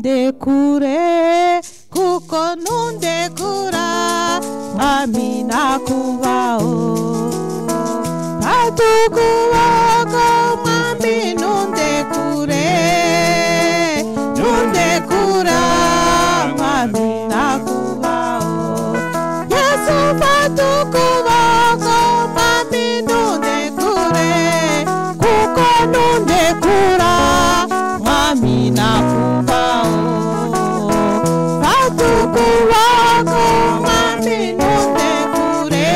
ntundekure kuko ntundekura mwami nakubaho katukuboko mwami ntundekure ntundekura mwami nakubaho yesu fata ukuboko mwami ntundekure kuko ntundekura mwami nakubaho fata ukuboko mwami ntundekure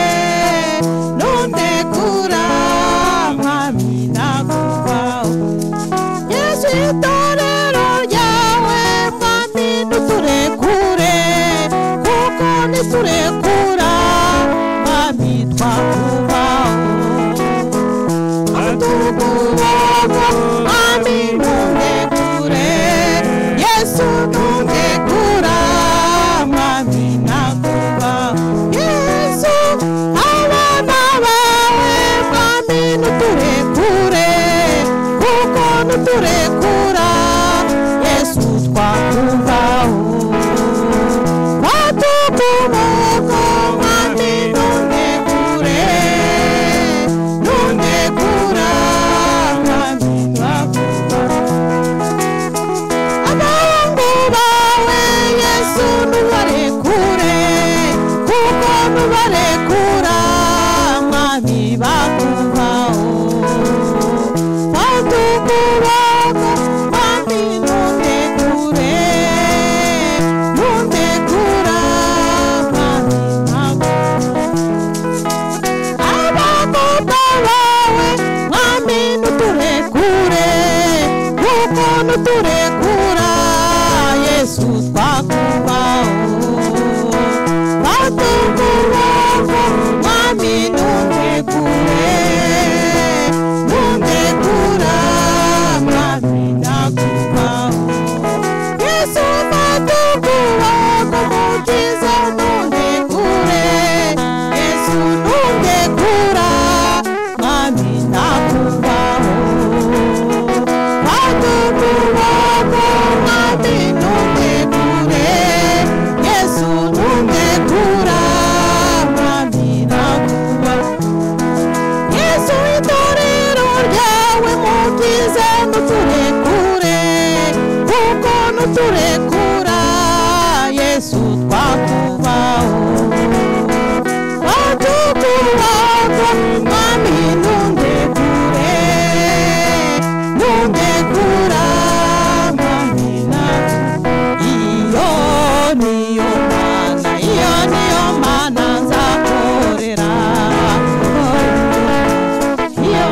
ntundekura mwami nakubaho yesu itorero ryawe mwami ntuturekure kuko niturekura mwami twakubaho atukuboko mwami ntundekure yesu ntundekura mwami nakubaho yesu abana bawe mwami ntuturekure kuko ntuturekura yesu twakubaho watukuboko mwami ntundekure ntundekura mwami twakubaho abahungu bawe yesu ntubarekure kuko ntubarekura mwami bakubaho fata ukuboko mwami ntundekure ntundekura mwami nakubaho abakobwa bawe mwami ntuturekure kuko ntuturekura yesu twakubaho batukuboko mwami ntutekure ntutekura mwami nakubaho yesu batukuboko mukiza ntutekure yesu ntutekura mwami nakubaho batukuboko mwami ntutekure yesu ntutekura mwami nakubaho yesu itorero ryawe mukize ntuturekure kuko ntuturekura yesu twakubaho watukuboko mwami ntundekure ntundekura mwami nakubaho iyo niyo mana iyo niyo mana nzakorera iyo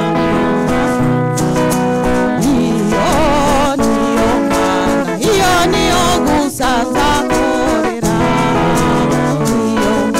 iyo niyo mana iyo niyo gusa nzakorera iyo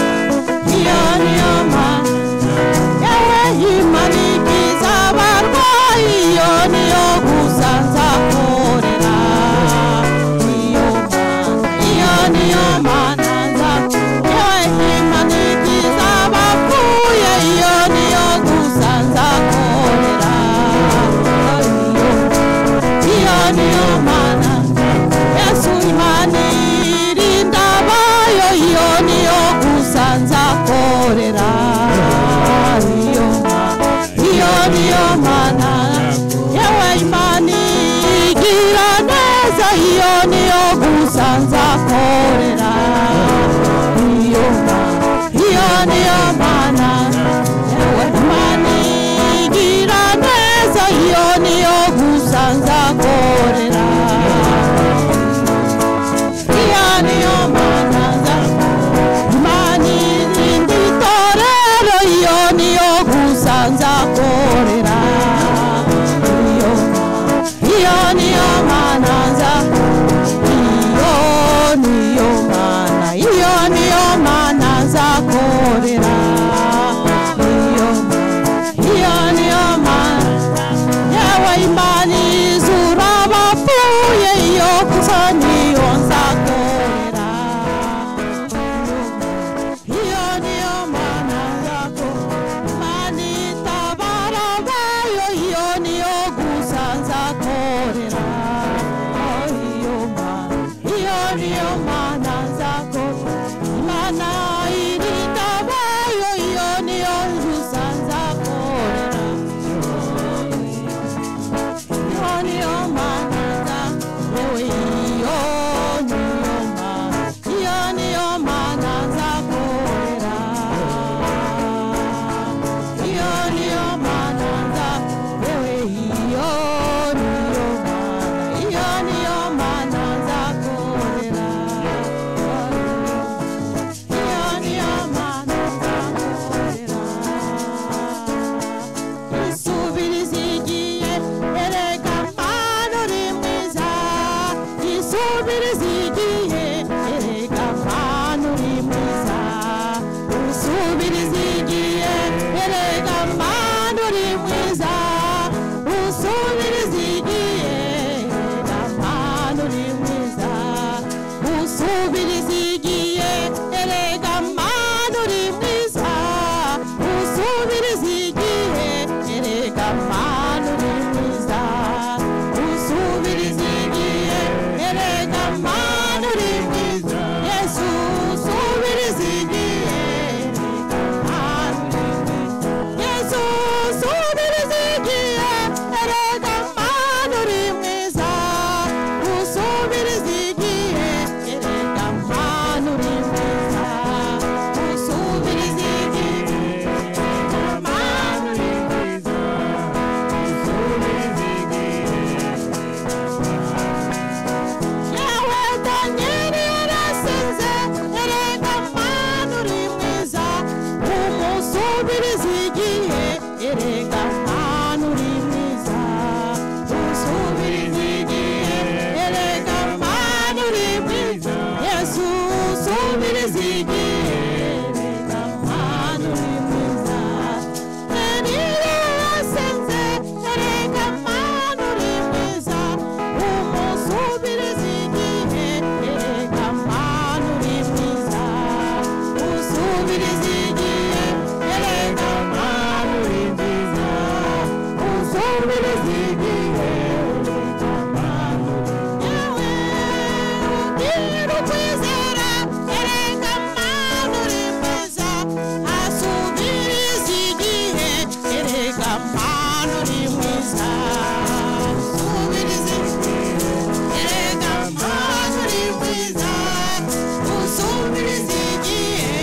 mana uri mwiza usubiriza igihe erega mana uri mwiza yesu usubiriza igihe erega mana uri mwiza yesu usubiriza igihe erega mana uri mwiza usubiriza igihe erega mana uri mwiza usubiriza igihe mana uri mwiza yawe danyeli yarasenze erega mana uri mwiza umusubiriza igihe erega mana uri mwiza usubiriza igihe erega mana uri mwiza yesu usubiriza igihe erega mana uri mwiza Eliya yasenze erega mana uri mwiza umusubiriza igihe erega mana uri mwiza usubiriza igihe erega mana uri mwiza usubiriza igihe erega mana uri yewe ugira ukwizera erega mana uri mwiza asubiriza igihe erega mana uri mwiza usubiriza erega mana uri mwiza usubiriza igihe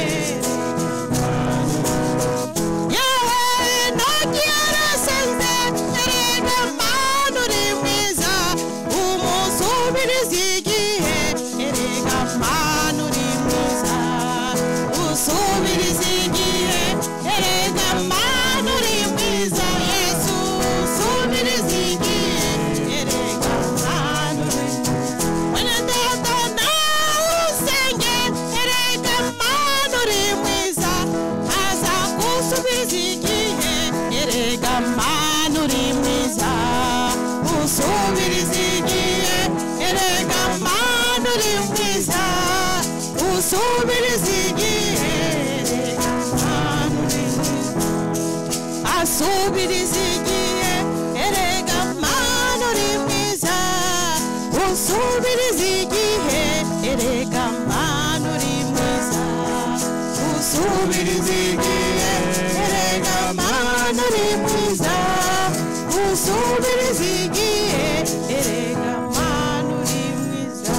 yawe ntoki yarasenze erega mana uri mwiza umusubiriza igihe erega mana uri mwiza usubiriza igihe erega mana uri mwiza yesu usubiriza igihe erega mana uri mwiza Wene data nawe usenge erega mana uri mwiza aza gusubiza igihe erega mana uri mwiza usubiriza igihe erega mana uri mwiza usubiriza igihe erega mana uri mwiza asubiriza igihe erega mana uri mwiza usubiriza igihe erega mana uri mwiza usubiriza igihe erega mana uri mwiza usubiriza igihe erega mana uri mwiza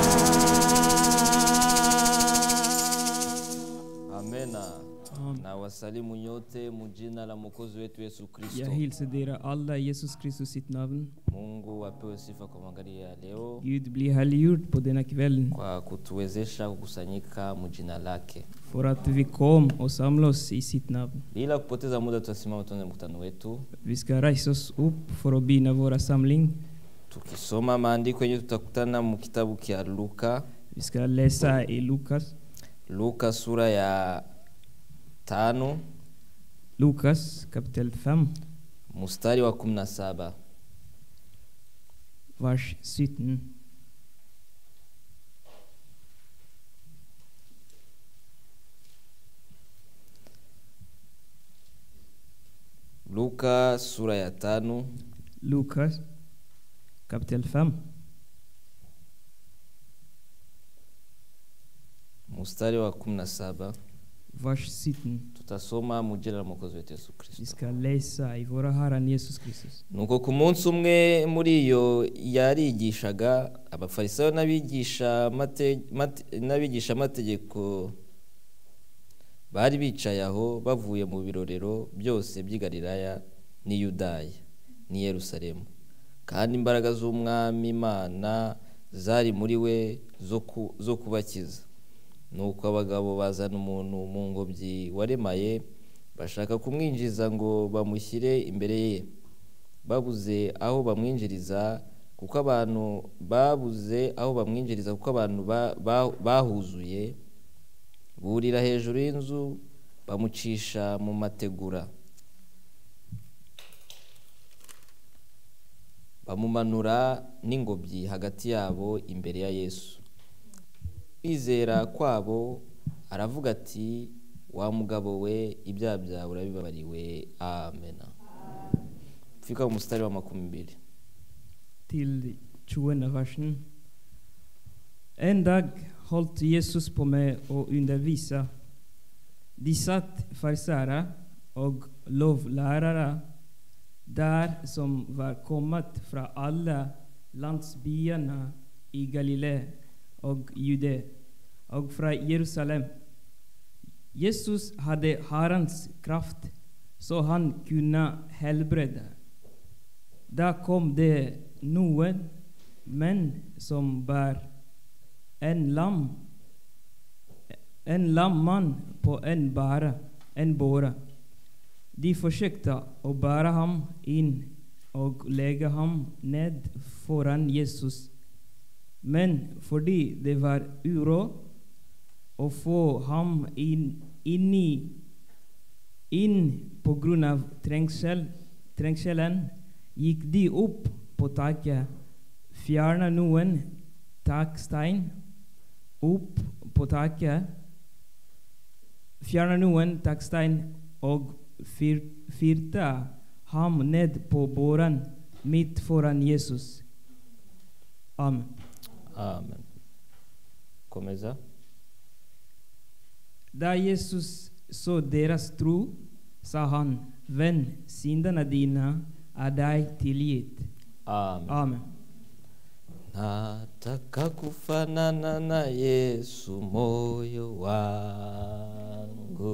Amena. Na wasalimu nyote mujina la mwokozi wetu Yesu Kristo. Jag hälsar er alla i Jesus Kristus sitt namn. Mungu apewe sifa kwa magharibi ya leo Gud blir härliggjord på denna kväll kwa kutuwezesha kukusanyika mjina lake. för att vi kom och samlade oss i sitt namn. Bila kupoteza muda, tutasimama tuanze mkutano wetu Vi ska resa oss upp för att bina våra samling. tukisoma maandiko yenye tutakutana mu kitabu kya Luka, Vi ska läsa i Lukas, Luka sura ya tano Lukas kapitel 5, mstari wa kumi na saba. vers 17. Luka sura ya tano Lukas kapitel 5, mstari wa kumi na saba. vers 17. Tutasoma mu jina la mwokozi wetu Yesu Vi Kristo. ska läsa i våra Herren Jesus Kristus. nuko ku munsi umwe muri iyo yarigishaga abafarisayo n'abigisha mate- mate- n'abigisha amategeko bari bicaye aho bavuye mu birorero byose by'i Galilaya n'i Yudaya n'i Yerusalemu kandi imbaraga z'umwami Imana zari muri we zo ku- zo kubakiza nuko abagabo bazana umuntu mu ngobyi waremaye bashaka kumwinjiza ngo bamushyire imbere ye babuze aho bamwinjiriza kuko abantu babuze aho bamwinjiriza kuko abantu ba- ba- bahuzuye burira hejuru y'inzu bamucisha mu mategura bamumanura n'ingobyi hagati yabo imbere ya yesu kwizera kwabo aravuga ati wa mugabo we ibyaha byawe urabibabariwe amena kufika mstari wa makumi mbili till 20 versen. En dag holdt Jesus på med å undervise. De satt farisere og lovlærere der som var kommet fra alle landsbyene i Galilea og Jude og fra Jerusalem. Jesus hadde Herrens kraft, så han kunne helbrede. Da kom det noen menn som bar en lam en lam mann på en bære, en båre. De forsøkte å bære ham inn og legge ham ned foran Jesus. Men fordi det var uråd å få ham inn, inn, i, inn på grunn av trengsel, trengselen, gikk de opp på taket, fjernet noen takstein opp på taket, fjernet noen takstein og fyr, fyrte ham ned på båren midt foran Jesus. Amen. amen komeza Da Jesus så deres tro, sa han, Venn, syndene dine er deg tilgitt. amen Amen. nataka kufanana na yesu moyo wangu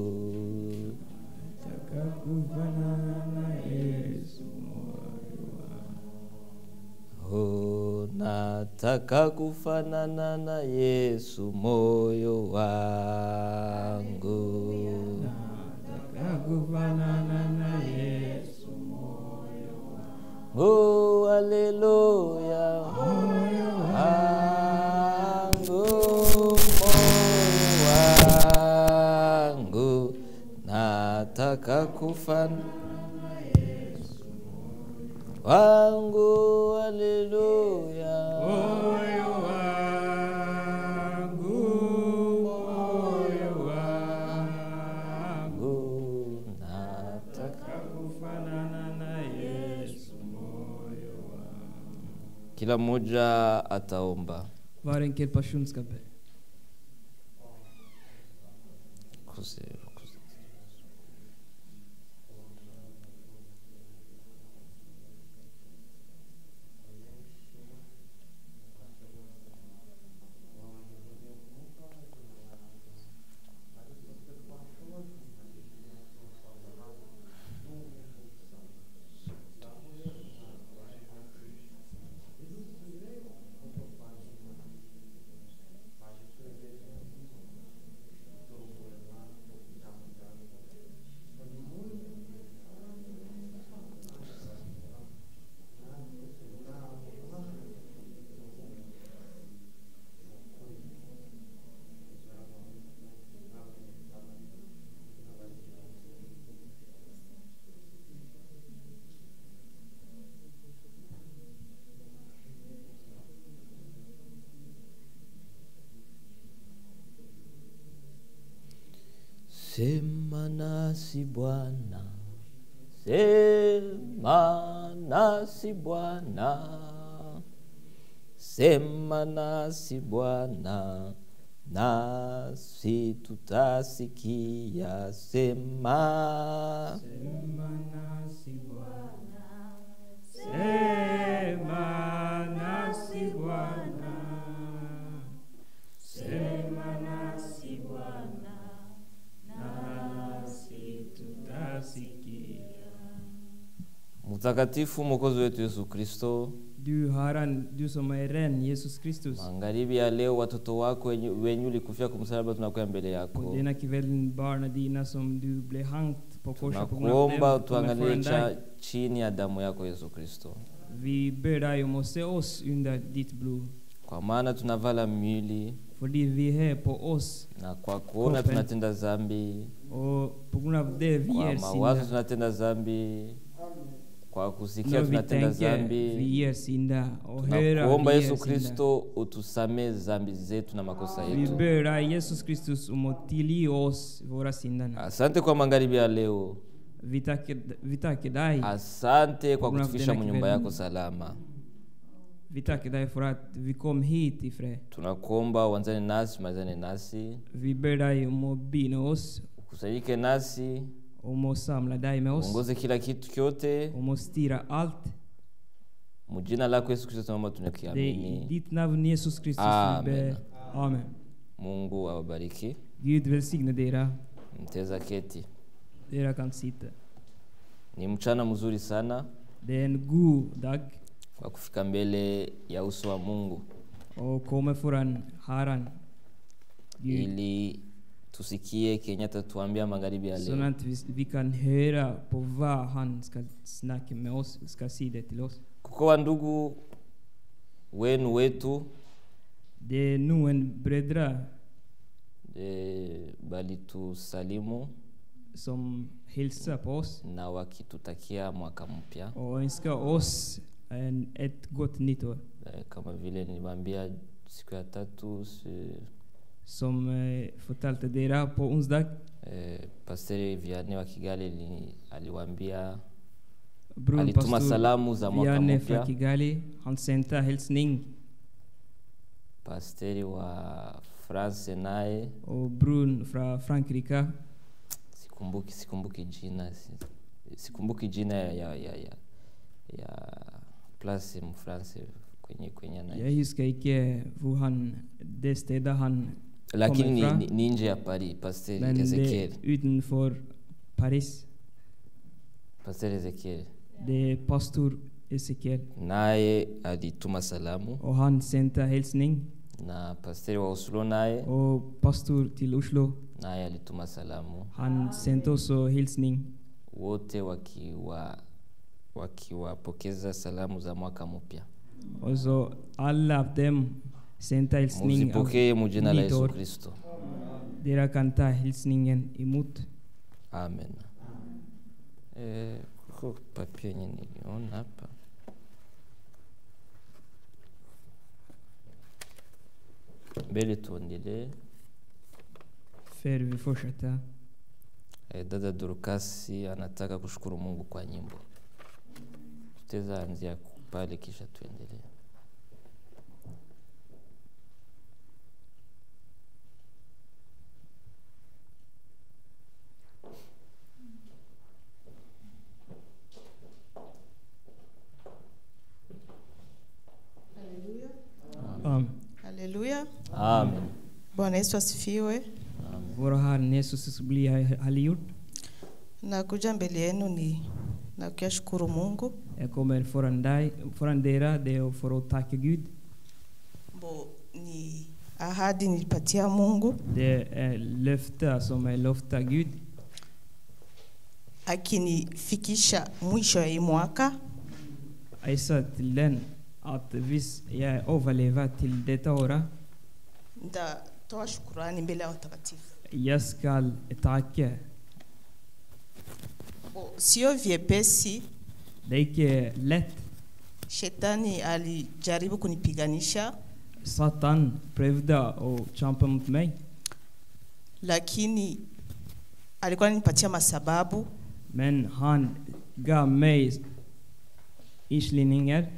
Oh, nataka kufanana na Yesu moyo wangu. Oh, haleluya. Moyo wangu, moyo wangu. Nataka kufanana wangu, haleluya. Moyo wangu, moyo wangu, wangu nataka kufanana na Yesu moyo wangu. kila mmoja ataomba Var enkelt person ska be. Kuse- kuse- Sema nasi Bwana, sema nasi Bwana, sema nasi Bwana, nasi tutasikia. Sema Sema nasi Bwana. Sema nasi Bwana. Sema nasi Bwana. Nasi tutasikia. Mtakatifu Mwokozi wetu Yesu Kristo, Du Herren, du som är ren, Jesus Kristus. magharibi ya leo watoto wako wenye wenye ulikufia kwa msalaba tunakuya mbele Och yako, denna kvällen barnen dina som du blev hängt på korset på grund av tunakuomba dem, kommer utuangalie föran cha dig. chini ya damu yako Yesu Kristo, Vi ber dig om att se oss under ditt blod. kwa maana tunavala mwili Fordi vi är på oss na kwa kuona Kroppen. tunatenda dhambi, och på grund av det vi kwa är mawazo synda. tunatenda dhambi, kwa kusikia När vi tunatenda tänker dhambi. vi är synda och höra Tunakuomba vi är Yesu synda. Kristo utusamee dhambi zetu na makosa Vi yetu. ber dig Jesus Kristus om att tillge oss våra synder. Asante kwa magharibi ya leo, Vi tackar, vi tackar dig. asante kwa Bwana kutufikisha kutenda mu nyumba kiveli. yako salama Vi tackar dig för att vi kom hit i fred. tunakuomba uanzane nasi umalizane nasi Vi ber dig om att bina oss, ukusanyike nasi om att samla dig med oss, uongoze kila kitu kyote om att styra allt. mu jina lako yesu kristo tunaomba Det är i tunakiamini ditt namn Jesus Kristus vi ber. Amen. Amen. mungu awabariki Gud välsigne dera. mteza keti Dera kan sitta. ni mchana mzuri sana Det är en god dag wa kufika mbele ya uso wa mungu och komma föran Herren. Gud. ili tusikie kenye atatuambia magharibi ya Så leo att vi, vi kan höra på vad han ska snacka med oss, ska säga det till oss. kuko wa ndugu wenu wetu Det är nu en brödra e, balitusalimu som hälsar på oss na wakitutakia mwaka mpya och önskar oss en, ett gott nytt år. e, kama vile niliwaambia siku ya tatu si, Som eh, fortalte dera på onsdag. e, pasteri viane wa kigali li, aliwaambia Bror alituma pastor salamu za mwaka Vianne mpya från Kigali, han sände hälsning pasteri wa france naye och bror från Frankrike, sikumbuki sikumbuki jina si- sikumbuki jina ya ya, ya, ya, ya place mfrance kwenye kwenye jag anaishi huskar inte hur han, det stället han lakini ni, ifrån. ni, ni nje ya paris pasteri men det ezekiel är utanför Paris. pasteri ezekiel Det är pastor Ezekiel naye alituma salamu och han sände hälsning na pasteri wa oslo naye och pastor till Oslo, naye alituma salamu han sände också hälsning wote wakiwa wakiwapokeza salamu za mwaka mpya och så alla av dem sände hälsning av muzipokee mu jina la nytt yesu år. kristo Dera kan ta hälsningen emot. amen eh, kuko papia yenye niliona hapa mbele tuendelee För vi fortsätter. eh, dada durukasi anataka kushukuru mungu kwa nyimbo tutaweza anzia pale kisha tuendelee Amen. Haleluya. amen Bwana Yesu asifiwe. Vår Herre Jesus blir härliggjord. Nakuja mbele yenu ni na kuyashukuru Mungu Jag kommer föran dig, föran dera, det är för att tacka Gud. mbo ni ahadi nilipatia Mungu Det är löfte som är löfte Gud. akinifikisha mwisho ya hii mwaka Jag sa till den att hvis jag överlever till detta år, nitatoa shukurani mbele ya watakatifu. jag ska tacka. Mbo, Sio vyepesi, Det är inte lätt. shetani alijaribu kunipiganisha, Satan prövade att kämpa mot mig. lakini alikuwa ananipatia masababu Men han gav mig inslidningar.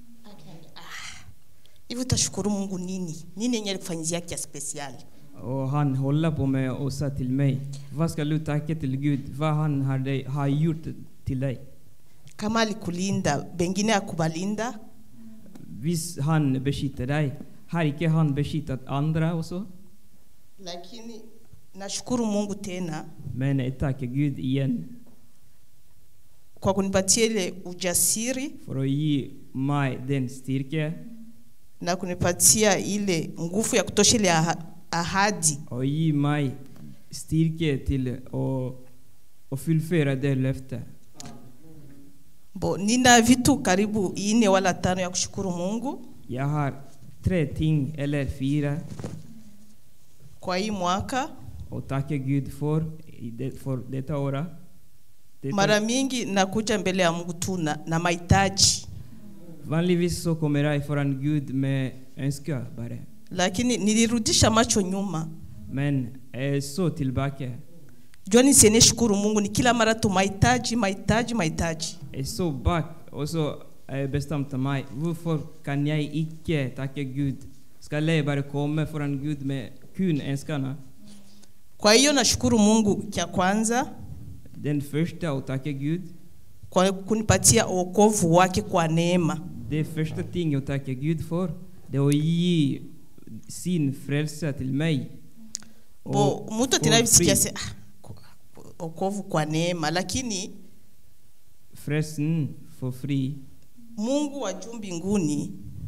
hivi. Utashukuru Mungu nini? Nini yenye alikufanyizia kia spesiali? Och han håller på mig och sa till mig, vad ska du tacka till Gud? Vad han har, dig, har gjort till dig? Kama alikulinda, bengine akubalinda, Visst han beskyddar dig, har inte han beskyddat andra också? lakini nashukuru Mungu tena Men jag tackar Gud igen kwa kunipatia ile ujasiri för att ge mig den styrka na kunipatia ile nguvu ya kutosha ile aha- ahadi och ge mig styrka till att, att fullföra det löftet. Bo, nina vitu karibu ine wala tano ya kushukuru Mungu Jag har tre ting eller fyra kwa hii mwaka. att tacka Gud för, i det, för detta år. Detta- Mara mingi nakuja mbele ya Mungu tu na, na mahitaji, Vanligtvis så kommer jag föran Gud med önskar bara. lakini nilirudisha macho nyuma Men jag såg tillbaka. jua nisiene shukuru mungu ni kila mara tu mahitaji mahitaji mahitaji Jeg så bak, og så eh, bestemte meg hvorfor kan jeg ikke takke Gud? Skal jeg bare komme foran Gud med kun ønskene? kwa hiyo nashukuru mungu cha kwanza Den første å takke Gud, kwa kunipatia wokovu wake kwa neema det første ting å takke Gud for, det er å gi sin frelse til meg. bo mtu for atinavisikia free. se ah, ku- wokovu kwa neema lakini Frelsen for fri. mungu wa juu mbinguni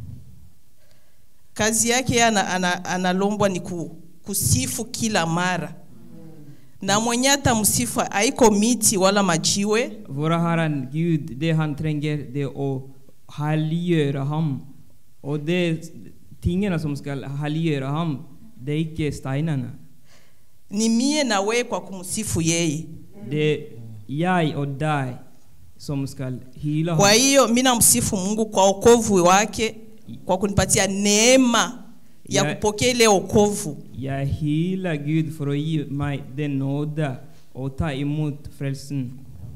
kazi yake yeye ana, ana, analombwa ni ku, kusifu kila mara na mwenye hata msifu haiko miti wala majiwe Våre Herren Gud, det han trenger, det er å helliggjøre ham. Og det tingene som skal helliggjøre ham, det er ikke steinene. ni mie na wewe kwa kumsifu yeye Det er jeg og deg som skal hyle kwa ham. hiyo mi namsifu mungu kwa wokovu wake kwa kunipatia neema ya Ya- kupokea ile wokovu Jeg hyler Gud for å gi meg den nåde å ta imot frelsen.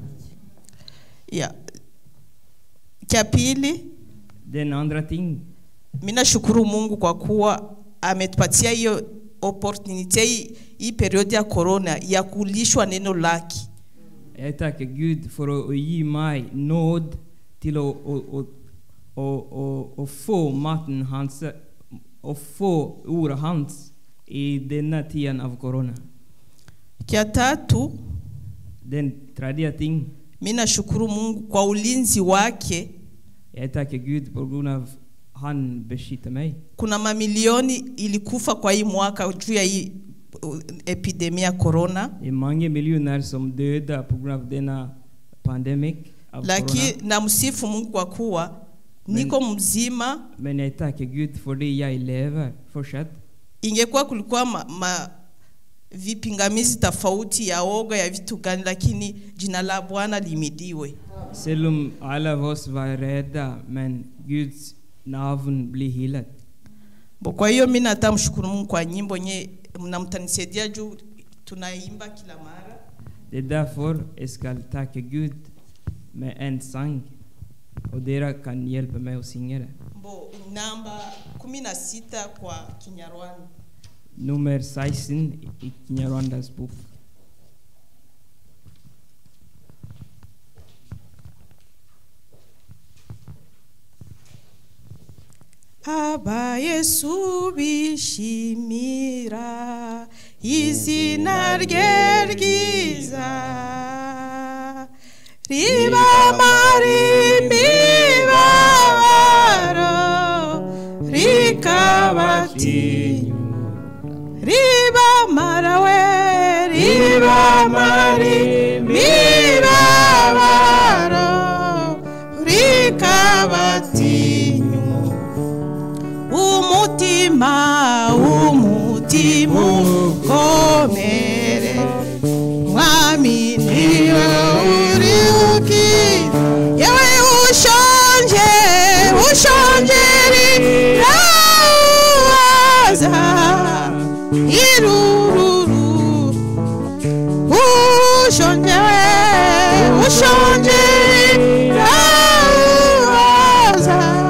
ya cha pili Den andre ting, mi nashukuru mungu kwa kuwa ametupatia hiyo opportunity hii, hii periodi ya corona ya kulishwa neno lake jeg takker Gud for å, å gi meg nåd til å, å, å, å, å, å få maten hans, å få ordet hans i denne tiden av korona. cha tatu Den tredje ting, mi nashukuru mungu kwa ulinzi wake jeg takker Gud på grunn av han beskytter meg. kuna mamilioni ilikufa kwa hii mwaka juu ya hii uh, epidemia ya corona Det er mange millioner som døde på grunn av denne pandemik av korona. lakini namsifu mungu kwa kuwa niko mzima Men jeg takker Gud fordi jeg lever fortsatt. ingekuwa kulikuwa ma, ma vipingamizi tofauti ya oga ya vitu gani lakini jina la bwana limidiwe Selv om alle av oss var redde, men Guds navn blir hyllet. Bo, kwa hiyo mi nata mshukuru mungu kwa nyimbo nye mnamtanisaidia juu tunaimba kila mara Det er derfor jeg skal takke Gud med en sang, og dere kan hjelpe meg å synge det. Bo, namba kumi na sita kwa kinyarwanda Nummer 16 i Kinyarwandas bok. aba yesu bishimira izina rye ryiza ribamara imibabaro rikabatinya ribamara we ribamara imibabaro rikabatinya umutima umutima ukomere mwami niwe uri uki yewe ushonje ushonjeriraza irururu ushonjewe ushonjeriraza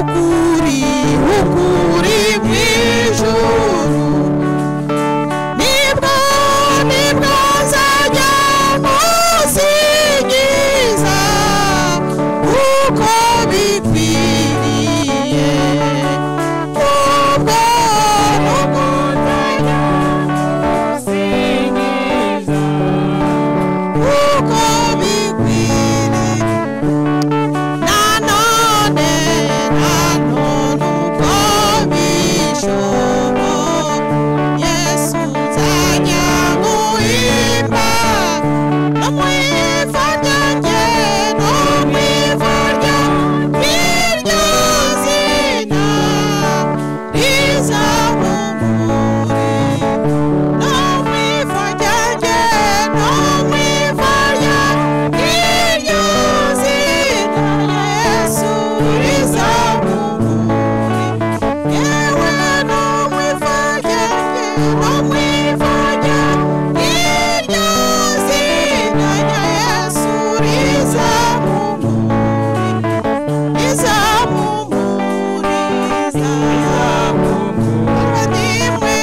ukuri ukuri mw'ijuru nibwo nibwo nzajya musingiza uko bikwiriye ubwo nubwo nzajya musingiza uko bikwiriye nanone nanone uko bishoboka yesu nzajya nguhimba no mu iva ryanjye no mu iva ry'iryo zina rizamumure no mu iva ryanjye no mu iva ry'iryo zina yesu rizamumure yewe no mu iva ryanjye no mu iva ry'iryo zina yesu rizamumure rizamumuriza abavandimwe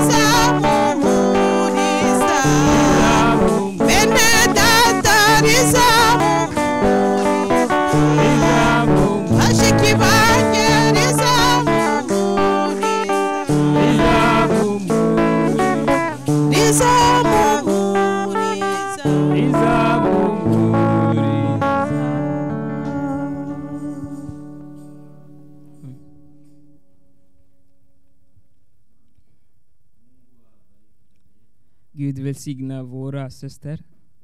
rizamumuriza bene data rizamumuriza bashiki banjye rizamumuriza rizamumuriza Gud välsigna våra syster.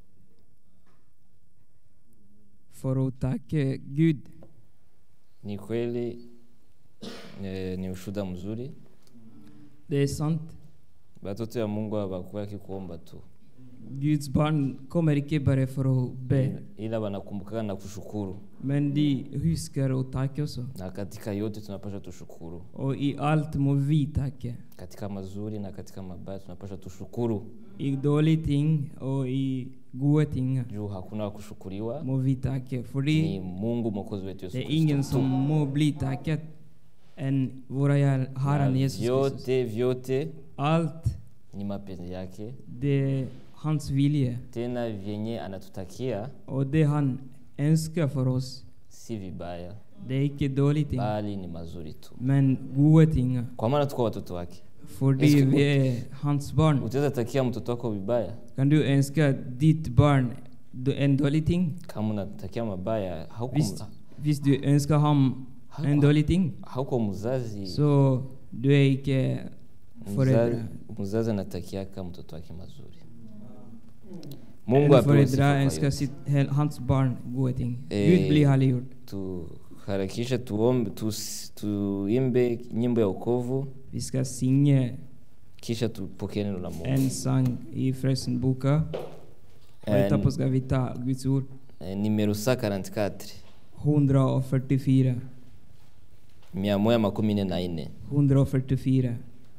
För att tacka Gud. Ni kweli eh, ni ushuda mzuri. Det är sant. Watoto ya Mungu hawakuwa kuomba tu, Guds barn kommer inte bara för att be, ila wanakumbukaga na kushukuru, men de huskar att tacka också. na katika yote tunapasha tushukuru, Och i allt må vi tacka. katika mazuri na katika mabaya tunapasha tushukuru, I dåliga ting och i goda ting juu hakuna wa kushukuriwa må vi tacka. För ni det, Mungu mwokozi wetu Yesu det är ingen Kristo som tu. må bli tackad än våra Herren Na Jesus Kristus. vyote vyote Allt ni mapenzi yake, det är hans vilja. tena vyenye anatutakia Och det han önskar för oss, si vibaya, det är inte dåliga ting, bali ni mazuri tu, men goda ting. kwa maana tuko watoto wake. För det Älskar- vi är hans barn. Utaweza takia mtoto wako vibaya Kan du önska ditt barn do- en dålig ting? kama unatakia mabaya, hauko, Visst, visst du önskar honom en dålig ting, hauko mzazi så du är inte mzazi, förälder. mzazi anatakiaka mtoto wake mazuri. Mungu En apewe sifa förälder kwa önskar yote. sitt, hel- hans barn goda ting. Eh, Gud blir härliggjord. Tuharakishe tuombe, tus- tuimbe nyimbo ya wokovu, Vi ska sjunga kisha tupokee neno la Mungu. en sång i Frälsningsboken. Och En- etapå ska vi ta Guds ord. Eh, Nimero sa 44 144. mia moja makumi nne na nne 144.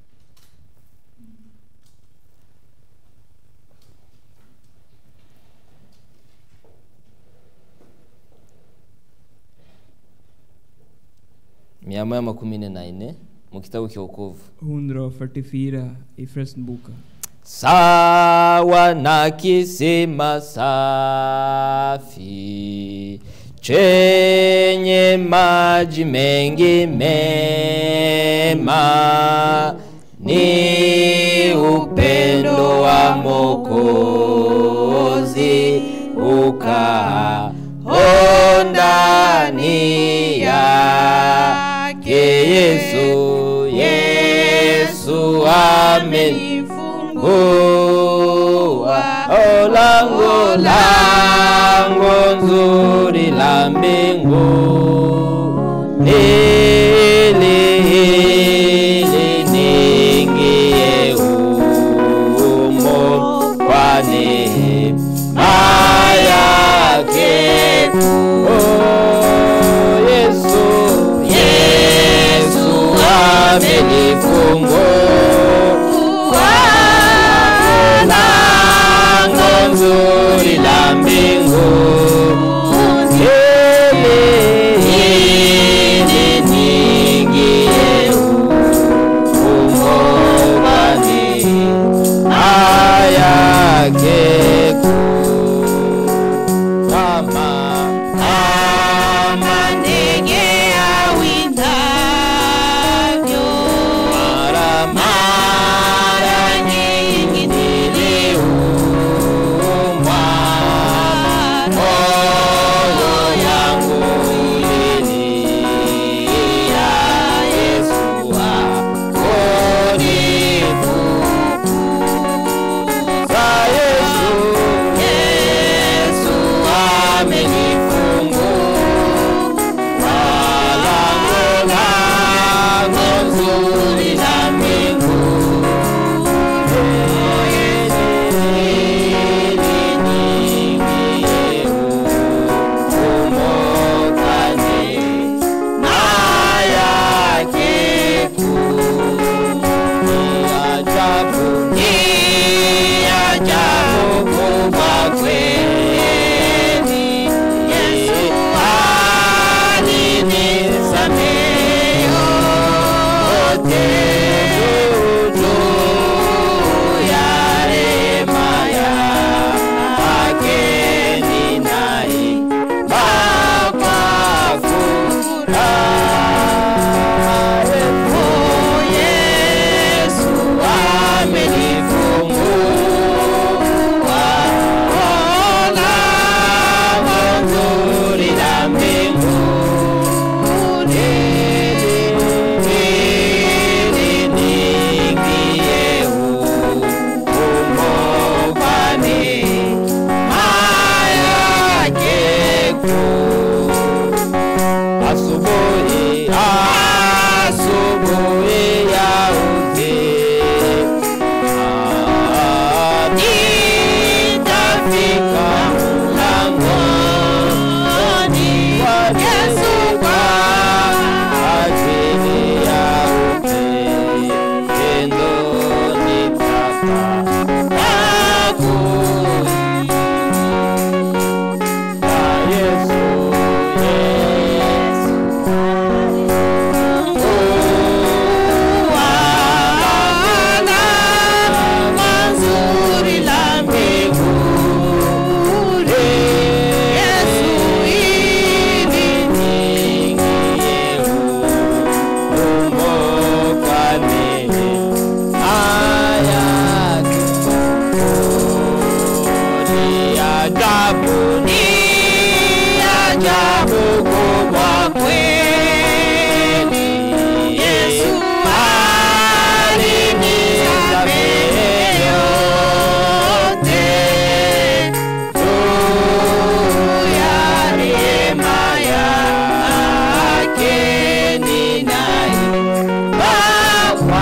mia moja makumi nne na nne mu kitabu cha wokovu 144 i Frälsningsboken. sawa na kisima safi chenye maji mengi mema ni upendo wa Mokozi ukaa ndani yake Yesu Yesu amenifungua o lango lango nzuri la mbingu ili ili niingie humo kwa neema yake oh, Yesu Yesu amenifungua lango nzuri la mbingu ili ili zuri la mbinguni Asubuhi, asubuhi ya uzee nitafika mlangoni wa Yesu kwa ajili ya upendo nitapata kuingia Yesu, Yesu Ajabu ni ajabu kubwa kweli. Yesu alinisamehe yote juu ya neema yake ninaimba kwa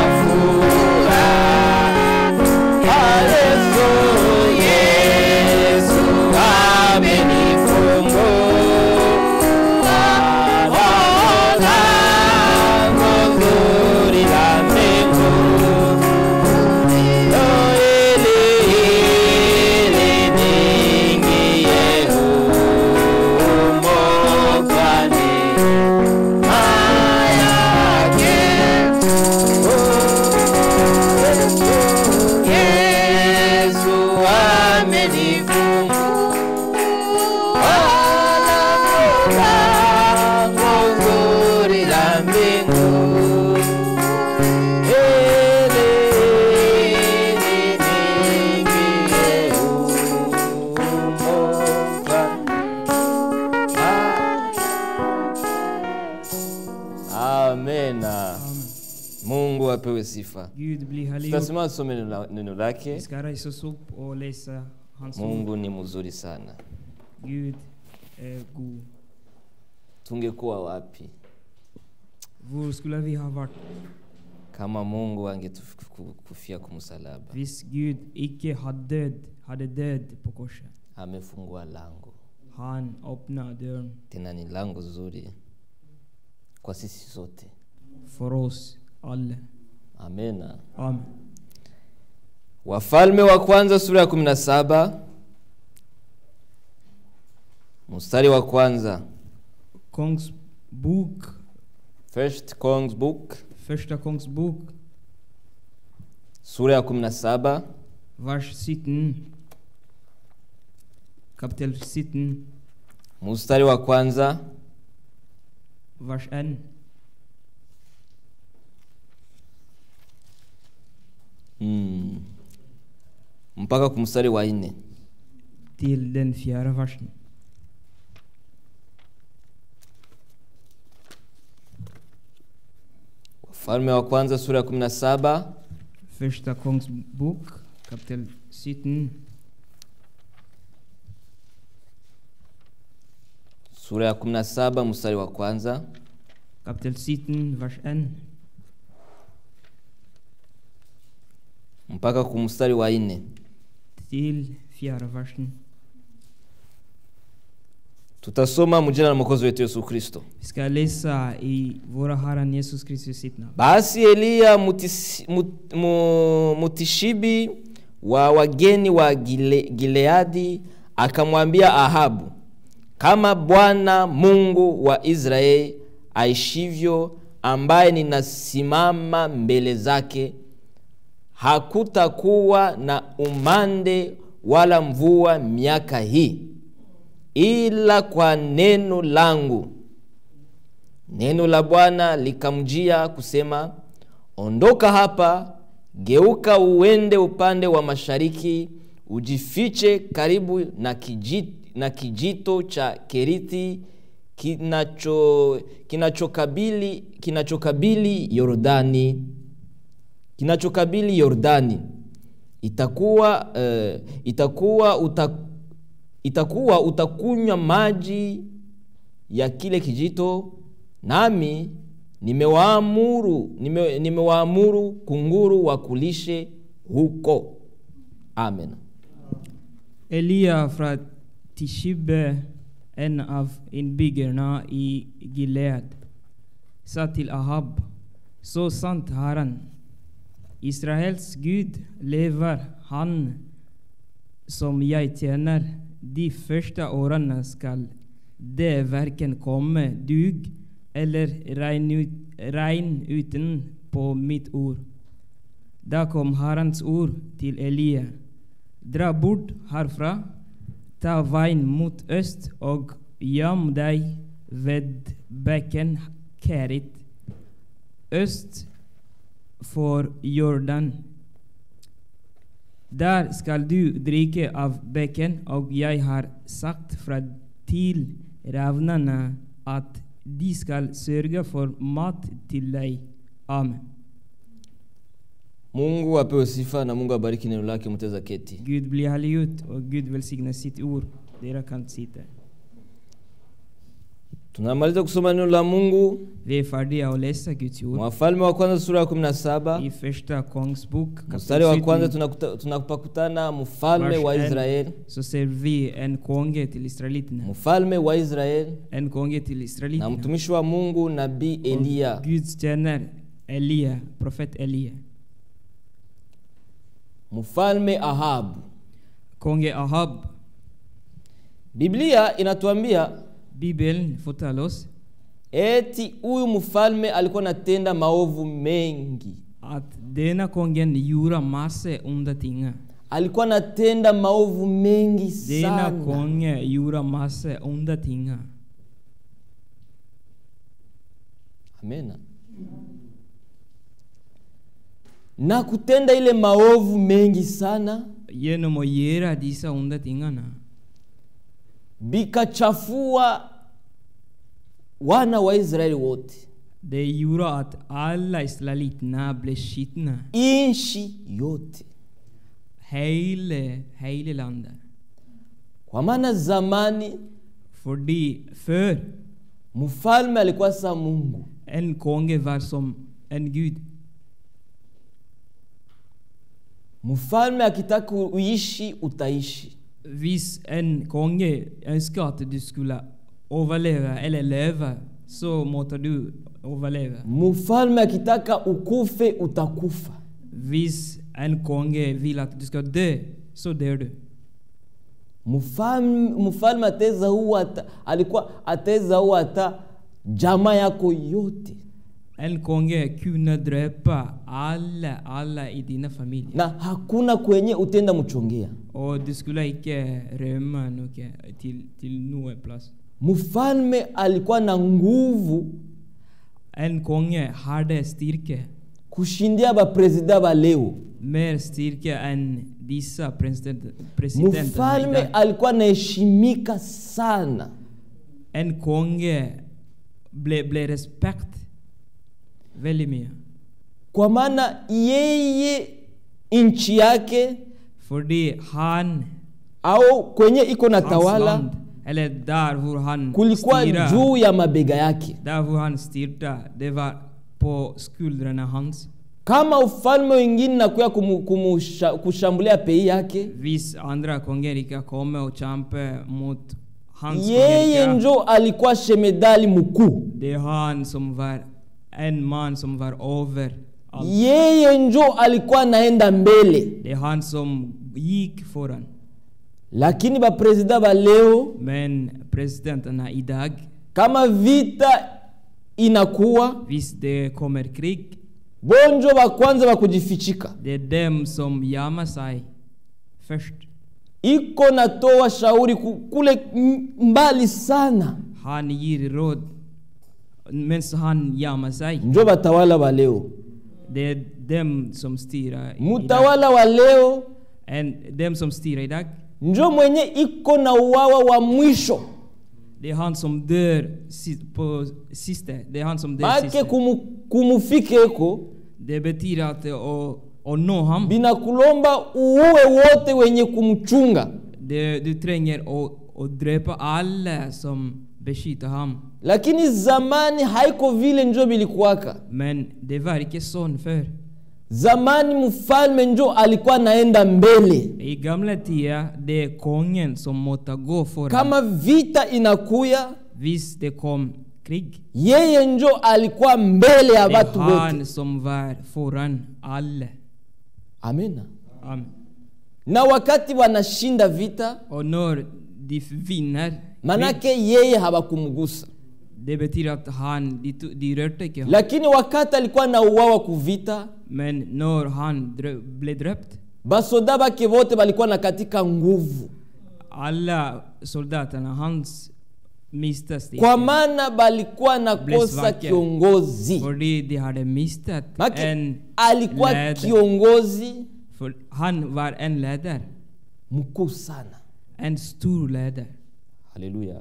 furaha. Yesu, Yesu amenifungua lango zuri la mbinguni. Oh, ili ili niingie humo kwa neema yake. Yesu amenifungua lango zuri la mbinguni. Ili niingie humo kwa Amena. Mungu apewe sifa. Gud bli härliggjord. Tutasimama tusome neno la- neno Vi lake. ska resa oss upp och läsa hans ord. Mungu ni mzuri sana. Gud är god. Tungekuwa wapi Var skulle vi ha varit kama Mungu angetukufia kumsalaba? hvis Gud icke hade död, hade död på korset? Amefungua lango, Han öppnade dörren tena ni lango zuri kwa sisi sote. för oss alla. Amena. Amen. Wafalme wa kwanza sura ya 17 mstari wa kwanza. Kongs bok, First Kings book första Kongs bok, sura ya 17 vers 17. Kapitel 17, mstari wa kwanza vers 1. mm. mpaka kumstari wa nne. till den fjärde versen. Wafalme wa kwanza sura ya 17 Första Konungsbok, kapitel 17, sura ya 17 mstari wa kwanza kapitel 17, vers 1. mpaka kumstari wa nne till fjärde versen. tutasoma mjina la mwokozi wetu yesu kristo Vi ska läsa i våra Herren Jesus Kristus sitt namn. basi eliya mutisi, mut, mu, mutishibi wa wageni wa Gile, gileadi akamwambia ahabu kama bwana mungu wa israeli aishivyo ambaye ninasimama mbele zake hakutakuwa na umande wala mvua miaka hii ila kwa neno langu neno la bwana likamjia kusema ondoka hapa geuka uende upande wa mashariki ujifiche karibu na kijito, na kijito cha keriti kinacho kinachokabili kinachokabili yordani kinachokabili yordani itakuwa uh, itakuwa uta, itakuwa utakunywa maji ya kile kijito nami nimewaamuru nime, nimewaamuru kunguru wakulishe huko amen Elia från Tishibbe, en av innbyggarna i Gilead, sa till Ahab, så sant Herren, Israels Gud lever, han som jag tjänar, de första åren skall det varken komme dug eller regn, ut, regn uten på mitt ord. Da kom Herrens ord til Elia. Dra bort herfra, ta veien mot øst og gjem deg ved bekken Kerit, øst for Jordan. Der skal du drikke av bekken, og jeg har sagt fra til ravnene at de skal sørge for mat til deg. Amen. mungu apewe sifa na mungu abariki neno lake mteza keti Gud bli helliggjort, og Gud velsigne sitt ord. Dere kan sitte. tunamaliza kusoma neno la mungu Vi er ferdige å lese Guds ord. wafalme wa kwanza sura ya 17 I første kongsbok, mstari wa kwanza kapittel 17, tunakuta- tunapakutana mfalme vers wa 1, israeli så ser vi en konge til israelittene. mfalme wa israeli En konge til na israelittene. mtumishi wa mungu nabii eliya Og Guds tjener Elia, profet Elia. mfalme ahabu Konge Ahab. biblia inatuambia Bibelen forteller oss eti huyu mfalme alikuwa anatenda maovu mengi at denne kongen gjorde masse onde ting. alikuwa anatenda maovu mengi Denne sana konge gjorde masse onde ting. amena na kutenda ile maovu mengi sana Gjennom å gjøre disse onde tingene, bikachafua wana wa israeli wote det gjorde at alle israelittene ble skitne. inchi yote Hele, hele landet. kwa maana zamani Fordi før mfalme alikuwa sa mungu en konge var som en gud. mfalme akitaka uishi utaishi Hvis en konge ønsker at du skulle overleve eller leve, så måtte du overleve. mfalme akitaka ukufe utakufa Hvis en konge vil at du skal dø, så dør du. mfalme, mfalme ataweza huwa hata alikuwa ataweza huwa hata jamaa yako yote En konge kunne drepe alle, alle i dine familier. na hakuna kwenye utenda mchongea Og du skulle ikke rømme noe til, til noe plass. mfalme alikuwa na nguvu En konge hadde styrke, kushindia baprezida ba leo mer styrke enn disse president- presidentene. i mfalme dag. alikuwa anaheshimika sana En konge ble, ble respekt veldig mye. kwa maana yeye nchi yake Fordi han, au kwenye iko na hans tawala land, eller der hvor han kulikuwa styrer, juu ya mabega yake der hvor han styrte, det var på skuldrene hans. kama ufalme wengine nakuya kumu, kumusha, kushambulia pei yake Hvis andra kongerika kommer och kämpar mot hans yeye kongerika, njo alikuwa shemedali mkuu det är han som var en man som var över allt. yeye njo alikuwa anaenda mbele Det är han som gick föran. lakini baprezida ba leo Men presidenterna idag, kama vita inakuwa visst det kommer krig, bonjo ba kwanza ba kujifichika det är dem som gömmer sig först. iko natoa shauri ku- kule m- mbali sana Han ger råd medan han gömmer sig. njo batawala ba leo Det är dem som styr idag. mutawala wa leo En, dem som styr idag. njo mwenye iko na uwawa wa mwisho Det är han som dör si- på sista. Det är han som dör make sista. kumu, kumufikeko Det betyder att att, att nå ham. binakulomba uue wote wenye kumchunga Det, du tränger att, att dräpa alla som beskyddar ham. lakini zamani haiko vile njo bilikuwaka Men det var inte sån förr. zamani mfalme njo alikuwa naenda mbele I gamla tider, det är kungen som måste gå föran. kama vita inakuya Visst det kom krig. yeye njo alikuwa mbele ya Det är watu wote han som var föran alla. amena Amen. na wakati wanashinda vita Och när de vinner krig, manake yeye hawakumgusa det betyder att han, de, to- de rörde inte honom. lakini wakati alikuwa na uwawa kuvita Men när han drö- blev döpt, basoda bake wote balikuwa na katika nguvu alla soldaterna, hans miste steg. kwa maana balikuwa nakosa Blessvake. kiongozi För de hade mistat Make en alikuwa ledare. kiongozi För han var en ledare. mkuu sana En stor ledare. haleluya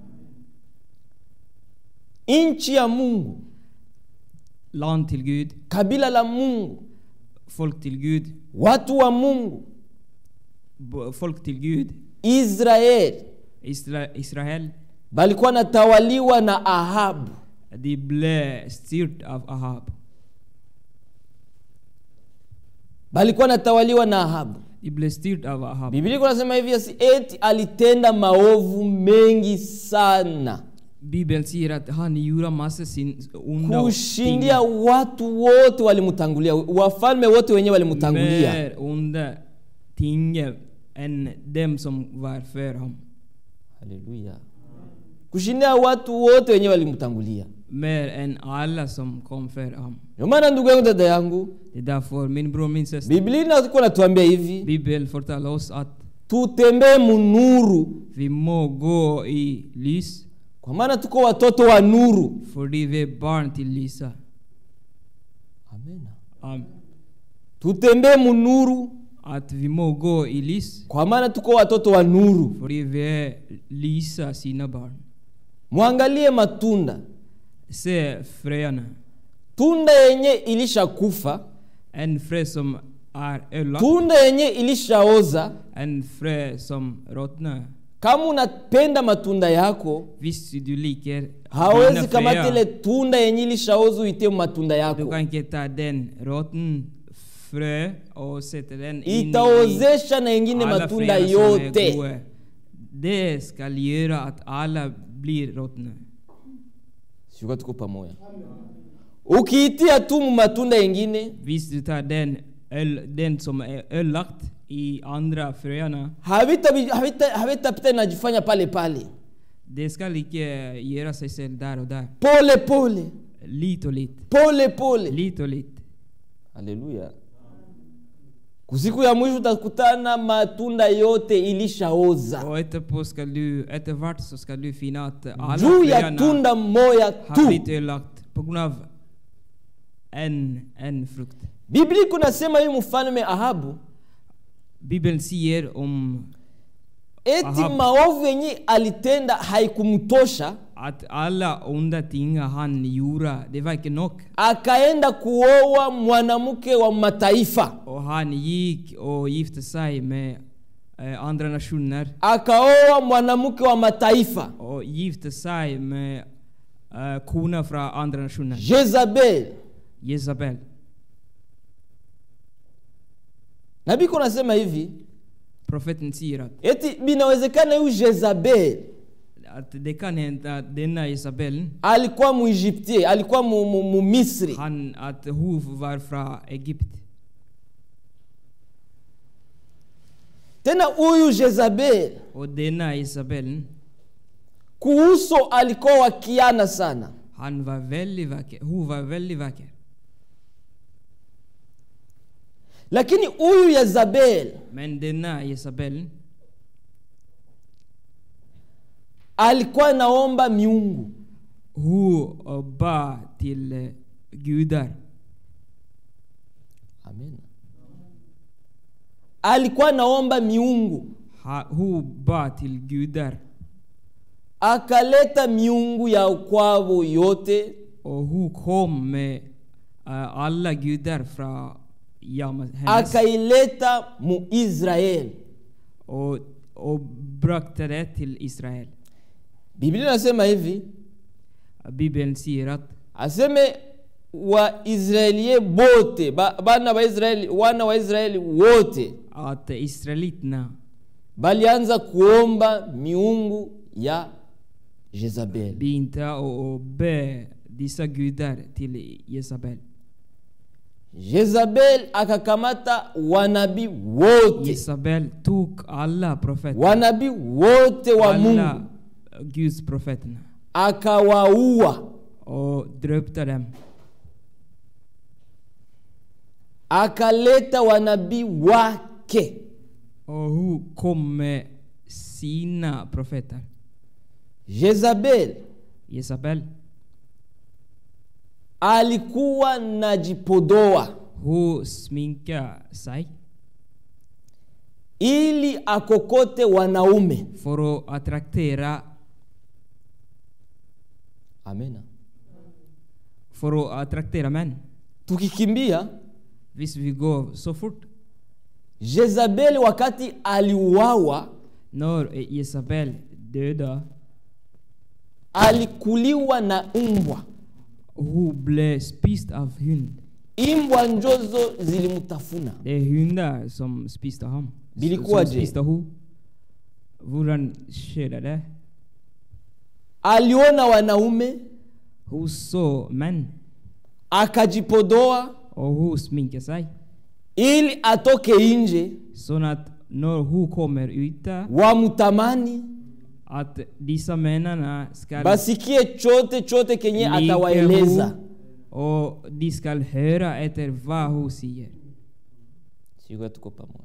nchi ya mungu Land till Gud, kabila la mungu folk till Gud, watu wa mungu b- folk till Gud, israeli Isra Israel. balikuwa natawaliwa na ahabu De blev styrt av Ahab. balikuwa natawaliwa na ahabu De blev styrt av Ahab. biblia iko nasema hivi asi eti alitenda maovu mengi sana Bibeln säger att han gjorde massa sin onda ting. kushindia watu wote walimtangulia wafalme wote wenyewe walimtangulia Mer onda ting än dem som var för honom. haleluya kushindia watu wote wenyewe walimtangulia Mer än alla som kom för honom. ndio maana ndugu yangu dada yangu Det är därför min bror, min syster, biblia inakuwa natuambia hivi Bibeln fortalar oss att tutembee munuru vi må gå i lys, kwa maana tuko watoto wa nuru för vi är barn till lysa. Amen. Amen. tutembee munuru Att vi må gå i lys, kwa maana tuko watoto wa nuru för vi är lysa sina barn. mwangalie matunda Se fröna. tunda yenye ilishakufa En frö som är ödelagd, tunda yenye ilishaoza en frö som ruttnar. kama unapenda matunda yako Visst du liker hawezi dina kamata ile fröer, tunda yenye ilishaoza uitie matunda du yako kan inte ta den rotten frö och sätta den in itaozesha na i ingine alla matunda fröna som är yote goda. Det ska göra att alla blir ruttna. shuka tuko pamoja ukiitia tu mu matunda yengine Visst du tar den, öl, den som är ödelagt i andra fröna, havitapita havita, havitapita inajifanya pale pale det ska lika göra sig själv där och där. pole pole Lite och lite. pole pole Lite och lite. haleluya kusiku ya mwisho utakutana matunda yote ilishaoza Och etterpå ska du, eftervart så ska du finna att alla juu ya fröna tunda moya har tu blivit ödelagt på grund av en, en frukt. biblia kunasema huyu mfalme ahabu Bibeln säger om eti Ahabu. maovu yenye alitenda haikumtosha att alla onda ting han gjorde, det var inte nog. akaenda kuoa mwanamke wa mataifa Och han gick och gifte sig med eh, andra nationer akaoa mwanamke wa mataifa och gifte sig med eh, koner från andra nationer. jezabel Jezabel. na biko nasema hivi Profeten säger att, eti binawezekana huyu jezabel att det kan hända att denna Isabel, alikuwa muegyptie alikuwa mu, mu, mu misri han, att hon var från Egypt. tena huyu jezabel Och denna Isabel, kuuso alikuwa wakiana sana han var väldigt vacker. Hon var väldigt vacker. lakini huyu yezabel Men denna Isabel, alikuwa naomba miungu hon eh, bad till eh, gudar. Amen. alikuwa naomba miungu Ha- Hon bad till gudar. akaleta miungu ya kwavo yote Och hon kom med eh, alla gudar från Jama, hennes. akaileta mu israel Och, och bragte det till Israel. biblia inasema hivi Bibeln säger att aseme waisraelie bote ba, bana wa israeli wana wa israeli wote att israeliterna balianza kuomba miungu ya jezabel begynte å, å be disse gudar till Jezabel. jezabel akakamata wanabii wote Jezabel tog alla profeter, wanabii wote wa alla mungu Guds profeterna akawaua och döpte dem. akaleta wanabii wake Och hon kom med sina profeter. jezabel Jezabel, alikuwa najipodoa hon sminkade sig ili akokote wanaume för att attraktera, amena för att attraktera män. tukikimbia Visst vi går så fort. jezabeli wakati aliuawa När Jezabel dödade, alikuliwa na mbwa hon blev spist av hund. imbwa njozo zilimtafuna Det är hundar som spisar ham. Bilikuwa Som je? spisar ho. Hvordan skjedde det? aliona wanaume Hun så menn, akajipodoa og hun sminker seg. ili atoke nje Sånn at når hun kommer ute, wamtamani at disse mennene skal basikie chote chote kenye like atawaeleza hun, og de skal høre etter hva hun sier. Sijui tuko pamoja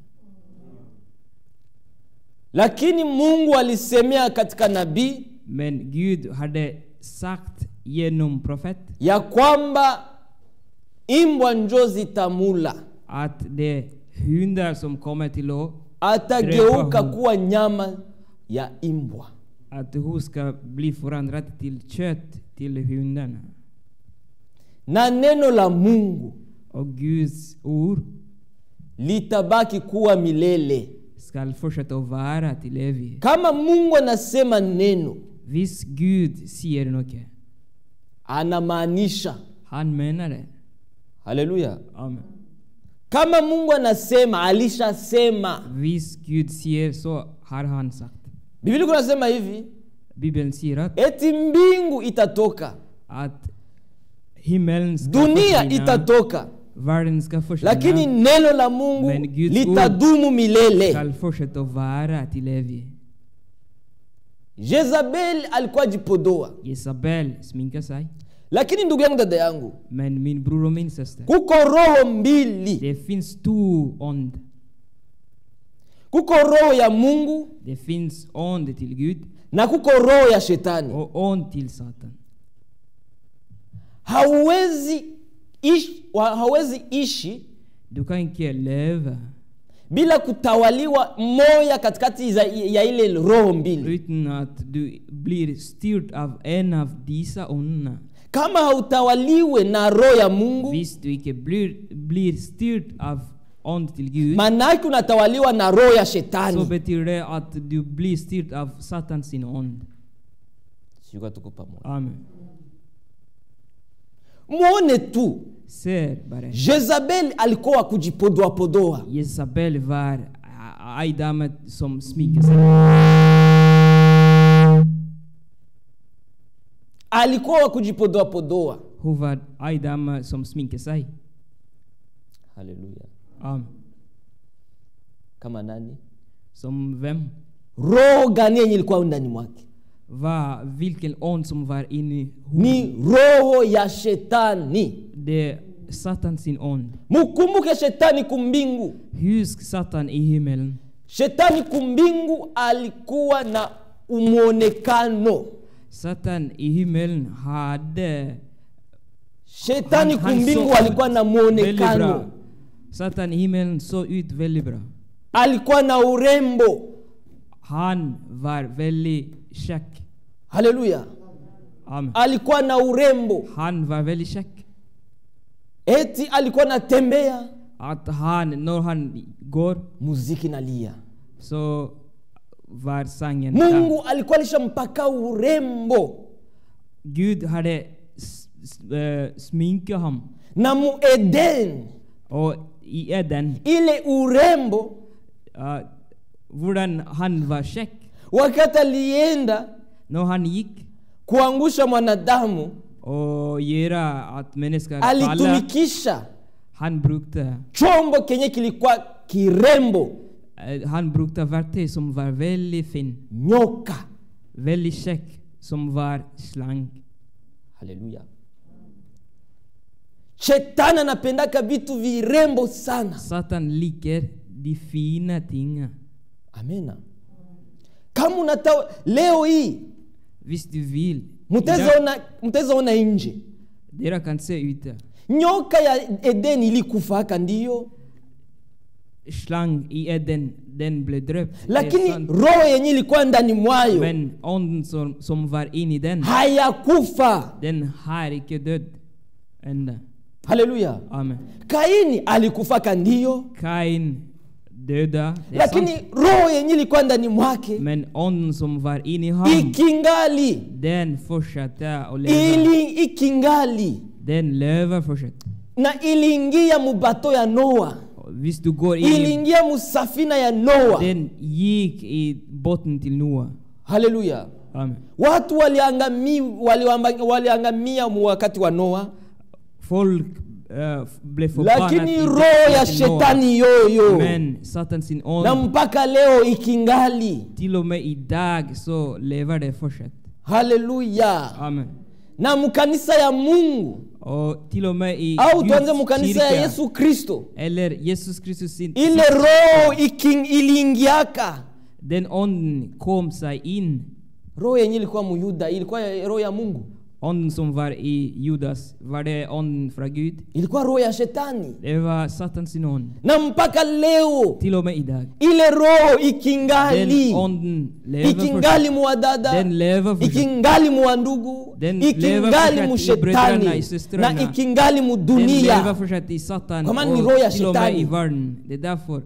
lakini mungu alisemea katika nabii Men Gud hadde sagt gjennom profet ya kwamba imbwa njo zitamula at det er hunder som kommer til å atageuka Drepa hu. kuwa nyama ya imbwa At hun skal bli forandret til kjøtt til hundene. na neno la mungu Og Guds ord litabaki kuwa milele skal fortsette å være til evig. kama mungu anasema neno Hvis Gud sier noe, anamaanisha han mener det. haleluya Amen. kama mungu anasema alishasema Hvis Gud sier, så har han sagt. biblia kunasema hivi Bibelen sier at, eti mbingu itatoka at himmelen skal dunia forsvinne, itatoka verden skal lakini forsvinne, neno la mungu Men Guds litadumu milele skal fortsette å være til evig. jezabeli alikuwa jipodoa Isabel sminker seg, lakini ndugu yangu dada yangu men min bror og min søster, kuko roho mbili det fins to ånd. kuko roho ya mungu Det fins ånd til Gud na kuko roho ya shetani og ånd til Satan. hauwezi ishi, wa- hauwezi ishi Du kan ikke leve bila kutawaliwa moya katikati za, ya ile roho mbili uten at du blir styrt av en av disse åndene. kama hautawaliwe na roho ya mungu Hvis du ikke blir, blir styrt av ånd til Gud, manake unatawaliwa na roho ya så shetani betyr det at du blir styrt av Satan sin ånd. Sijui tuko pamoja. Amen. muone tu Ser bara. jezabeli alikuwa wa kujipodoapodoa Jezabel var ei dame som sminker sig. alikuwa wa kujipodoapodoa Hon var ei dame som sminker sig. haleluya Amen. kama nani Som vem? roho gani yenye ilikuwa ndani mwake Var, vilken ond som var inne i hon. ni roho ya shetani Det Satan sin ond. mukumbuke shetani kumbingu Husk Satan i himmelen. shetani kumbingu alikuwa na umwonekano Satan i himmelen hade... shetani han- han kumbingu såg alikuwa ut na väldigt bra. mwonekano Satan i himmelen såg ut väldigt bra. alikuwa na urembo Han var väldigt käck. haleluya Amen. alikuwa na urembo Han var väldigt käck. eti alikuwa natembea Att han, när han går, muziki nalia så var sangen där. mungu alikuwa alishampaka urembo Gud hade s- s- eh, sminkat honom. na mueden Och i Eden, ile urembo uh, hvordan han var käck. wakati alienda När han gick kuangusha mwanadamu och göra att människor faller, alitumikisha han brukade, chombo kenye kilikuwa kirembo eh, han brukade verktyg som var väldigt fin, nyoka väldigt käck, som var slank. haleluya shetani anapendaka vitu virembo sana Satan liker de fina tingen. amena kama unata leo hii Visst du vill. mtawezaona mtawezaona nje Dera kan se ute. nyoka ya edeni ilikufaka ndiyo Slang i Eden, den blev döpt. Det är lakini sant. roho yenye ilikuwa ndani mwayo Men onden som, som var in i den, hayakufa den har icke död ända. haleluya Amen. kaini alikufaka ndiyo Kain döda, det är lakini sant. roho yenye ilikuwa ndani mwake Men onden som var in i honom, ikingali den fortsatte att leva. ili ikingali Den lever fortsatt. na iliingia mubato ya noa Och Visst du går in, iliingia musafina ya noa den gick i botten till Noa. haleluya Amen. watu waliangamia waliamba- waliangamia mu wakati wa noa Folk eh, blev förbannat lakini i roho botten ya till Noa. shetani yoyo Men Satan sin na ond, mpaka leo ikingali till och med idag så lever det fortsatt. haleluya Amen. na mkanisa ya mungu Och till och med i au tuanze Guds mkanisa ya kyrka, yesu kristo eller Jesus Kristus sin, ile roho iking- iliingiaka den onden kom sig in. roho yenye ilikuwa muyuda ilikuwa ya- roho ya mungu Onden som var i Judas, var det onden från Gud? ilikuwa roho ya shetani Det var Satan sin ond. na mpaka leo Till och med idag. ile roho Den ikingali onden lever ikingali fortsatt. muwadada Den lever fortsatt. ikingali muwandugu Den lever ikingali fortsatt i bröderna, mushetani i systrarna. na ikingali Den lever mudunia fortsatt i Satan Kwa maana ni roho ya och till och med i shetani. världen. Det är därför.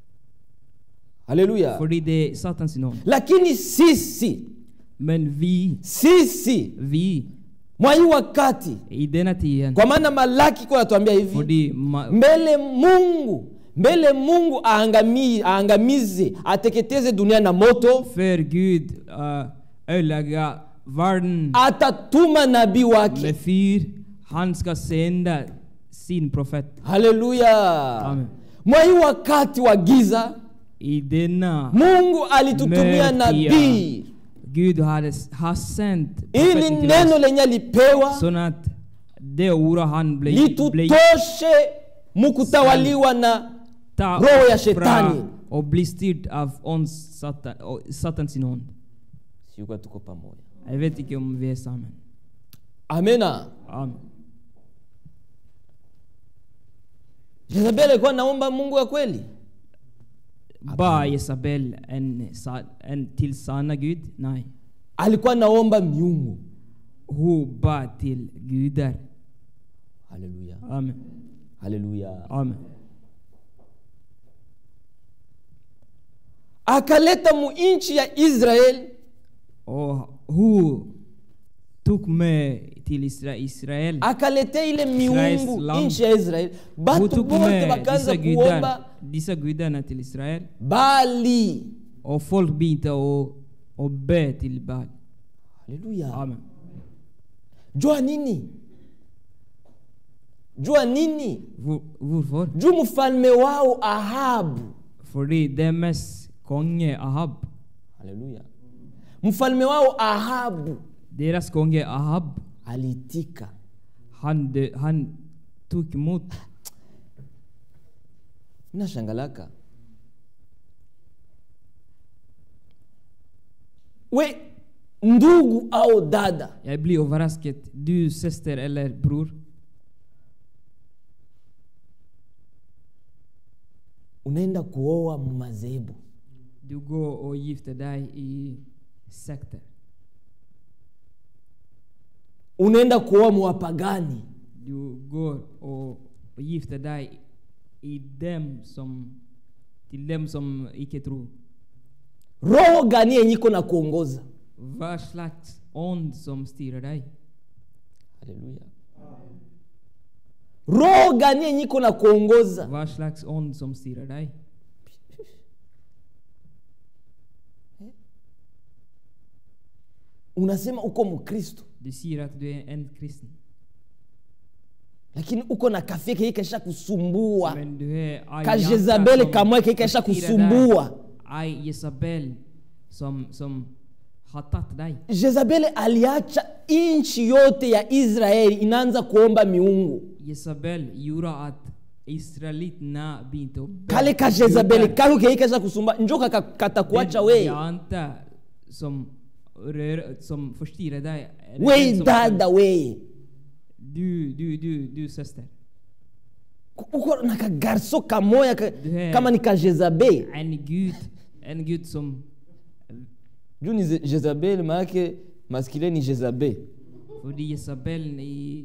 haleluya För det är Satan sin ond. lakini sisi Men vi, sisi vi, mwa hii wakati i denna tiden, kwa maana malaki kwa natuambia hivi fordi ma- mbele mungu mbele mungu aangami, aangamize ateketeze dunia na moto för Gud uh, ödelägga världen atatuma nabii wake med fyr. Han ska sända sin profet. haleluya Amen. mwa hii wakati wa giza I denna mungu alitutumia mörka nabii Gud hade, har sänt ili profeten till neno oss lenye alipewa så att det ordet han blev, blev litutoshe mukutawaliwa na ta roho ya oss shetani. fra och bli styrd av ons satan, och satan sin ond. siukuwa tuko pamoja Jag vet inte om vi är samman. amena Amen. jezebeli alikuwa naomba mungu ya kweli Ba Jezabel en, sa- en till sanna Gud? Nej. alikuwa naomba miungu Hon ba till gudar. haleluya Amen. haleluya Amen. akaleta mu nchi ya israeli Och hon tog med till Isra Israel. akaletea ile Israel's miungu land. nchi ya israeli Hon batu tog bote med bakaanza dessa kuomba gudar, dessa gudarna till Israel. bali Och folk började och, och be till Baal. haleluya Amen. jua nini jua nini Hvor, varför? juu mfalme wao ahabu Fordi deras konge Ahab, haleluya mfalme wao ahabu deras konge Ahab, aliitika han, dö- han tog emot minashangalaka we ndugu au dada Jag blir överraskad. Du syster eller bror. unaenda kuoa madhehebu Du går och gifter dig i sekter. unaenda kuoa mwapagani Du går och, och gifter dig i dem som, till dem som icke tror. roho gani yenye iko na kuongoza Vad slags ond som styr dig? haleluya roho gani yenye iko na kuongoza Vad slags ond som styr dig? unasema uko mkristo Du säger att du är en kristen. lakini uko na kafie keye kaisha kusumbua Men du är aj ka hjärta jezabeli som kamwe keye kaisha styr dig. kusumbua Aj Jezabel som, som har tagit dig. jezabeli aliacha nchi yote ya israeli inaanza kuomba miungu Jezabel gjorde att israeliterna började att kale ka jezabeli kako keye kaisha kusumbua njo kaka- katakuacha we Jante som, rör, som förstyrrar dig. är det den we som- dada we Du, du, du, du syster. uko na kagarso kamoya ka, Duhe. kama ni ka jezabeli En Gud, en Gud som... juu ni Ze- jezabeli maanake maskile ni jezabel För Jezabel i...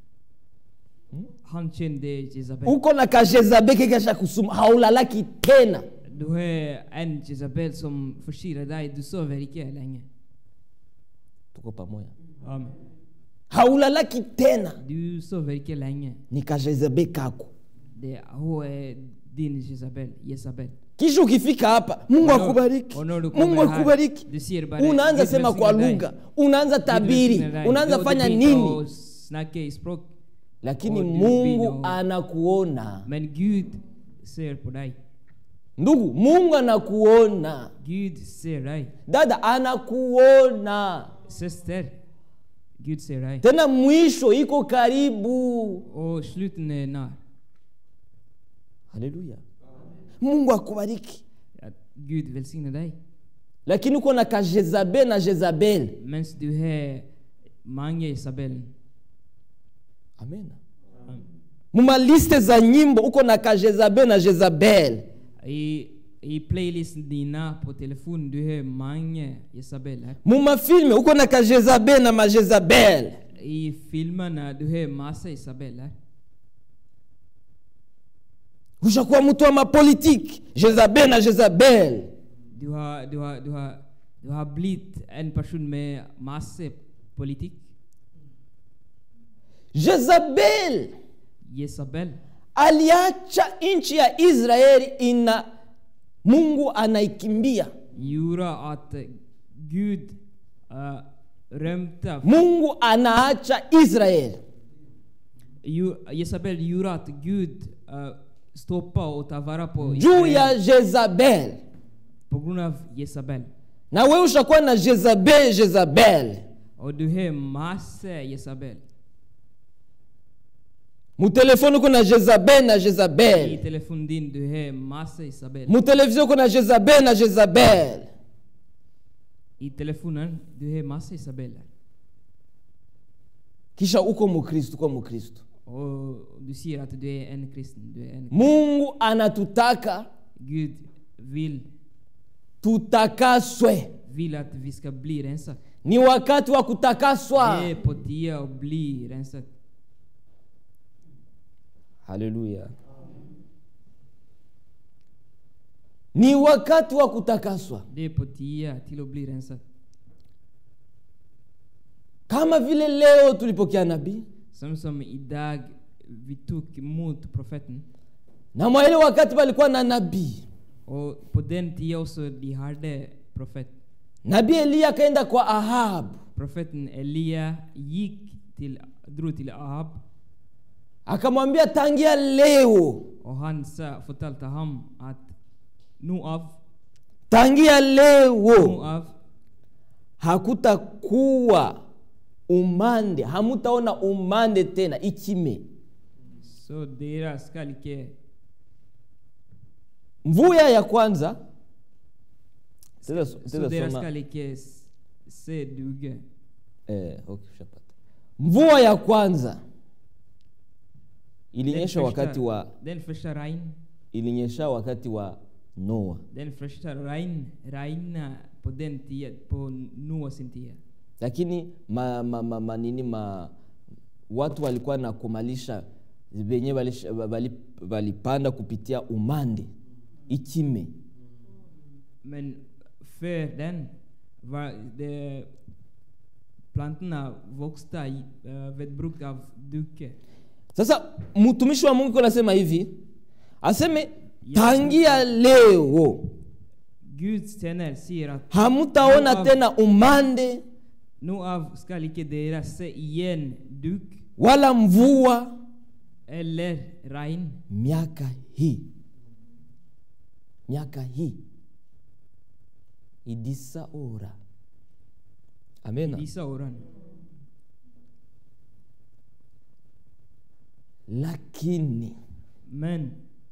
Han kände Jezabel. uko na ka jezabeli keye kaisha kusuma haulalaki tena Du har en Jezabel som förstyrrar dig. Du sover icke länge. tuko pamoja Amen. haulalaki tena Du sover icke länge. ni ka jezabeli kako Det hon är din Jezabel. Jezabel. kisha ukifika hapa mungu Ono- akubariki ono ulikuwa mungu umehari. akubariki Du ser bara- unaanza Gud sema kwa välsigne dig. lugha unaanza Gud tabiri välsigne dig. unaanza Du- fanya du blir nini och Snacka i språk. lakini Och du mungu blir- anakuona Men Gud ser på dig. ndugu mungu anakuona Gud ser dig. dada anakuona Syster, Gud ser dig. tena mwisho iko karibu Och sluten är när. haleluya mungu akubariki Att Gud välsignar dig. lakini uko na ka jezabel na jezabel Medan du har många Isabel. amen mumaliste za nyimbo uko na ka jezabel na jezabel I, I playlisten dina på telefon du har många Isabeller. mumafilme uko na ka jezabel na majezabel I filmerna du har massa Isabeller. ushakuwa mtu wa mapolitiki jezabel na jezabel Du har, du har, du har, du har blivit en person med massa politik. jezabel Jezabel. aliacha nchi ya israeli ina mungu anaikimbia gjorde att Gud uh, römte. mungu anaacha israeli Ju- Jezabel gjorde att Gud uh, stoppade och tog vara på juu ya Israel jezabel på grund av Jezabel. na wewe ushakuwa na jezabel jezabel Och du har massa Jezabel. mutelefoni uko na jezabel na I jezabel telefon din du har massa Isabel. mutelevizio uko na jezabel na jezabel I telefonen du har massa Isabeller. kisha uko mukristu uko mukristu Och du säger att du är en kristen. Du är en mungu anatutaka Gud vill, tutakaswe vill att vi ska bli rensade. ni wakati wa kutakaswa Det är på tiden att bli rensad. haleluya ni wakati wa kutakaswa Det är på tiden till att bli rensad. kama vile leo tulipokea nabii Som som idag vi tog emot profeten. na mwa ile wakati palikuwa na nabii Och på den tiden också de hade profet. nabii eliya akaenda kwa ahabu Profeten Elia gick till, drog till Ahab akamwambia tangia leo och han sa, fortalte ham att nu av, tangia nu leo av hakutakuwa umande hamutaona umande tena ikime så deras skall icke mvuya ya kwanza Teza- så teza deras soma- skall icke s- se duge. eh, okay, ushapata. mvua ya kwanza Den ilinyesha wakati wa första, den första regn, ilinyesha wakati wa noa den första regn, regna på den tiden, på Noa sin tid. lakini ma, ma, ma, ma, nini ma, watu walikuwa na kumalisha venye walisha- wali- walipanda kupitia umande ikime Men för den var det plantorna växte uh, vid bruk av duke. sasa mtumishi wa mungu iko nasema hivi aseme tangia leo Guds tjänare säger att hamutaona Nu av- tena umande nu av skall icke deras se igen duk wala mvua eller regn miaka hii miaka hii idisa ora i amena dessa åren. lakini Men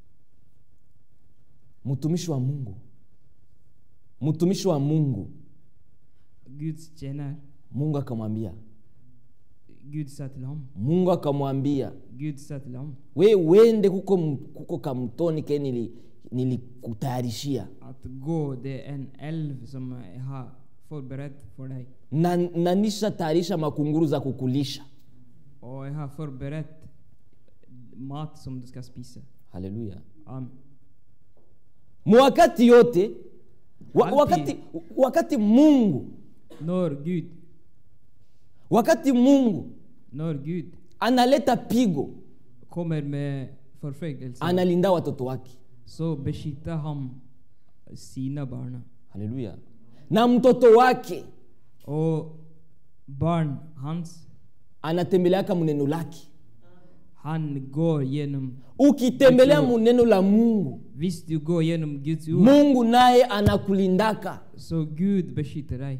mtumishi wa mungu mtumishi wa mungu Guds tjänare, mungu akamwambia Gud sa till honom, mungu akamwambia Gud sa till honom we wende kuko, m- kuko kamtoni ke nili- nilikutayarishia att gå, det är en älv som jag har förberett för dig. na, na nishatayarisha makunguru za kukulisha Och jag har förberett mat som du ska spisa. haleluya Amen. mwakati yote wa, Alpi. wakati, wakati mungu När Gud, wakati mungu när Gud analeta pigo kommer med förföljelse analinda watoto wake så beskyddar han sina barn. haleluya na mtoto wake Och barn hans, anatembeleaka muneno lake han går genom, ukitembelea muneno la mungu visst du går genom Guds ord, mungu naye anakulindaka så Gud beskyddar dig.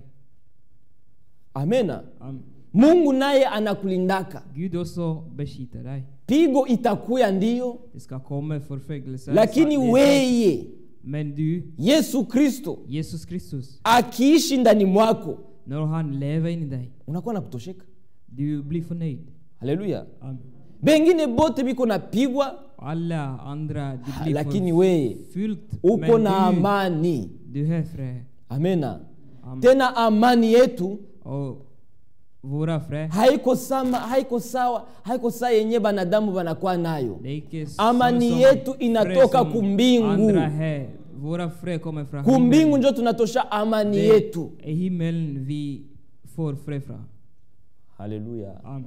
amena Amen. mungu naye anakulindaka Gud också beskyddar dig. pigo itakuya ndiyo Det ska komma förföljelse. lakini så det- weye Men du, yesu kristo Jesus Kristus, akiishi ndani mwako när han lever in i dig, unakuwa na kutosheka du blir förnöjd. haleluya Amen. bengine bote biko napigwa Alla andra, du Ah, blir lakini weye förfyllt. uko Men na du, amani du har fred. amena Amen. tena amani yetu Och våra fred, haiko sama haiko sawa haiko saa yenye banadamu banakuwa nayo det är icke Amani som yetu fred inatoka som kumbingu. Andra har. Våra fred kommer från kumbingu himmelen. njo tunatosha amani Det yetu är himmelen vi får fred från. haleluya Amen.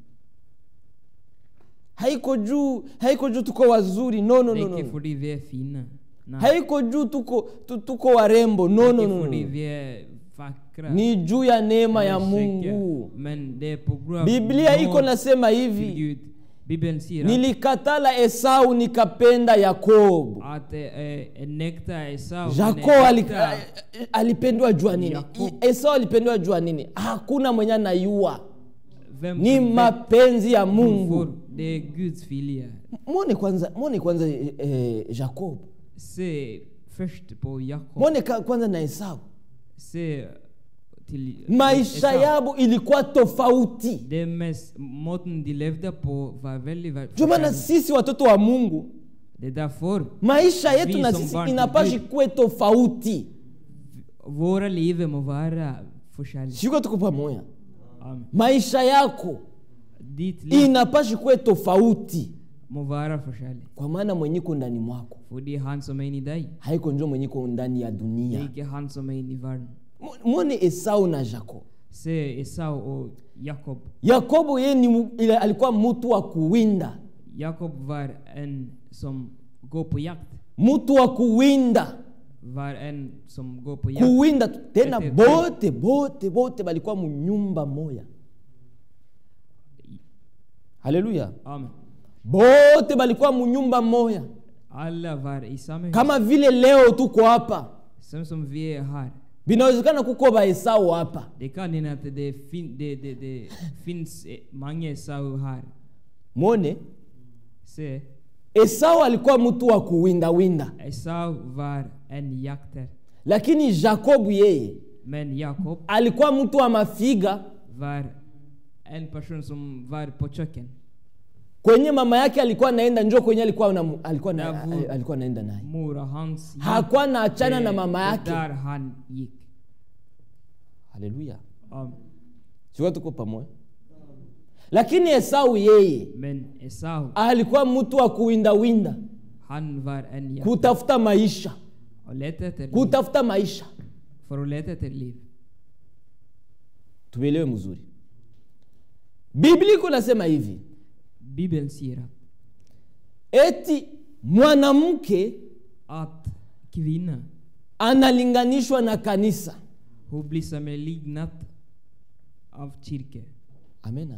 haiko juu haiko juu tuko wazuri no no Det no, är no. inte för vi är fina. Nej. haiko juu tuko tu, tuko warembo no Det no är no, för no. vi är vackra. ni juu ya neema ya eller käcka. mungu Men det är på grund av biblia iko nåd nasema till hivi Gud. Bibeln säger att, nilikatala esau nikapenda yakobo att det är en äkta Esau. men jakob en ali, äkta- alipendwa jua nini Yakobo. I- esau alipendwa jua nini hakuna mwenye anayua Vem ni som vet mapenzi ya varför, mungu Det är Guds vilja. mwone kwanza mwone kwanza eh, eh, jakob Se först på Jakob. mwone ka- kwanza na esau Se till maisha Esau. yabo ilikuwa tofauti Det mest, måten de levde på var väldigt var- ndio maana förfärlig. sisi watoto wa mungu Det är därför maisha yetu Vi na som sisi barn till inapashi Gud. kuwe tofauti våra liv må vara förkärlek. siko tuko pamoja Amen. maisha yako Ditt liv inapashi kuwe tofauti må vara förkärlek. kwa maana mwenyiko ndani mwako För det är han som är inne i dig. haiko njo mwenyiko ndani ya Det är dunia inte han som är inne i världen. Mu- mwone esau na jakob Se Esau och Jakob. yakobo yeye ni mu- ile alikuwa mtu wa kuwinda Jakob var en som går på jakt. mtu wa kuwinda Var en som går på jakt. kuwinda tu. tena Ete- bote bote bote balikuwa munyumba moya haleluya Amen. bote balikuwa munyumba moya Alla var i samma hus. kama vile leo tuko hapa Sen som vi är här. vinawezekana kuko baesau hapa Det kan hända att det, fin, det, det, det finns eh, många Esau här. mwone Se, esau alikuwa mtu wa kuwindawinda Esau var en jakter. lakini jakobu yeye Men Jakob alikuwa mtu wa mafiga var en person som var på köken. kwenye mama yake alikuwa naenda njo kwenye alikuwa na, alikuwa na, Davu. alikuwa naenda naye Mor och hans gick. hakuwa naachana na Det- mama det yake Där han gick. haleluya Amen. sikuwa tuko pamoja lakini esau yeye Men Esau, alikuwa mtu wa kuwindawinda han var en jakter. kutafuta maisha Och letade efter liv. kutafuta maisha För att leta efter liv. tuelewe mzuri biblia iko nasema hivi Bibeln säger att, eti mwanamke att kvinna, analinganishwa na kanisa hon blir sammanlignad av kyrkan. amena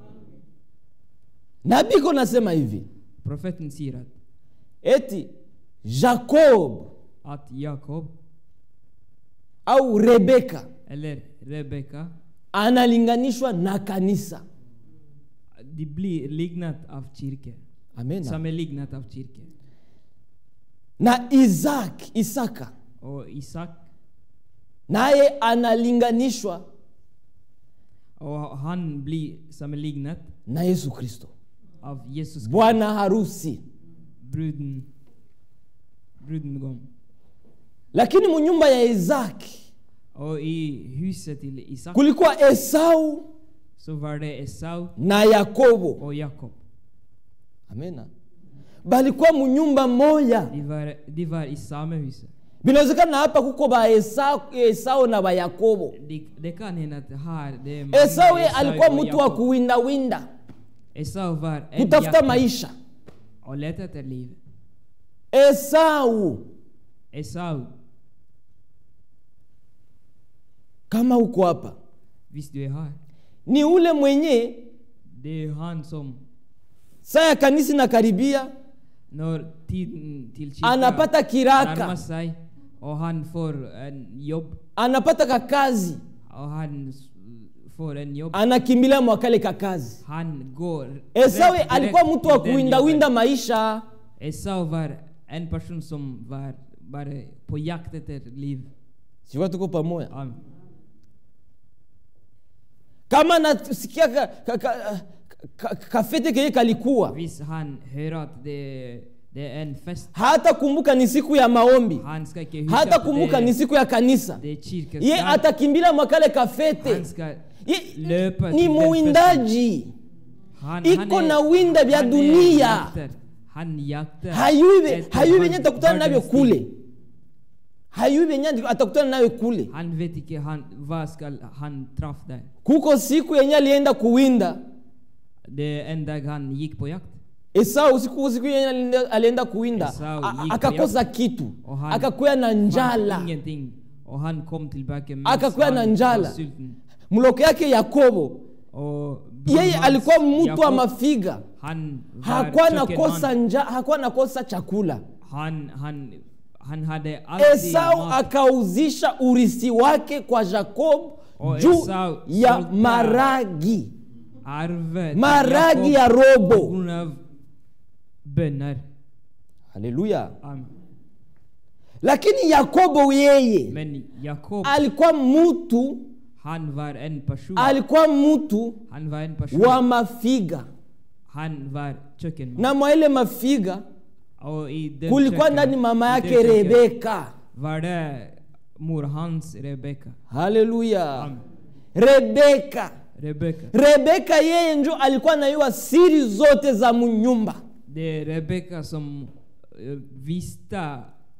nabii iko nasema hivi Profeten säger att, eti jakob att Jakob au rebeka eller Rebecka, analinganishwa na kanisa de blir lignat av kyrkan. amena Sammanlignat av kyrkan. na isak isaka Och Isak, naye analinganishwa och han blir sammanlignat na yesu kristo av Jesus Kristus, bwana harusi bruden, brudengång. lakini munyumba ya isaki Och i huset till Isak kulikuwa esau så var det Esau na yakobo och Jakob. amena balikuwa munyumba moya De var, de var i samma hus. vinawezekana hapa kuko ba esau, esau na bayakobo Det, det kan hända att här det är många esau ye alikuwa och mtu wa Jakob. kuwindawinda Esau var en kutafuta jakter maisha och letade efter liv. esau Esau, kama uko hapa visst du är här? ni ule mwenye Det är han som saa ya kanisa na karibia när tiden till kyrkan anapata närmar kiraka sig och han får en jobb anapata kakazi och han s- får en jobb. anakimbilia mwakale kakazi Han går esau rätt alikuwa direkt mtu wa till den kuwindawinda jobben. maisha Esau var en person som var bara på jakt efter liv. sikuwa tuko pamoja Amen. kama nasikia ka, ka, ka, ka, kafete kenye kalikuwa Visst han hör att det, det är en fest. hata kumbuka ni siku ya maombi Han ska inte huska hata att kumbuka ni det, siku ya kanisa det är kyrkans ye dag. atakimbilia mwakale kafete Han ska Ye, löpa ni till den festen. muwindaji Han, Iko na winda vya han är dunia. jakter. Han jaktar. hayui ve- efter hayui venye hans atakutana navyo världens kule tid. hayui venye atakutana nayo kule Han vet inte han, vad ska han träffa där. kuko siku yenye alienda kuwinda Det är en dag han gick på jakt. esau siku siku yenye alienda, alienda kuwinda Esau a- a- gick akakosa kitu Och han akakuya na njala fann ingenting. Och han kom tillbaka med Akakuwa na han njala. var sulten. mloko yake yakobo Och yeye hans alikuwa mtu wa Jakob, mafiga Han var hakuwa kökenman. nakosa nja hakuwa nakosa chakula Han, han, han hade alltid esau mat. akauzisha urisi wake kwa jakob Och juu Esau ya sålde maragi Arvet till maragi Jakob ya på robo grund av böner. haleluya Amen. lakini yakobo yeye Men Jakob, alikuwa mtu han var en person. alikuwa mtu Han var en person. wa mafiga Han var kökenman. na mwa ile mafiga Och i den kulikuwa köken- ndani mama i yake den köken rebeka Var det mor hans Rebecka. haleluya Amen. rebeka Rebecka. rebeka yeye njo alikuwa anaiwa siri zote za munyumba Det är Rebecka som eh, visste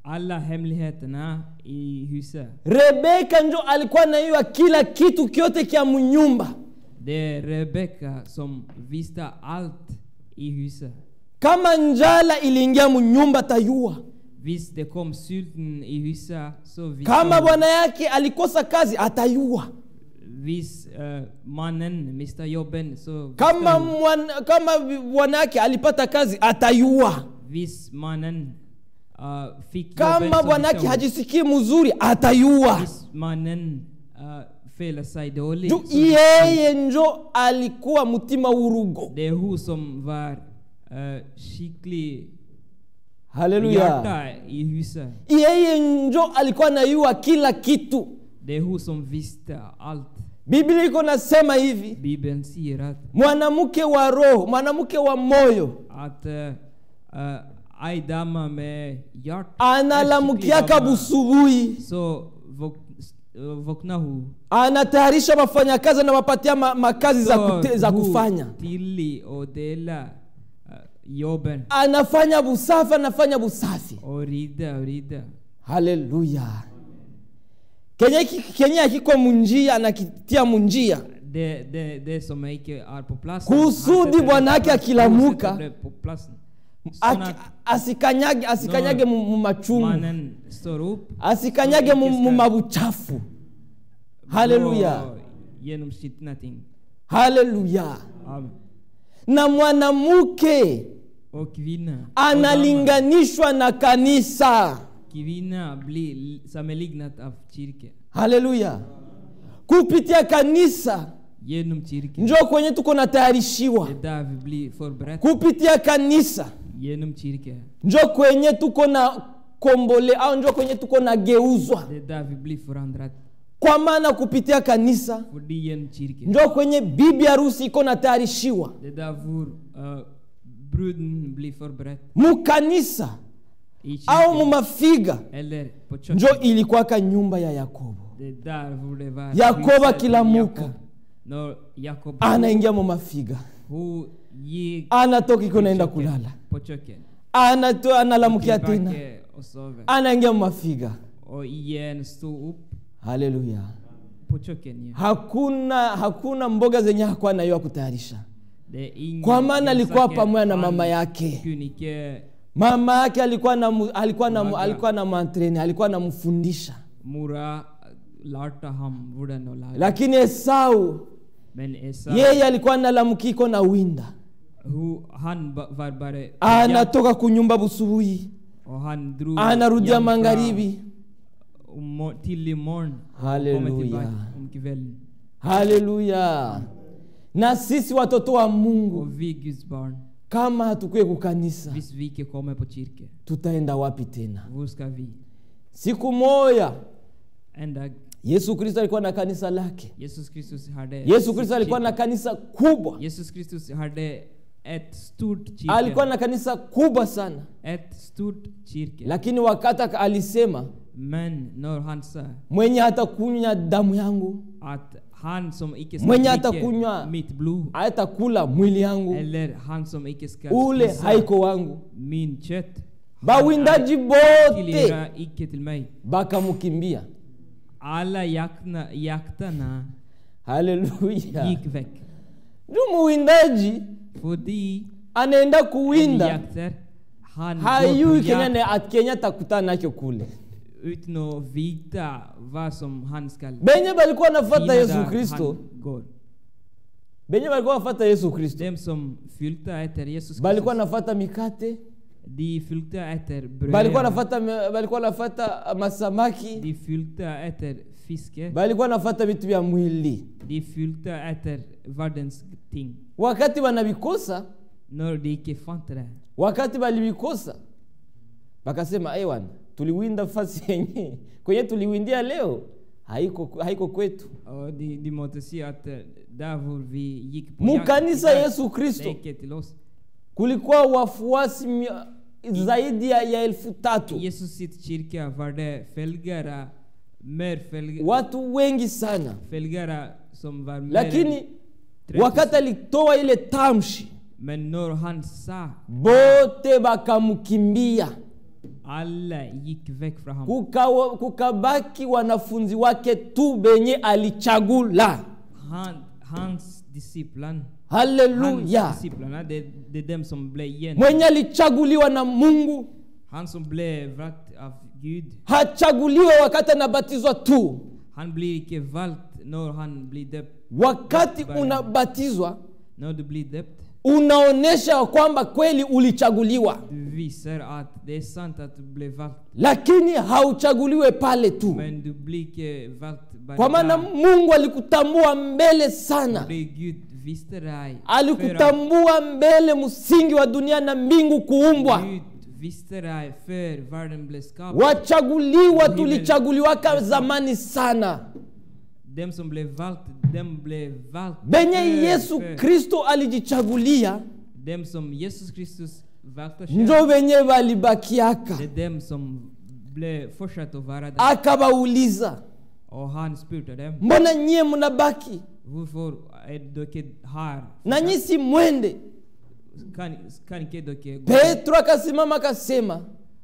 alla hemligheterna i huset. rebeka njo alikuwa naiwa kila kitu kyote kya munyumba Det är Rebecka som visste allt i huset. kama njala iliingia munyumba tayua Visst det kom sulten i huset så visste kama hon. bwana yake alikosa kazi atayua Visst eh, mannen miste jobben så visste kama hon. mwan, kama bwana yake alipata kazi atayua Visst mannen uh, fick kama jobben så bwana visste yake hon. hajisikii mzuri atayua Visst mannen uh, fäller sig dåligt juu så visste hon. yeye njo alikuwa mtima urugo Det är hon som var uh, skicklig haleluya hjärta i huset. yeye njo alikuwa nayua kila kitu Det är hon som visste allt. biblia iko nasema hivi Bibeln säger att, mwanamke wa roho mwanamke wa moyo att uh, uh, aj dama med hjärta analamukiaka busubuhi så vak, uh, vaknar hon. anatayarisha wafanyakazi anawapatia ma, makazi za, kute, za hon kufanya tilli och dela uh, jobben anafanya busafi anafanya busafi och rida och rida. haleluya kenye ki- kenye akiko munjia anakitia munjia Det, det, det som icke är på plats. Kusudi bwana yake akilamuka, på platsen. Aki- Såna asikanyage asikanyage mu mu machungu mannen står upp asikanyage mu mu mabuchafu haleluya går genom skitna ting. haleluya Amen. na mwanamke Och kvinna. analinganishwa na kanisa Kvinna blir sammanlignat av kyrkan. haleluya kupitia kanisa Genom kyrkan. njo kwenye tuko natayarishiwa Det är där vi blir förberedda. kupitia kanisa Genom kyrkan. njo kwenye tuko na kombole au njo kwenye tuko na geuzwa Det är där vi blir förändrade. kwa maana kupitia kanisa För det är genom kyrkan. njo kwenye bibi harusi iko natayarishiwa Det är där vår uh, bruden blir förberedd. mukanisa I au kyrkan. mumafiga Eller på njo köket. ilikuwaka nyumba ya yakobo Det är där hvor det var. Jakob huset akilamuka. Jakob. När Jakob anaingia mumafiga hon gick anatoka iko naenda köket, kulala på köket. Anato, analamukia tena Tillbaka och sover. anaingia mumafiga Och igen stod upp haleluya på köket igen. hakuna hakuna mboga zenye hakuwa nayo kutayarisha Det är ingen kwa maana alikuwa grönsaker. pamoja na Han mama yake kunde icke mama yake alikuwa na mu- alikuwa na mu- Laga. alikuwa na mantreni alikuwa anamfundisha Mora lärde ham hvordan att laga. lakini esau Men Esau, yeye alikuwa analamukiko na winda hu, han ba- var bara jakt anatoka kunyumba busubuhi och han drog anarudia jämfra magharibi om mo- till imorgon och Halleluja. kommer tillbaka om kvällen. haleluya na sisi watoto wa mungu Och vi Guds barn, kama hatukuye kukanisa hvis vi inte kommer på kyrkan, tutaenda wapi tena var ska vi? siku moja En dag, yesu kristo alikuwa na kanisa lake Jesus Kristus hade yesu sitt kristo alikuwa na kyrka. kanisa kubwa Jesus Kristus hade ett stort alikuwa kyrka. na kanisa kubwa sana Ett stort kyrka. lakini wakati aka- alisema Men när han sa mwenye hatakunywa damu yangu att han som icke ska Mwenye dricka atakunywa- mitt blod hatakula mwili yangu eller han som icke ska ule spisa haiko wangu min kött bawindaji han bote tillhöra icke till mig. bakamkimbia Alla jakna, jaktarna haleluya gick väck. ndio muwindaji Fordi anaenda en kuwinda jakter, han hayui går på kenya jakt na- kenya atakutana nacho kule utan att veta vad som han ska benye balikuwa nafata finna yesu där kristo han går. benye balikuwa nafata yesu kristo Dem som fyllde efter Jesus balikuwa Kristus, nafata mikate de fyllde efter balikuwa bröd, nafata balikuwa nafata masamaki de fyllde efter fiske, balikuwa nafata vitu vya mwili de fyllde efter världens ting. wakati wanavikosa När de icke fann det. wakati walivikosa wakasema ewan tuliwinda fasi yenye kwenye tuliwindia leo haiko, haiko kwetu Och de, de måste se att eh, där hvor vi gick på Mukanisa jakt, Yesu det Kristo. är icke till oss. kulikuwa wafuasi mia- zaidi ya, ya elfu tatu I Jesus sitt kyrka var det följare, mer följare, watu wengi sana följare som var mer lakini än 30 wakati alitoa ile tamshi Men när han sa, bote bakamkimbia Alla gick väck från honom. Kukawa- kukabaki wanafunzi wake tu benye alichagula Han, hans disciplan, hans haleluya disciplarna, det, det är dem som blev igen. mwenye alichaguliwa na mungu Han som blev valt av Gud, hachaguliwe wakati anabatizwa tu han blir inte valt när han blir döpt. wakati unabatizwa När du blir döpt, unaonyesha kwamba kweli ulichaguliwa du visar att det är sant att du blev valt. lakini hauchaguliwe pale tu Men du blir inte valt bara kwa maana där. mungu alikutambua mbele sana Det Gud visste dig. alikutambua mbele msingi wa dunia na mbingu kuumbwa Gud visste dig för världen blev skapad. wachaguliwa tulichaguliwaka zamani sana Dem som blev valt, dem blev valt. benye för- yesu för- kristo alijichagulia Dem som Jesus Kristus valde njo själv. benye walibakiaka Det är dem som blev fortsatt att vara där. akabauliza Och han spurte dem. mbona nyie mnabaki Varför är dere här? na nyi si mwende Kan, kan inte dere gå? petro akasimama akasema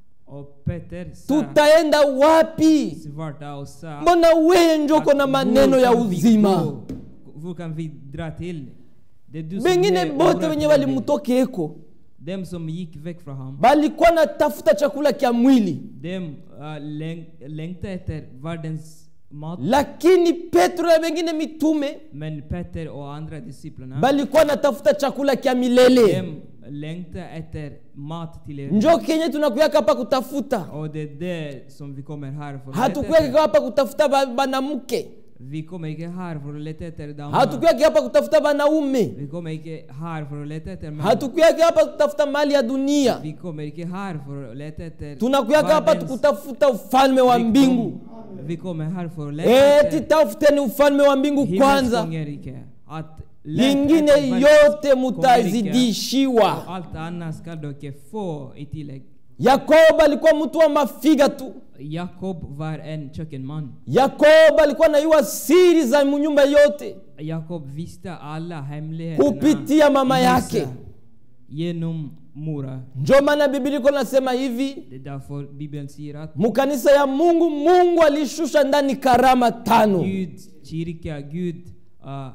Och Peter sa, tutaenda wapi svarta och sa, mbona weye njoko na att maneno "Var ya kan vi uzima gå? Var kan vi dra till? Det är du som bengine blev bote orättfärdig. wenye walimtokeeko Dem som gick väck från honom. balikuwa na tafuta chakula kya mwili Dem uh, läng, längtade efter världens mat. lakini petro na wengine mitume Men Peter och andra disciplerna, balikuwa na tafuta chakula kya milele dem längtade efter mat till er. njo kenye tunakuyaka hapa kutafuta Och det är det som vi kommer här för att leta hatukuyaka efter. hapa kutafuta ba- banamuke Vi kommer inte här för att leta efter damer. hatukuyaka hapa kutafuta banaume Vi kommer inte här för att leta efter män. hatukuyaka hapa kutafuta mali ya dunia Vi kommer inte här för att leta efter tunakuyaka hapa världens- kutafuta ufalme wa Vi kom- mbingu Vi kommer här för att leta eti efter tafuteni ufalme wa mbingu kwanza himmelskongerike. Att leta lingine efter världens yote kongerike. mutazidishiwa Och allt annat ska dere få i tillägg. yakobo alikuwa mtu wa mafiga tu Jakob var en kökenman. yakobo alikuwa anayua siri za munyumba yote Jakob visste alla hemligheterna kupitia mama i yake Musa genom Mora. njo maana biblia iko nasema hivi Det är därför Bibeln säger att mukanisa ya mungu mungu alishusha ndani karama tano Gud, kyrka, Gud uh,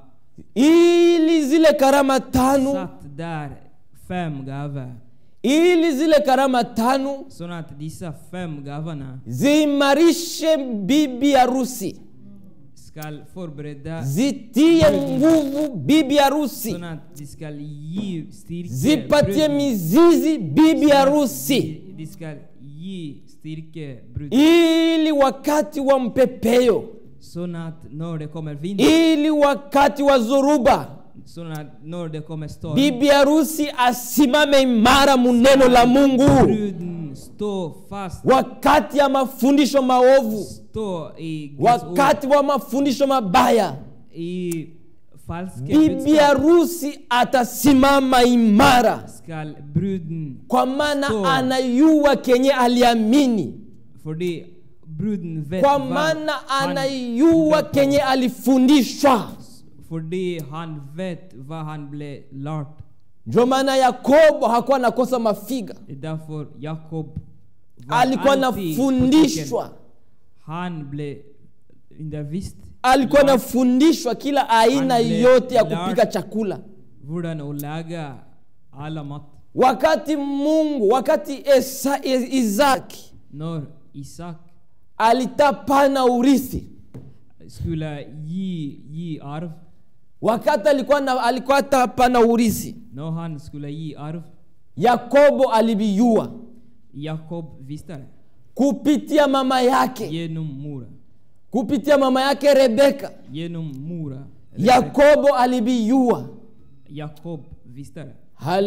ili zile karama tano satt där fem gaver. ili zile karama tano Så att dessa fem gavarna ziimarishe bibi harusi ska förbereda zitie nguvu bibi harusi så att de ska ge styrka zipatie bruden. mizizi bibi harusi De, de ska ge styrka bruden. ili wakati wa mpepeo Så att när det kommer vinter, ili wakati wa zoruba så att när det kommer storm, bibi harusi asimame imara muneno la mungu bruden står fast, wakati ya mafundisho maovu står i Guds ord, wakati wa mafundisho mabaya i falska bibi budskap harusi atasimama imara skall bruden, kwa maana Stå. anayua kenye aliamini för det bruden vet kwa vad maana han anayua blev- kenye alifundishwa för det han vet vad han blev lärt. ndio maana yakobo hakuwa anakosa mafiga Det är därför Jakob var alikuwa alltid på anafundishwa tecken. Han blev undervisd alikuwa lärt anafundishwa kila aina Ande- yote ya Lord. kupika chakula hurdan att laga alla mat. wakati mungu wakati Esa, E- isaki När Isak alitapana urithi skulle ge, ge arv, wakati alikuwa na, alikuwa atapana urithi när han skulle ge arv, yakobo aliviyua Jakob visste det kupitia mama yake genom Mora. kupitia mama yake rebeka Genom Mora. yakobo aliviyua Jakob visste det.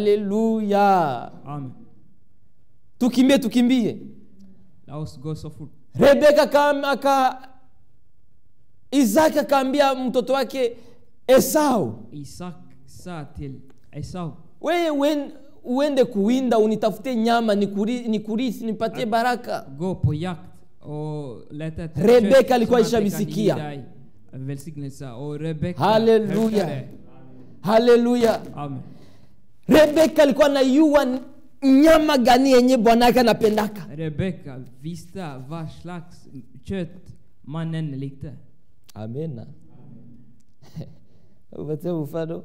haleluya Amen. tukimbie tukimbie Låt oss gå så fort. rebeka aka, aka isaki akaambia mtoto wake esau Isak sa till Esau, weye wen- uende kuwinda unitafute nyama nikuri- nikurisi nipatie baraka gå på jakt och leta efter Rebecca kött alikuwa så att det kan ishavisikia. ge dig välsignelse. Och Rebecka Halleluja. hörde det. haleluya Amen. rebeka alikuwa anayua nyama gani yenye bwanake anapendaka Rebecka visste vad slags kött mannen likte. amena upatie mfano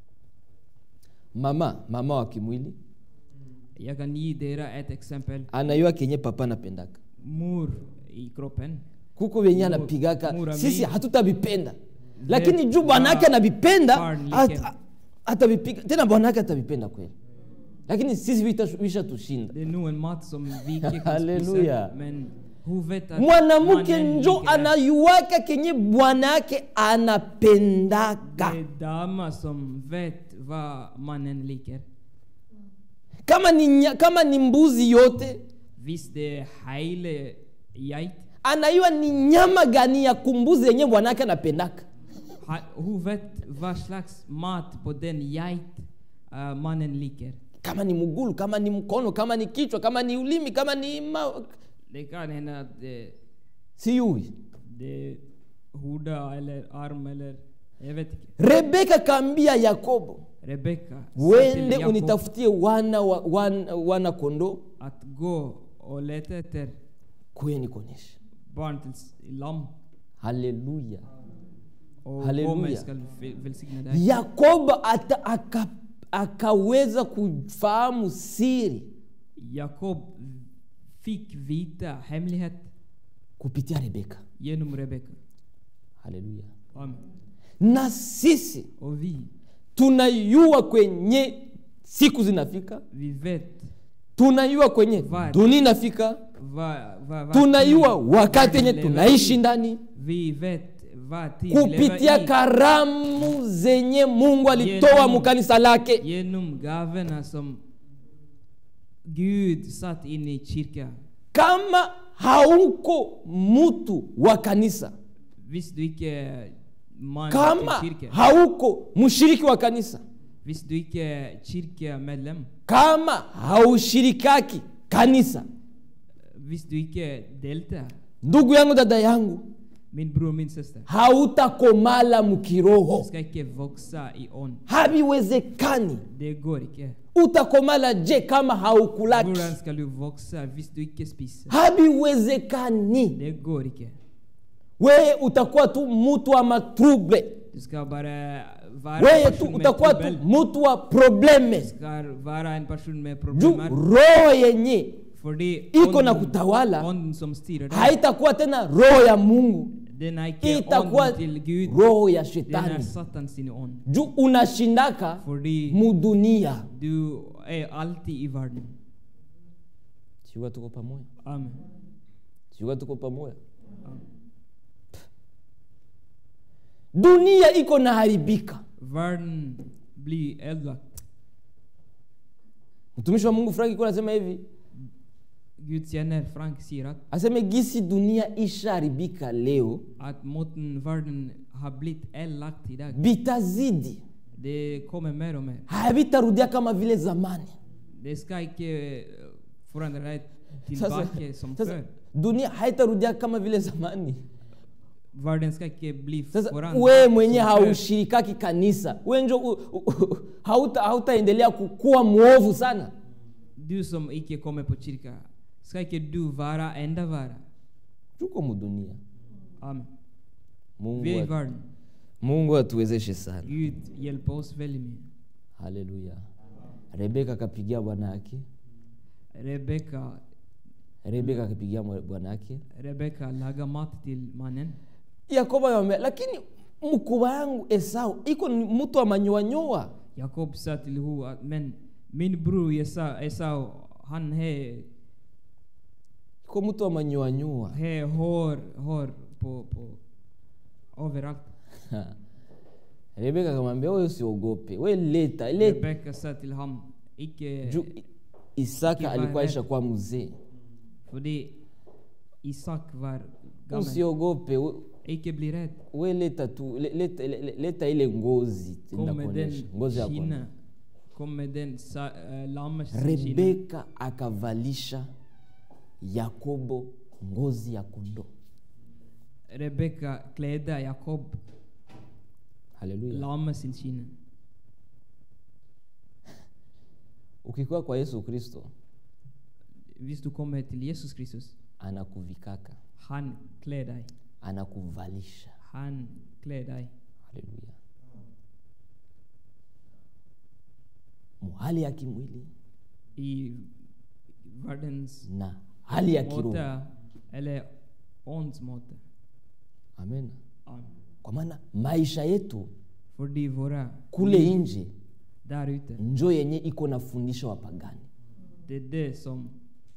mama mama wa kimwili Jag kan ge er ett exempel. anayua kenye papa anapendaka Mor i kroppen. kuko venye Mu- anapigaka mura sisi mi- hatutavipenda lakini juu bwanake anavipenda Barn like at- him. atavipiga tena bwanake atavipenda kweli lakini sisi vita- vishatushinda Det är nog en mat som vi inte kan Halleluja. spisa. Men hon vet att mwanamke mannen njo liker det. anayuaka kenye bwanake anapendaka Det är damer som vet vad mannen liker. kama ni, nya- kama ni mbuzi yote Visst det är hele geit. anayua ni nyama gani ya kumbuzi yenye bwanake anapendaka Ha- Hon vet vad slags mat på den geit uh, mannen liker. kama ni mgulu kama ni mkono kama ni kichwa kama ni ulimi kama ni ma... Det kan hända att det, siyui det är hoda eller arm eller jag vet inte. rebeka kaambia yakobo Rebecka sa till wende Jakob unitafutie wana, wa, wana, wana kondoo att gå och leta efter kuye nikuonyeshe barn till s- lamm haleluya och Halleluja. kommer ska väl- välsigna dig. yakobo ata, aka, akaweza kufahamu siri Jakob fick vita hemlighet kupitia rebeka genom Rebecka. haleluya Amen. na sisi Och vi, tunayua kwenye siku zinafika vi vet tunayua kwenye Vad- dunia inafika vad, vad, vad tunayua tid wakati vi yenye lever tunaishi i. ndani Vi vet vad tid vi kupitia lever i karamu zenye mungu alitoa Genom- mukanisa lake genom gavorna som Gud satt in i kyrkan. kama hauko mtu wa kanisa Visst du inte är man kama till kyrkan? hauko mshiriki wa kanisa Visst du inte är kyrkamedlem? kama haushirikaki kanisa Visst du inte deltar? ndugu yangu dada yangu Min bror, min syster. hautakomala Du mkiroho ska inte växa i on. haviwezekani Det går inte. utakomala je kama haukulaki Hur ska du växa visst du inte spiser? haviwezekani Det går inte. wewe utakuwa tu mtu wa matruble Du ska bara vara wewe en tu person med utakuwa tu trubbel. mtu wa probleme Du ska vara en person med juu problem. roho yenye För det iko na kutawala onden som styr dig. haitakuwa tena roho ya mungu Den är inte itakuwa onden till Gud. roho ya Den är shetani Satan sin on. juu unashindaka För det mudunia du är alltid i världen. siuka tuko pamoja Amen. siuka tuko pamoja dunia iko na haribika Världen blir ödelagd. mtumishi wa mungu frank iko nasema hivi Gud känner Frank säger att, aseme gisi dunia ishaharibika leo att måten världen har blivit elakt idag. bitazidi Det kommer mer och mer. havitarudia kama vile zamani Det ska inte eh, förändra dig sasa, tillbaka som sasa förr. dunia haitarudia kama vile zamani Världen ska inte bli sasa förändrad wewe mwenye som förr. haushirikaki kanisa we njo u- u- u- hauta- hautaendelea kukuwa mwovu sana Du som icke kommer på kyrka, ska inte du vara enda vara? tuko mudunia Amen. mungu, Vi är i atu- världen. mungu atuwezeshe sana Gud hjälper oss väldigt mycket. haleluya rebeka akapigia bwana yake Rebecka, rebeka akapigia mwa- bwana yake Rebecka lagar mat till mannen. yakobo akamwambia lakini mkubwa yangu esau iko ni mtu wa manyoanyoa Jakob sa till Ho att men min bror Esau, Esau han har iko mtu wa manyoanyoa har hår, hår på, på överallt. rebeka akamwambia wewe usiogope we leta leta Rebecka sa till honom, icke, juu isaka Icke alikuwa vara isha kuwa mzee för det Isak var gammal. usiogope we- Icke bli rädd. we leta tu le- leta, le- le- leta ile ngozi Kom med ndakuonyesha den ngozi ya kina. kondoo. Kom med den sa, äh, lammets kina. rebeka akavalisha yakobo ngozi ya kondoo Rebecka klädde Jakob haleluya lammets kina. ukikuwa kwa yesu kristo Hvis du kommer till Jesus Kristus, anakuvikaka han klär dig. anakuvalisha Han klär dig. haleluya muhali ya kimwili I världens na hali ya kiroho måte, eller åndsmåte. amen Amen. kwa maana maisha yetu Fordi våra kule nje där ute, njo yenye iko na fundisha wapagani det är det som,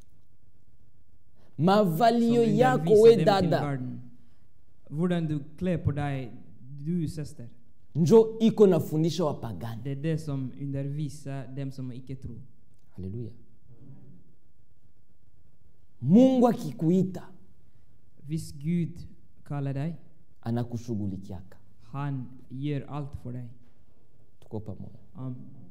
som mavalio yako undervisar we dem till dada världen. Hurdan du klär på dig, du syster. njo iko na fundisha wapagani Det är det som undervisar dem som icke tror. haleluya mungu akikuita Hvis Gud kallar dig, anakushughulikiaka han gör allt för dig. tuko pamoja Amen.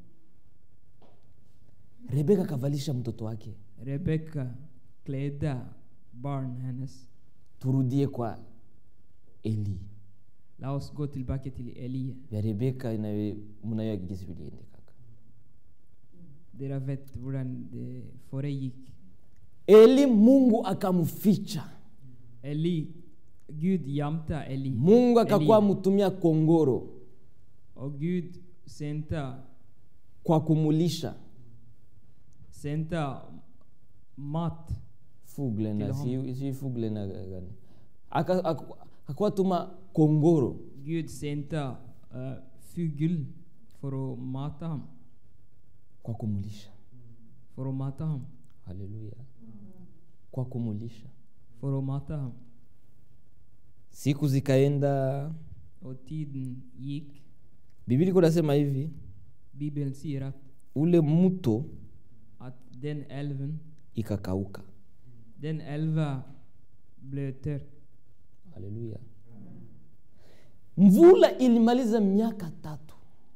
rebeka akavalisha mtoto wake Rebecka klädde barn hennes. turudie kwa eli Låt oss gå tillbaka till Elia. vya rebeka inayo- mnayo gisi viliendekaka Dere vet hurdan det föregick. eli mungu akamficha Eli, Gud jämtade Eli. mungu akakuwa Eli. mtumia kongoro Och Gud sände, kwa kumulisha sände mat. fugle na Till si, si fugle na gani Aka- aku- akakuwa tuma kongoro Gud sände uh, fugl för att mata ham. kwa kumulisha För att mata ham. haleluya kwa kumulisha För att mata ham. siku zikaenda Och tiden gick. biblia iko nasema hivi Bibeln säger att, ule mto att den älven, ikakauka den älva blev törk. haleluya mvula ilimaliza miaka tatu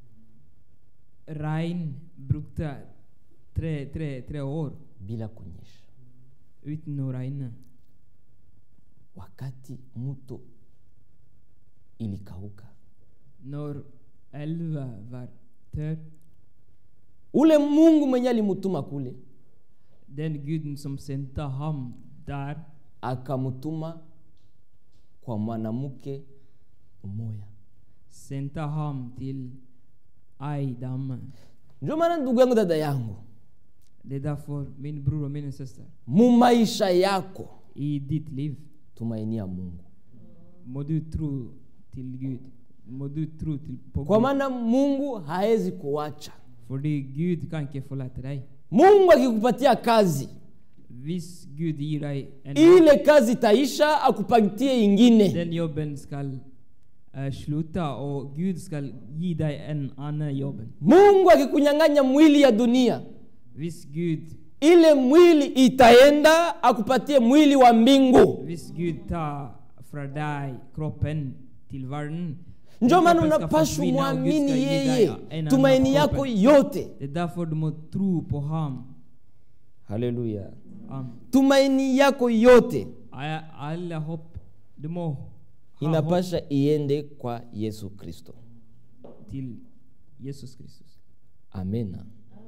Regn brukte tre, tre, tre år bila kunyesha utan att regna. wakati mto ilikauka När älva var törk, ule mungu mwenye alimutuma kule den guden som sände ham där akamutuma kwa mwanamke mmoja sände ham till Aidam. ndio maana ndugu yangu dada yangu Det är därför min bror och min syster, mu maisha yako i ditt liv tumainia mungu må du tro till Gud. Må du tro till på kwa Gud. maana mungu haezi kuacha För det Gud kan inte förlåta dig. mungu akikupatia kazi Hvis Gud ger dig en ile kazi itaisha akupatie ingine den jobben ska uh, sluta och Gud ska ge dig en annan jobb. mungu akikunyang'anya mwili ya dunia Hvis Gud, ile mwili itaenda akupatie mwili wa mbingu hvis Gud tar från dig kroppen till världen. ndio den maana kroppen ska unapashwa försvinna och Gud ska mwamini ge dig yeye en annan tumaini kroppen. yako yote Det är därför du måste tro på ham. haleluya Amen. tumaini yako yote Alla- Alla hopp, du må ha hopp inapasha iende kwa yesu kristo till Jesus Kristus. amena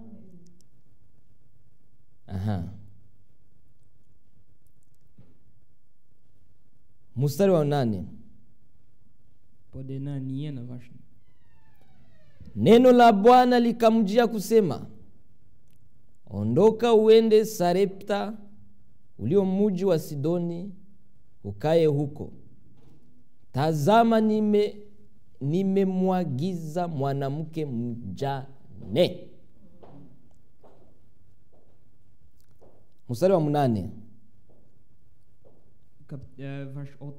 aha mstari wa nane På denna nionde versen. neno la bwana likamjia kusema ondoka uende sarepta ulio muji wa sidoni ukaye huko tazama nime nimemwagiza mwanamke mjane mstari wa mnane Kap, eh, vers 8.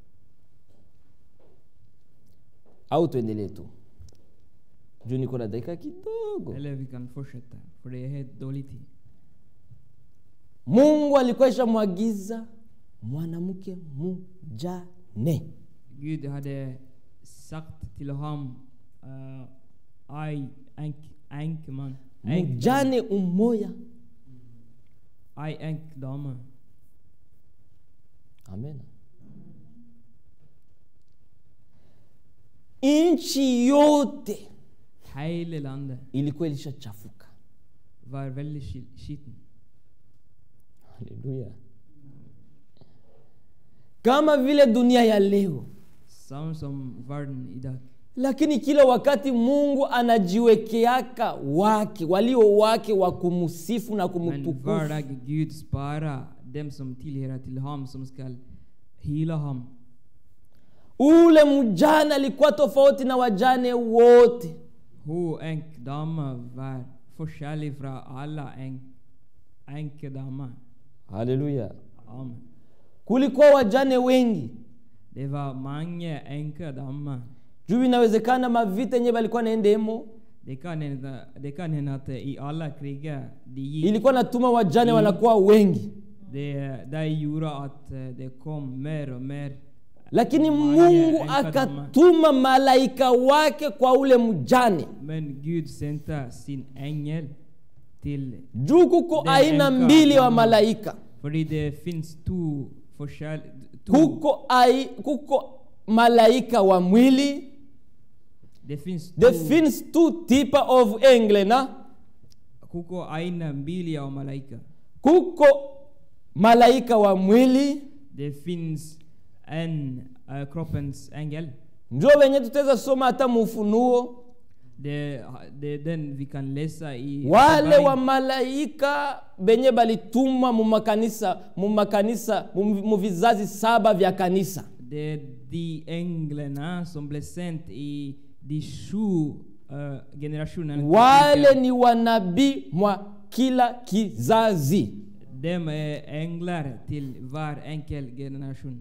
au tuendelee tu juu niko na dakika kidogo Eller vi kan fortsätta, för det är helt dålig tid. mungu alikuwa ishamwagiza mwanamke mjane Gud hade sagt till honom, uh, aj, enk, enkman, enk, mjane umoya aj, enkdame. amen nchi yote Hela landet ilikuwa ilishachafuka var väldigt skil- skiten. haleluya kama vile dunia ya leo Samma som världen idag. lakini kila wakati mungu anajiwekeaka wake walio wake wa kumsifu na Men kumtukufu var dag Gud spara dem som tillhör till ham som skall hila ham. ule mjane alikuwa tofauti na wajane wote Ho enk dama var forskjellig fra alla enk, enkedama. haleluya Amen. kulikuwa wajane wengi Det var mange enkedammer. juu inawezekana mavita yenyewe walikuwa naendemo Det kan hända, det kan hända att i alla krigar de gick, ilikuwa natuma wajane wanakuwa wengi det, det gjorde att eh, det kom mer och mer. lakini Mange mungu enkadammer. akatuma malaika wake kwa ule mjane Men Gud sände sin ängel till, juu kuko Den aina enka mbili wa dama. malaika för det finns två forskjell, två, kuko, ai, kuko malaika wa mwili det finns det två, finns two typer of engle na kuko aina mbili ya malaika. kuko malaika wa mwili Det finns en uh, kroppens ängel. njo wenye tutaweza soma hata mufunuo Det, det är den vi kan läsa i wale Uppenbaring. wa malaika benye balitumwa mumakanisa mumakanisa mu- mu vizazi saba vya kanisa Det är de änglarna som blev sänt i de sju uh, generationerna. till wale kyrkan. ni wanabii mwa kila kizazi De är änglar till var enkel generation.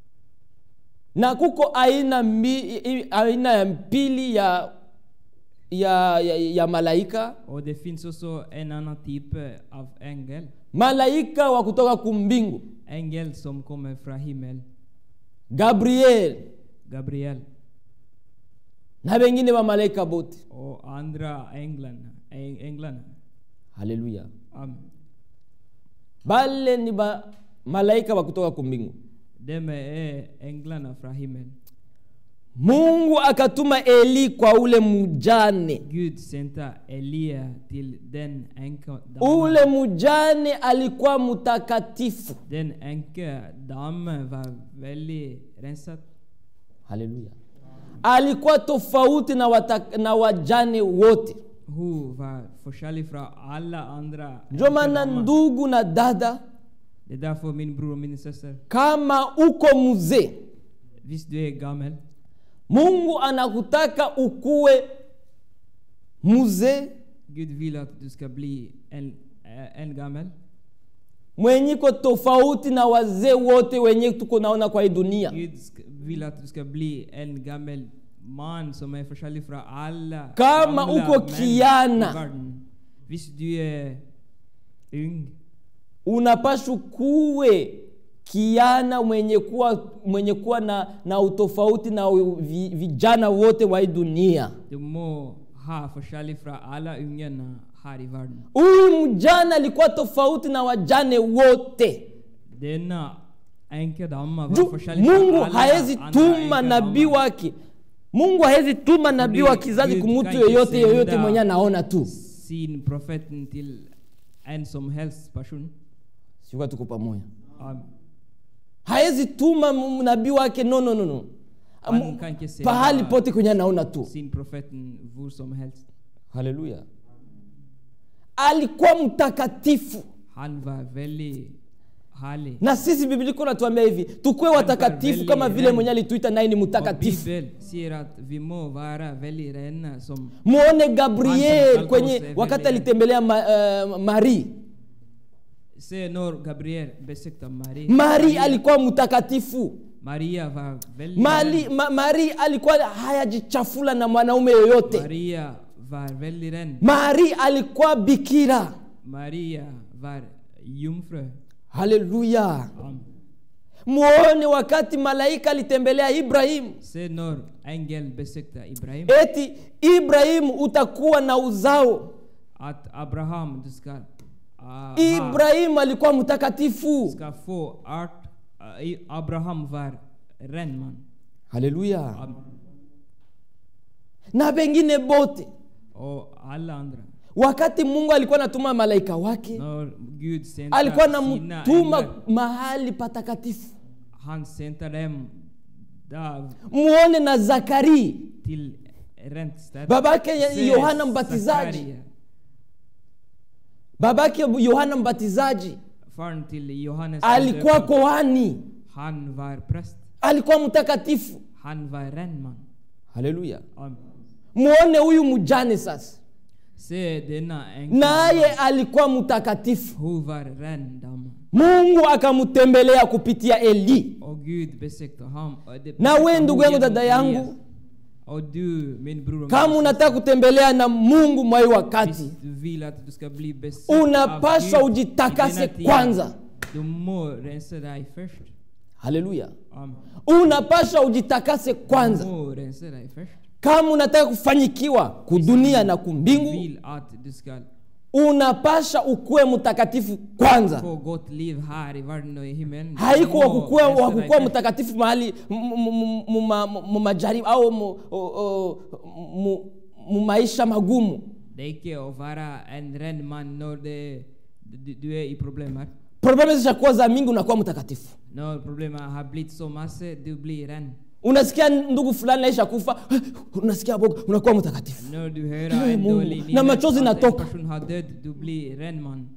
na kuko aina, mbi, i- aina ya pili ya, ya, ya, ya malaika Och det finns också en annan typ av ängel. malaika wa kutoka kumbingu Ängel som kommer från himmel. gabriel Gabriel. na wengine wa malaika bote Och andra änglarna. Äng- änglarna. haleluya Amen. bale ni ba malaika wa kutoka kumbingu De är änglarna från himmel. mungu akatuma eli kwa ule mujane Gud sände Elia till den änka ule mujane alikuwa mtakatifu Den änka damen var väldigt rensad. haleluya alikuwa tofauti na, wata, na wajane wote Hon var forskjellig från alla andra ndio maana änkedamer. ndugu na dada Det är därför min bror och min syster, kama uko mzee visst du är gammal, mungu anakutaka ukuwe mzee Gud vill att du ska bli en, eh, en gammal. mwenyiko tofauti na wazee wote wenye tuko naona kwa hii dunia Gud sk- vill att du ska bli en gammal man som är forskjellig från alla Kama gamla uko män kiana. i världen. Visst du är ung, unapashwa kuwe kiana mwenye kuwa, mwenye kuwa na, na utofauti na vi, vijana wote wa hii dunia du må ha forskjellig från alla ungarna här i världen. huyu mjana alikuwa tofauti na wajane wote Denna änkedamma var Ju, forskjellig från mungu alla hawezi andra tuma änkedammar. nabii wake mungu hawezi tuma nabii wa kizazi Gud kumutu kan inte yoyote yoyote sända mwenye anaona tu sin profeten till en som helst person. sikuwa tuko pamoja Amen. hawezi tuma m- nabii wake no, no, no, no. Han Am- kan inte pahali sända pote kwenye anaona tu sin profeten var som helst. haleluya alikuwa mtakatifu Han var väldigt härlig. na sisi biblia iko natuambia hivi tukuwe watakatifu veli- kama vile ren. mwenye alituita naye ni Och mtakatifu Bibeln säger att vi må vara väldigt rena som muone gabriel Han kwenye som wakati veli- alitembelea ma, uh, mari Se när Gabriel besökte Maria. mari alikuwa mtakatifu Maria var väldigt mari, ren. ma, mari alikuwa hayajichafula na mwanaume yoyote Maria var väldigt ren. mari alikuwa bikira Maria var jungfru. haleluya Amen. muone wakati malaika alitembelea ibrahimu Se när ängel besökte Ibrahim. eti ibrahimu utakuwa na uzao Att Abraham, du ska, uh, ha, ibrahimu alikuwa mtakatifu ska få art. Uh, i- Abraham var ren man. haleluya Amen. na wengine bote Och alla andra. wakati mungu alikuwa anatuma malaika wake När Gud sände alikuwa sina anamtuma änglar, mahali patakatifu han sände dem där muone na zakari till Rentstedt. babake ya- Se yohana mbatizaji Zakaria, babake yohana mbatizaji Faren till Johannes alikuwa döparen. kohani Han var präst. alikuwa mtakatifu Han var renman. haleluya Amen. muone huyu mjane sasa Se denna änka. naye alikuwa mtakatifu Hon var ren dam. mungu akamtembelea kupitia eli Och Gud besökte ham. och det na besökte we hon ndugu yangu genom dada Elias. yangu Och du min bror och kama min unataka kutembelea na mungu mwai wakati Visst du vill att du ska bli besökt av unapaswa Gud ujitakase i denna tid. kwanza Du må rensa dig först. haleluya Amen. unapaswa ujitakase Du kwanza må rensa dig först. kama unataka kufanyikiwa kudunia na Du kumbingu vill att du ska unapasha ukuwe mtakatifu kwanza få gott liv här i världen och i himlen. haiko Du må wakukuwa rensa dig wakukuwa först. mtakatifu mahali mu- mu- mu- mu- ma- mu majaribu au mu- o- o- mu- mu maisha magumu Det är icke att vara en ren man när det, du, du är i problem här. probleme zishakuwa za mingi unakuwa mtakatifu När problemen har blivit så massa, du blir ren. unasikia ndugu fulani naisha kufa unasikia boga unakuwa mtakatifu När du hör Hey, en Mungu. dålig Na machozi att en inatoka. person har dött, du blir ren man.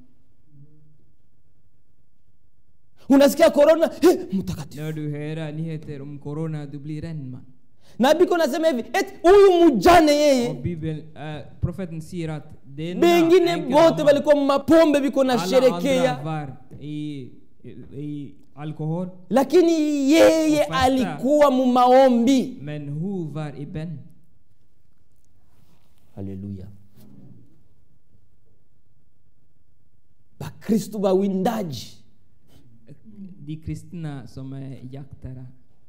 unasikia korona hey, mtakatifu När du hör nyheter om corona, du blir ren man. na biko nasema hivi eti huyu mjane Och yeye Bibeln, äh, profeten säger att denna bengine änka bote mamma, balikuwa mapombe biko na alla andra sherekea var i, i, i alkohol, lakini yeye Ufasta. alikuwa mumaombi men hon var i bön. haleluya bakristu bawindaji De kristna som är jaktare,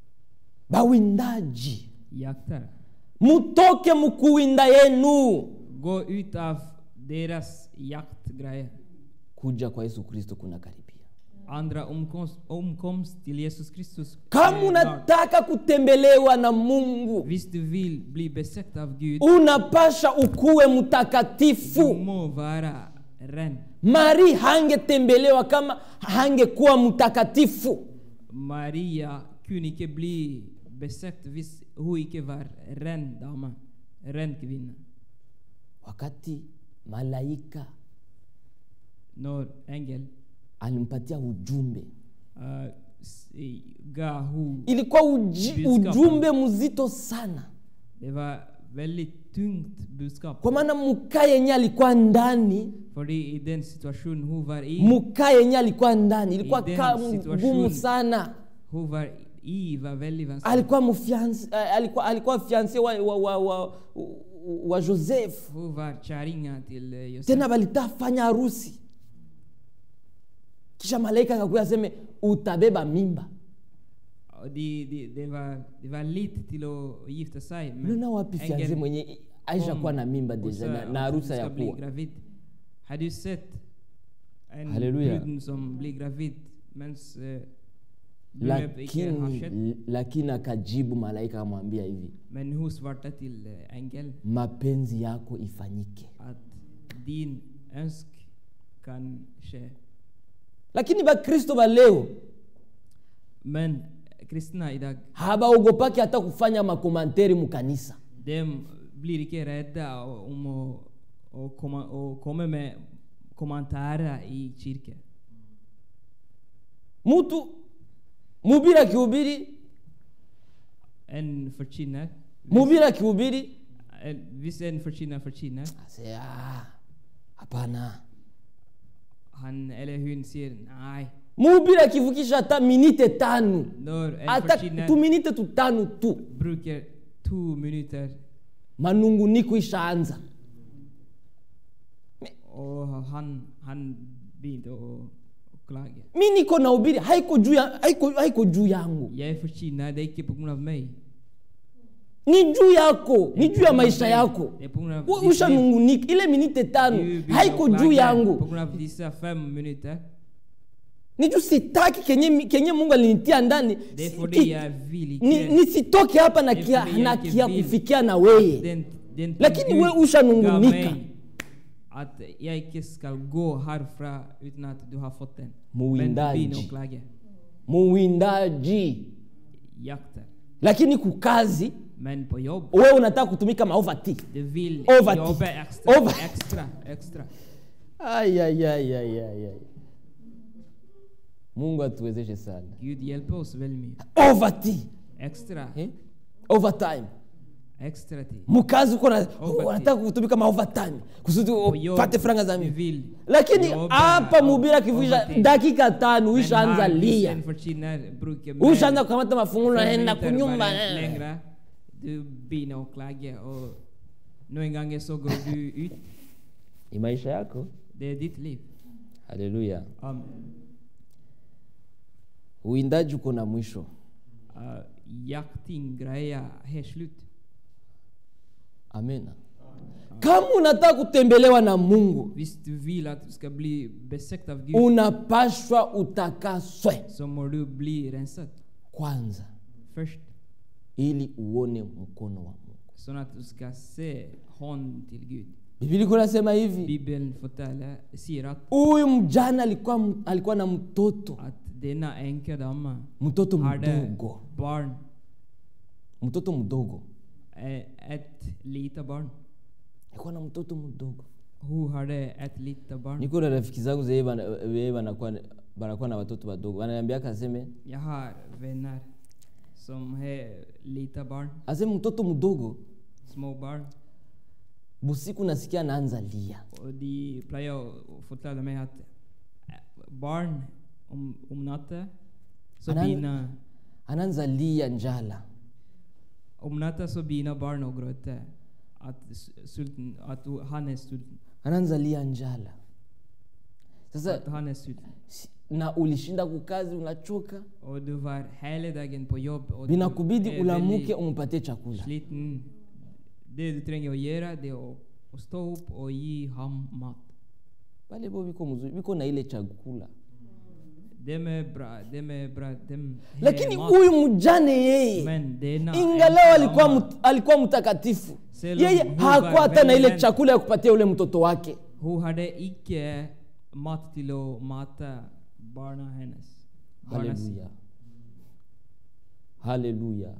bawindaji jaktare. mutoke mukuwinda yenu Gå ut av deras jaktgrejer. kuja kwa yesu kristo kuna karibia Andra omkomst, omkomst till Jesus Kristus. kama är lag. unataka kutembelewa na mungu Visst du vill bli besökt av Gud, unapasha ukuwe du mtakatifu må vara ren. mari hangetembelewa kama hangekuwa mtakatifu Maria kunde icke bli besökt hvis hon icke var ren dama, ren kvinna. wakati malaika När ängel alimpatia ujumbe uh, s- i- gav hon, ilikuwa uji, Budskapet. ujumbe mzito sana det var väldigt tungt budskap. kwa maana muka yenye alikuwa ndani För det i den situation hon var i, muka yenye alikuwa ndani ilikuwa I den ka situation. ngumu sana hon var i var väldigt vanskligt. alikuwa mfiansi, alikuwa, alikuwa fianse wa, wa, wa, wa, wa joseph Hon var kärringa till eh, Josef. tena balitafanya harusi kisha malaika akakuya aseme utabeba mimba Och de, de, det, var, det var lite till att gifta sig. men unaona wapi ängeln fianse mwenye aisha kom kuwa na mimba och deja sa na, att na hon harusi ska ya bli kuwa gravid. Har du sett en Halleluja. brud som blir gravid medan eh, bröllop icke har skett? lakini lakini akajibu malaika akamwambia hivi Men hon svarade till eh, ängeln mapenzi yako ifanyike att din önsk kan ske. lakini bakristo ba leo Men kristna idag, habaogopaki hata kufanya makomanteri mukanisa de blir icke rädda om att och komma, och komma med kommentarer i kyrkan. mutu mubiri akihubiri En förtjänar, mubiri akihubiri en- visst en förtjänar förtjänar, ase "Ah, hapana han eller hon säger nej. mubiri akivukisha hata minite tano När en hata förtjänar tuminite tutano tu brukar två minuter manunguniko ishaanza och han, han blir och, och klagar. mi niko na ubiri haiko juu ya, haiko, haiko juu yangu Jag är förtjänad, det är inte på grund av mig. ni juu yako ni juu ya maisha yako Det är på grund av We- ditt liv. ushanungunika ile minite tano Du blir haiko och juu klagar yangu På grund av dessa fem minuter. ni juu sitaki kenye, kenye mungu alinitia ndani Det är Si- för det ki- jag vill ni- icke. nisitoke hapa na Det är kia, för det na jag kia vill. kufikia na weye Den, den Lakini Gud we ushanungunika. gav mig. At jeg ikke skal gå herfra uten at du har fått den. Muwindaji. Men begynn å klage. muwindaji Jakter. lakini kukazi Men på jobb, wewe unataka kutumika maovati du vil Overtid. jobbe ekstra. Over- Ekstra. Ekstra. mungu atuwezeshe sana Gud hjelper oss veldig mye. ovati Ekstra. eh? overtime Ekstra tid. mkazi uko na- Overtime. unataka kutumika maovertime kusudi På jobb, upate franga za du mingi vil lakini jobbe hapa mubiri akivusha overtid. dakika tano Men uishaanza her, hvis lia en fortjener bruker mer ushaanza kukamata mafungulo fem naenda minutter kunyumba bare lengre, du begynner å klage, og noen ganger så går du ut. ni maisha yako Det er ditt liv. haleluya Amen. uwindaji uko na mwisho Uh, jakting greia har slutt. amena kama unataka kutembelewa na mungu Hvis du vil at du skal bli besøkt av Gud, unapashwa utakaswe så må du bli renset kwanza først. ili uone mkono wa mungu Sånn at du skal se hånden til Gud. biblia iko nasema hivi Bibelen forteller, sier at, huyu mjana alikuwa, m- alikuwa na mtoto at denne enkedama mtoto hadde mdogo barn, mtoto mdogo eh, et lite barn. alikuwa na mtoto mdogo Hun hadde et lite barn. niko na rafiki zangu zee bana- wee banakuwa banakuwa na watoto wadogo wananiambiaka aseme Jeg har venner som har lite barn, aseme mtoto mdogo små barn. busiku nasikia anaanza lia Og de pleier å fortelle meg at eh, barn om, om natta så Anan- begynner anaanza lia njala Om natta så begynner barn å gråte at, s- sulten, at hun- han er sulten. anaanza lia njala sasa At han er sulten. si- na ulishinda kukazi unachoka Og du var hele dagen på jobb og du vinakubidi er ulamuke veldig umupatie chakula sliten. Det du trenger å gjøre, det er å, å stå opp og gi ham mat. pale bo biko mzuri biko na ile chakula Dem er bra, dem er bra, dem har lakini mat. huyu mjane yeye Men denne ingalao alikuwa, enkedama, mt, alikuwa mtakatifu Selom yeye huwa hakuwa hata na ile veldig- chakula ya kupatia ule mtoto wake Hun hadde ikke mat til å mate barna hennes. Barna sine. haleluya haleluya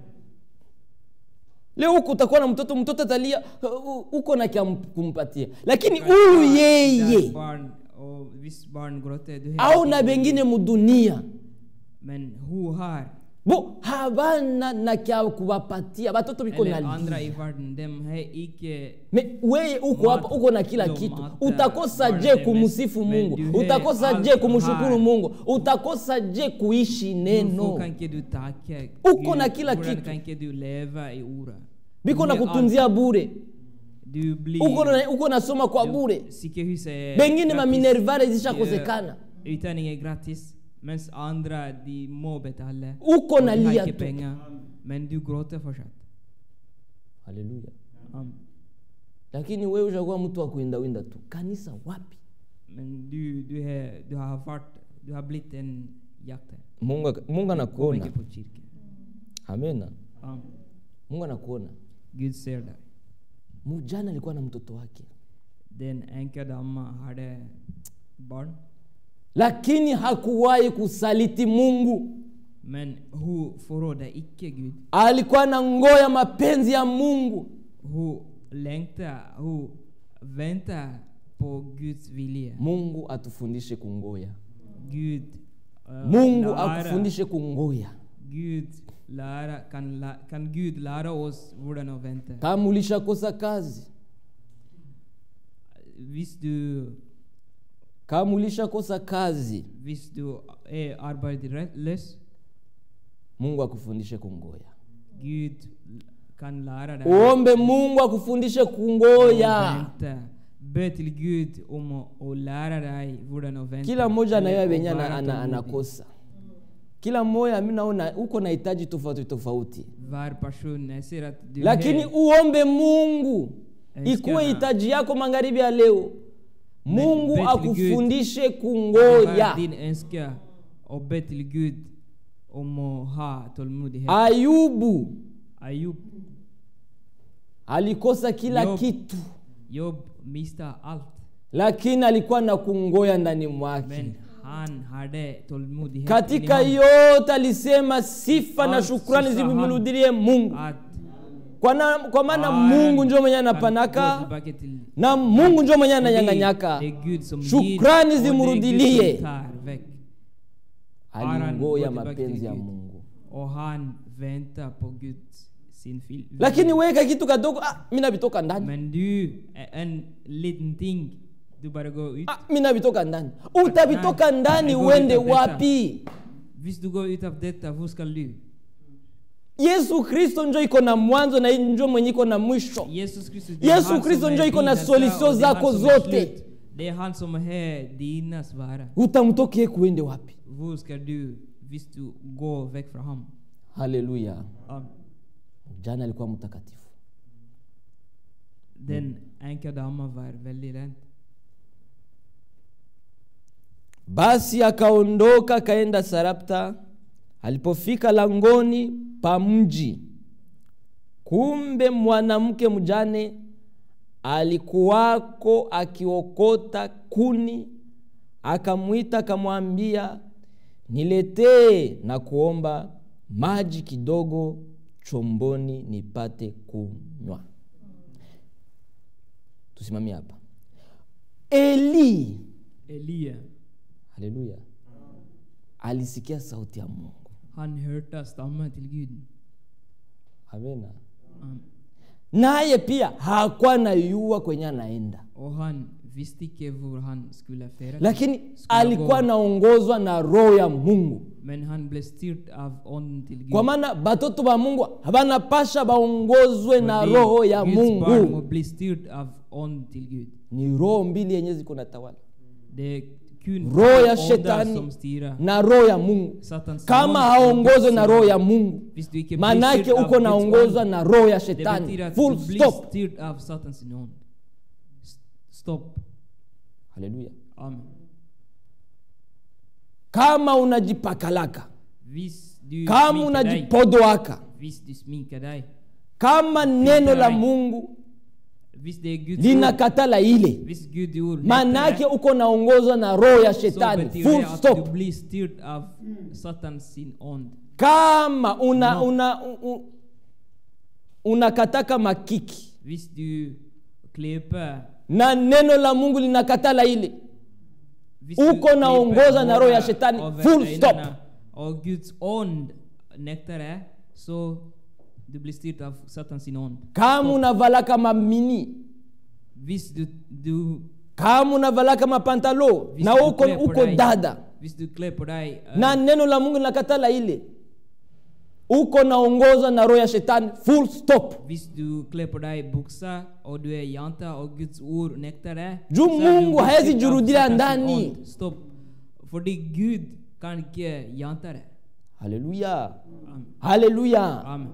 leo huko utakuwa na mtoto mtoto atalia uh, uko na kia kumpatia lakini huyu Der yeye Barn, og hvis barn gråter du au ikke na noe. bengine mudunia Men hun har, bo habana na kya kuwapatia batoto biko eller andre na i verden, dem har ikke Me, weye uko Mat- hapa uko na kila ndo kitu mata- utakosa je barne kumsifu mes- mungu men du utakosa har je alt kumshukuru her. mungu utakosa je kuishi Hvorfor neno kan ikke du takke Uko na kila Hvordan kitu. kan ikke du leve i ordet? biko Du na har alt. kutunzia bure Du blir uko na- uko nasoma kwa bure Sykehuset er bengine gratis. maminervare zishakosekana Eh, Utdanning er gratis, mens andre de må betale. Uko og na de har lia ikke tu. penger, men du gråter fortsatt. haleluya Amen. lakini wewe ushakuwa mtu wa kuindawinda tu kanisa wapi Men du, du, har, du har vært Du har blitt en jakter. mungu, ak- mungu Kom anakuona ikke på kirke. amena Amen. mungu anakuona Gud ser deg. mujana alikuwa na mtoto wake Den enke dama hadde barn, lakini hakuwahi kusaliti mungu men hun forrådde ikke Gud. alikuwa na ngoya mapenzi ya mungu Hun lengta, hun venta på Guds vilje. mungu atufundishe kungoya Gud eh, mungu lærer- akufundishe kungoya Gud lærer, kan, læ- kan Gud lære oss hvordan å vente? kama ulishakosa kazi Hvis du, kama ulishakosa kazi hvis du er arbeidsløs, mungu akufundishe kungoya Gud kan lære deg uombe mungu akufundishe å kungoya vente. Be til Gud om å, å lære deg hvordan å vente. kila mmoja eller anayewa å venye være ana, ana, tålmodig. anakosa kila mmoja mi naona uko na hitaji tofauti tofauti Hver person jeg ser at du lakini har uombe mungu Nasikia ikuwe na- hitaji yako magharibi ya leo mungu bet till Gud. akufundishe hver kungoya din ønske å be til Gud om å ha tålmodighet. ayubu Ayub alikosa kila Job. kitu Job miste allt. lakini alikuwa na kungoya ndani mwake Men han hade tålmodighet katika in i honom. yote alisema sifa na Allt shukrani så sa han zimrudie mungu Att kwa, na, kwa maana Herren mungu njo mwenye kan gå anapanaka tillbaka till na mungu njo mwenye För det- ananyanganyaka Det är Gud som Shukrani ger och det är Gud zimrudilie. som tar väck. alingoya Herren går mapenzi tillbaka ya till Gud. mungu Och han väntar på Guds sin vil- lakini weka kitu kadogo ah, mi navitoka ndani Men du, en liten ting, du bara går ut. ah, mi navitoka ndani utavitoka Nej, ndani det går uende inte av detta. wapi Hvis du går ut av detta, hvor skal du? yesu kristo njo iko na mwanzo na njo mwenye iko na mwisho Jesus Kristus, det är Yesu han Kristo som är njo iko na din solution ända och det är han zako som är zote. slut. Det är han som är dina svar. utamtokie kuende wapi Hvor ska du, hvis du går väck från honom? haleluya Amen. jana alikuwa mtakatifu Den enka damen var väldigt rädd. basi akaondoka akaenda sarapta alipofika langoni pa mji kumbe mwanamke mjane alikuwako akiokota kuni akamwita akamwambia niletee na kuomba maji kidogo chomboni nipate kunywa tusimamie hapa eli Elia, haleluya alisikia sauti ya mungu han hørte stammen till Gud. amena Amen. naye pia hakuwa na yua kwenye anaenda Och han visste inte hvor han skulle färdas. lakini Skulle alikuwa gå. naongozwa na roho ya mungu Men han blev styrd av onden till Gud. kwa maana batoto ba mungu banapasha baongozwe na Fordi roho ya Guds barn må mungu bli styrd av onden till Gud. ni roho mbili yenye ziko na tawala Det är kun roho ya ondar shetani som styrar. na roho ya mungu Satans kama ond haongozwe och na Guds roho ond. ya mungu Hvis du ikke blir manake styrt av uko Guds naongozwa ond, na roho ya Det shetani betyder att full du blir stop styrd av Satans ond. S- Stopp. haleluya Amen. kama unajipakalaka Hvis du kama sminkar dig, unajipodoaka hvis du sminkar dig, kama neno la dig. mungu hvis det är Guds ord, linakatala ile hvis Gud ord manake nektar uko naongozwa na roho ya dig, så shetani betyder full det att stop du blir styrd av Satans sin ond. kama una, No. una, u- u- unakataka makiki Hvis du klipper na neno la mungu linakatala ile hvis Uko du klipper naongoza na roho ya håret shetani. över Full ögonen stop. Och Guds ond nektar dig, så du blir styrd av Satans sin ond. kama unavalaka mamini Hvis du, du kama unavalaka mapantalo hvis na du uko, klär på uko dig- dada Hvis du klär på dig eh, na neno la mungu linakatala ile uko naongozwa na roho ya shetani full stop Hvis du klär på dig byxor och du är janta och Guds ord nektar dig Juu så är du Mungu haezi bestyrd av jurudia Satans ndani. ond. Stopp. Fordi Gud kan inte janta dig. haleluya Amen. haleluya Amen.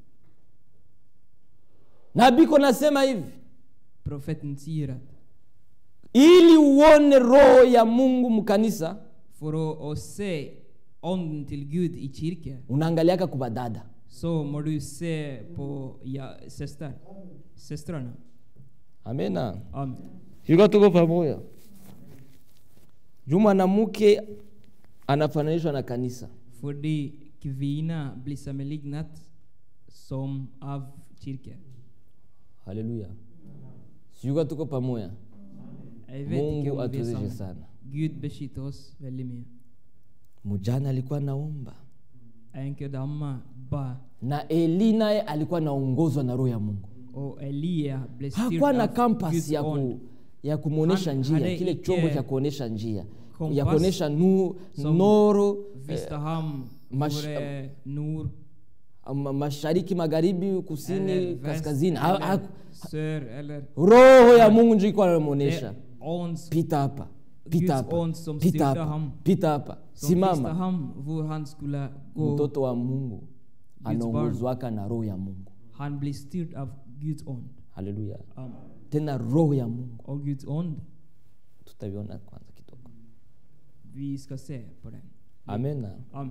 nabiko nasema hivi Profeten säger att ili uone roho ya mungu mkanisa för att, att se onden till Gud i kyrkan unaangaliaka kubadada så må du se på ja, systrar, systrarna. amena Amen. yuka tuko pamoja juu mwanamke anafananishwa na kanisa Fordi kvinna blir sammanlignat som av kyrkan. haleluya siyuka tuko pamoja Jag vet inte mungu om vi är atuwezeshe samma. sana Gud beskyddar oss väldigt mycket. mujana alikuwa naomba Änkedamma ba na eli naye alikuwa naongozwa na roho ya mungu och Elia blev styrd hakuwa na av kampas Guds ya, ku, ond. ya kumwonyesha Han njia hade kile icke chombo cha kuonyesha njia kompas ya kuonyesha nu, som noro Visste han mash- vore nord, ma- mashariki magharibi kusini eller väst, kaskazini ha, ha, eller sör eller... roho ya mungu njo ikuwa Det anamwonyesha är ons pita hapa pita Guds hapa ond som pita styrde hapa ham. pita hapa som visste simama han var han skulle gå. mtoto wa mungu barn. anaongozwaka na roho ya mungu Han blir styrd av Guds ond. haleluya Amen. tena roho ya mungu Och Guds ond, tutaviona kwanza kidogo vi ska se på den. amena Amen.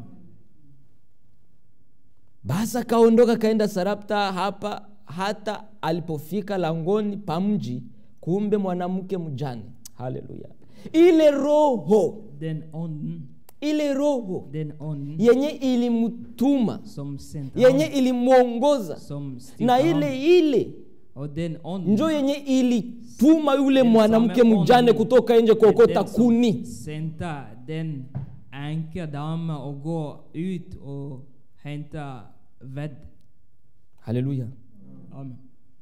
basi akaondoka kaenda sarapta hapa hata alipofika langoni pa mji kumbe mwanamke mjane haleluya ile roho Den anden, ile roho den anden yenye ilimtuma som sendte yenye ham, ilimwongoza som na styrte ham. ile ile Og den anden, njo yenye ilituma yule Den mwanamke samme mjane ånd, kutoka nje den kuokota som kuni sendte den enkedame å gå ut og hente ved. haleluya Amen.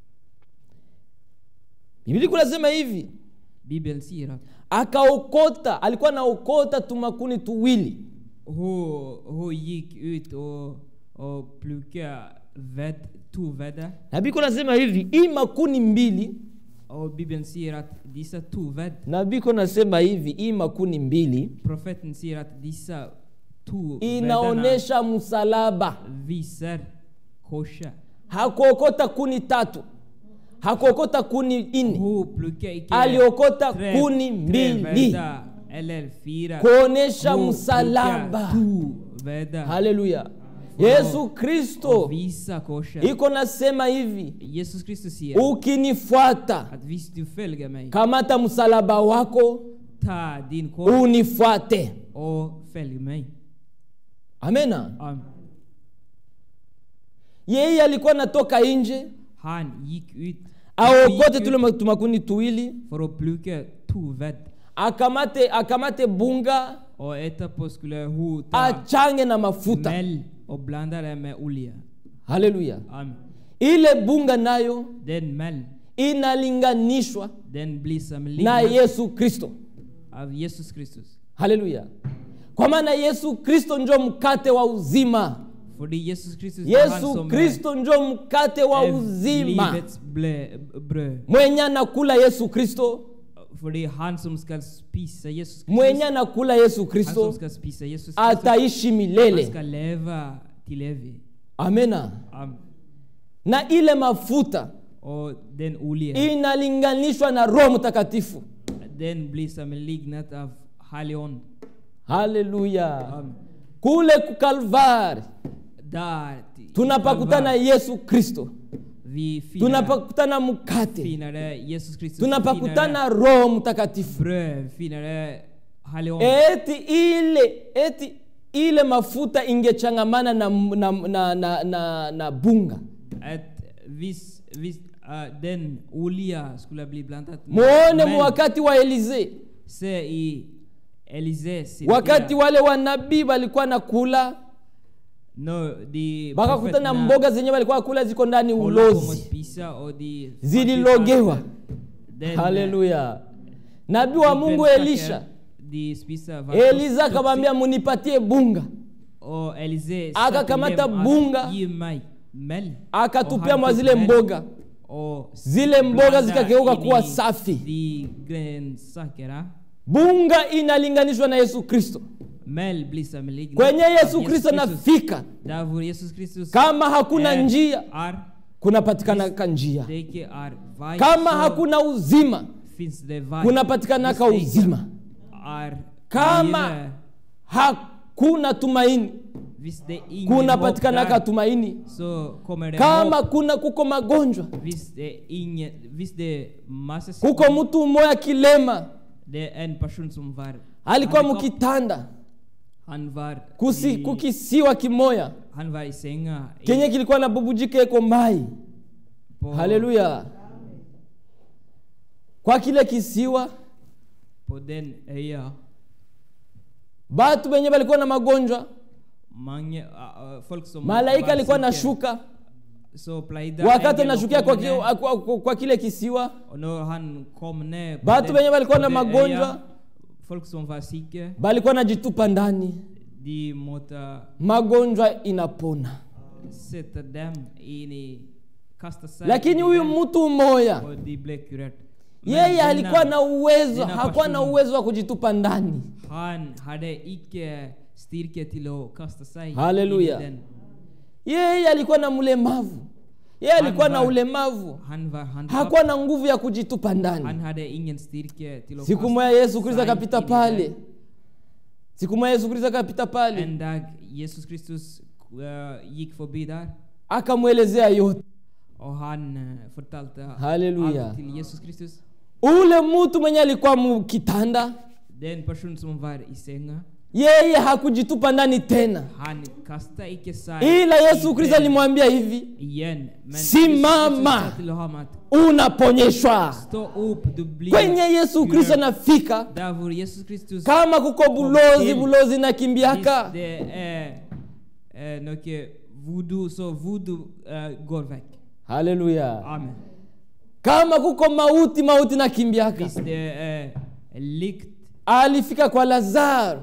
biblia kunasema hivi Bibelen sier at akaokota alikuwa anaokota tumakuni tuwili hun, hun gikk ut og, og plukket ved, to vedder. na biko nasema hivi hii makuni mbili Og Bibelen sier at disse to ved na biko nasema hivi hii makuni mbili Profeten sier at disse to veddene inaonesha msalaba viser korset. hakuokota kuni tatu hakuokota kuni ine Hun plukker ikke aliokota tre- kuni tre mbili vedder eller fire. kuonesha Hun msalaba plukker to vedder haleluya yesu kristo og viser korset. iko nasema hivi Jesus Kristus sier ukinifuata at hvis du følger meg, kamata msalaba wako ta din kors unifuate og følg meg. amena Amen. yeye alikuwa natoka nje Han gikk ut aokote gikk tule ut ma- tumakuni tuwili for å plukke to vedd. akamate akamate bunga Og etterpå skulle hun ta achange na mafuta mel og blande det med olje. haleluya Amen. ile bunga nayo Den mel, inalinganishwa den blir na sammenlignet yesu kristo av Jesus Kristus. haleluya kwa maana yesu kristo njo mkate wa uzima Fordi Jesus Kristus er han yesu som kristo njo mkate wa er uzima livets ble, brød. mwenye anakula yesu kristo Fordi han som skal spise Jesus Kristus, mwenye anakula yesu han som kristo skal spise Jesus Kristus, ataishi han milele skal leve til evig. amena Amen. na ile mafuta Og den olje, inalinganishwa na roho mtakatifu den blir sammenlignet av Hellig Ånd. haleluya Amen. kule kukalvari Der i tunapakutana Kalvar, yesu kristo vi finner, tunapakutana mkate finner det Jesus Kristus, tunapakutana roho mtakatifu finner det brød, finner det Hellig Ånd. eti ile eti ile mafuta ingechangamana na, na, na, na, na, na bunga At hvis, hvis uh, den olja skulle bli blandet med muone mel, mu wakati wa elize se i Elise sin wakati tid, wale wanabii walikuwa na kula når de wakakutana profetene mboga zenye walikuwa kula ziko ndani holdt på med å ulozi spise, og de fant ut zililogewa at den, haleluya nabii wa de mungu grønnsaker elisha de spiste var eliza toxic, akamwambia munipatie bunga og Elise sa til Akakamata dem at, bunga, gi meg mel. akatupia Og mwa han tok zile mel, mboga og zile mboga blanda zikageuka inn kuwa i safi De grønnsakene. bunga inalinganishwa na yesu kristo Mel blir sammenlignet kwenye av yesu kristo Kristus. anafika Der hvor Jesus Kristus kama hakuna er, njia er, kunapatikanaka njia det ikke er vei, kama så hakuna uzima finnes det vei. kunapatikanaka Hvis det ikke uzima Er Kama- fire, hakuna tumaini hvis det er ingen håp kunapatikanaka der, tumaini så kommer det kama håp. kuna kuko magonjwa Hvis det er ingen, hvis det er masse kuko mtu mmoya kilema det er en person som var alikuwa handikapp. mukitanda han var kusi, i, kukisiwa kimoya han var i senga i, kenye kilikuwa na bubujika eko mai på, haleluya kwa kile kisiwa på den øya. batu benye balikuwa na magonjwa Mange uh, uh, folk som malaika var alikuwa syke, anashuka så pleide wakati engelen å anashukia kwa, komme ki- ned, kwa, kwa, kwa kile kisiwa og når han kom ned på Batu den- wenye walikuwa på na den magonjwa, øya, folk som var syke balikuwa najitupa ndani de måtte magonjwa inapona sette dem inn i kaste seg lakini inn i huyu den, mtu mmoja og de ble kurert Men yeye denne- alikuwa na uwezo denne hakuwa na personen- uwezo wa kujitupa ndani han hadde ikke styrke til å kaste seg Halleluja. inn i den yeye alikuwa na mlemavu yeye alikuwa na var- ulemavu han var handikappet hakuwa na nguvu ya kujitupa han ndani hadde ingen styrke til å siku kaste moja yesu kristo seg akapita inn i pale den. siku moja yesu kristo akapita pale En dag Jesus Kristus uh, gikk forbi der, akamwelezea yote og han uh, fortalte Halleluja. alt til Jesus Kristus. ule mtu mwenye alikuwa mkitanda Den person som var i senga, yeye hakujitupa ndani tena han kastade icke sig ila yesu i kristo den alimwambia hivi igen. Men Simama. Jesus sa till honom att unaponyeshwa stå upp, du blir kwenye yesu kristo kurad. anafika Där var Jesus Kristus kama kuko bulozi bulozi na kimbiaka Hvis det er eh, noe voodoo, så voodoo eh, går vekk. haleluya Amen. kama kuko mauti mauti na kimbiaka Hvis det er likt alifika kwa lazaro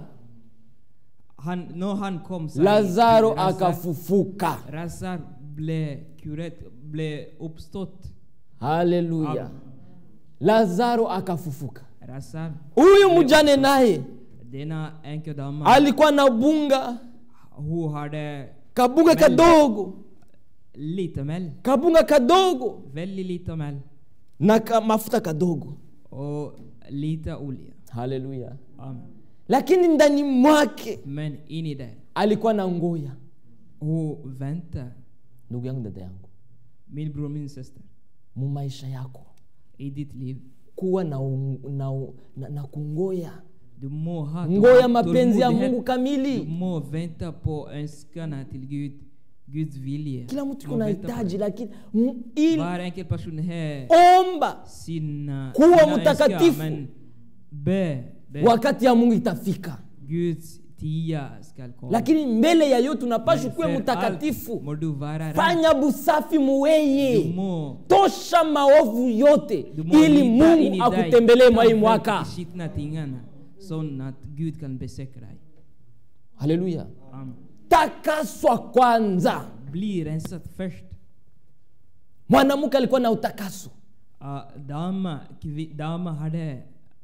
han, Når han kom seg lazaro til Lazar- akafufuka Lazar ble kuret, ble oppstått. haleluya Amen. lazaro akafufuka Lazar, huyu mjane naye denna enkedama, alikuwa na bunga hun hadde kabunga kadogo lite mel. kabunga kadogo Veldig lite mel. na ka, mafuta kadogo Og lite olje. haleluya Amen. lakini ndani mwake Men inni der, alikuwa na ngoya hun venter. ndugu yangu dada yangu Min bror, min søster. mu maisha yako I ditt liv. kuwa na, un- na, na, na kungoya Du må ha ngoya mapenzi ya tålmodighet. mungu Du kamili må vente på ønskene til Gud, Guds vilje. kila mtu Du må kuna vente på hitaji det. lakini m- ili Hver enkelt person har omba sine, Kuwa sine mtakatifu. ønsker, men be, be. wakati ya mungu itafika Guds tida skal komme. lakini mbele ya yote unapashwa Men kuwe før alt mtakatifu må du være ren. fanya busafi Du muweye må, tosha maovu yote du må ili lite inn mungu i deg, akutembelee mwa hii ta vekk mwaka de skitne tingene, sånn at Gud kan besøke deg. haleluya Amen. takaswa kwanza Bli renset først. mwanamke alikuwa na utakaso Uh, dama, kvi, dama hadde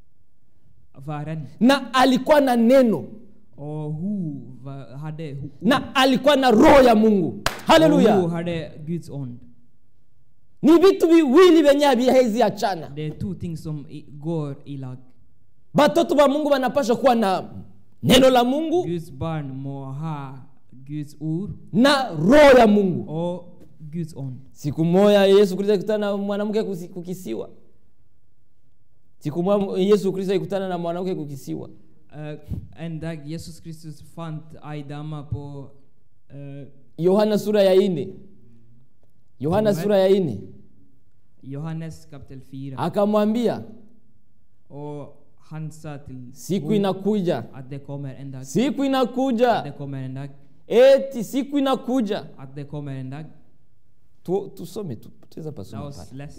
væren, na alikuwa na neno og hun va- hadde hun, na alikuwa na roho ya mungu og hun haleluya hadde Guds ånd. ni vitu viwili vyenye havihezi achana Det er to ting som i, går i lag. batoto ba mungu banapasha kuwa na neno la mungu Guds barn må ha Guds ord na roho ya mungu og Guds ånd. siku moja yesu kristo alikutana na mwanamke kusi- kukisiwa siku moja yesu kristo alikutana na mwanamke kukisiwa Eh, en dag Jesus Kristus fant ei dame på eh, yohana sura ya ine yohana Amen. sura ya ine Johannes kapittel 4. akamwambia Og han sa til siku henne inakuja at det kommer en dag. siku At inakuja det kommer en dag. eti siku inakuja At det kommer en dag. Tu- tusome tu- tuweza La pasoma oss pale lese.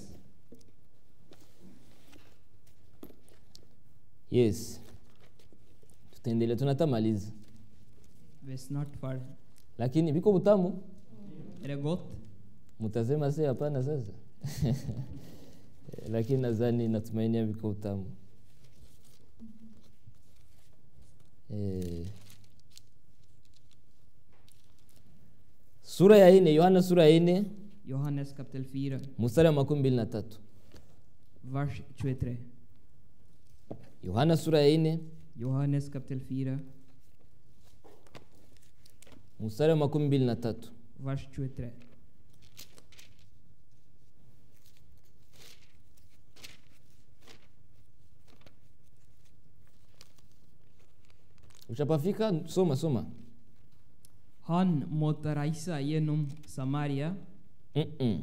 yes tutaendelea tunatamaliza Vi er snart ferdig. lakini viko butamu Er det godt? mtasema si hapana sasa lakini nadhani natumainia viko utamu eh. sura ya ine yohana sura ya ine Johannes kapittel 4, mstari wa makumi mbili na tatu vers 23. yohana sura ya ine Johannes kapittel 4, mstari wa makumi mbili na tatu vers 23. ushapafika soma soma Han måtte reise gjennom Samaria Mm-mm.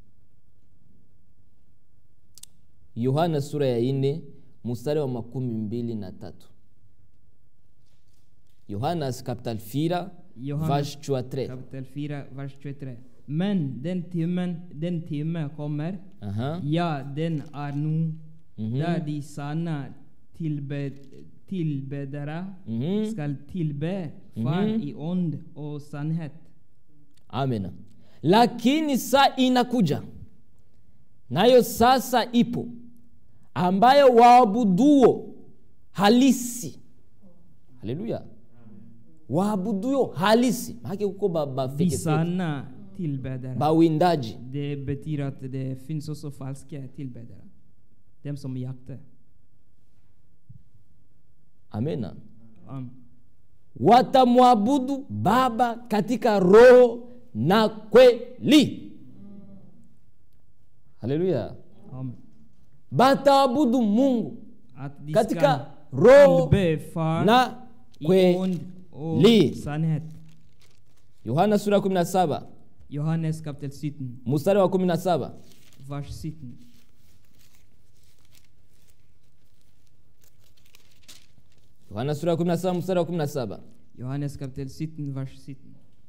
yohana sura ya ine mstari wa makumi mbili na tatu yohanas kapital 4 Johannes vers 23 kapittel 4, vers 23. Men den timen, den time kommer, Aha. ja, den er nå, Mhm. der de sanne tilbe, tilbedere Mhm. skal tilbe Far i ånd og sannhet. amena lakini saa inakuja nayo sasa ipo ambayo waabuduo halisi haleluya waabuduo halisi maake kuko ba- De bafekefeke sanne tilbedere. bawindaji Det betyr at det finnes også falske tilbedere. Dem som jakter. amena Um, watamwabudu baba katika roho na kweli haleluya amen. bataabudu mungu Att de katika ska roho tillbe far na i ond och kweli sannhet. yohana sura 17 Johannes kapitel 17, mstari wa 17 vers 17. yohana sura ya 17 mstari wa 17 Johannes kapitel 17, vers 17.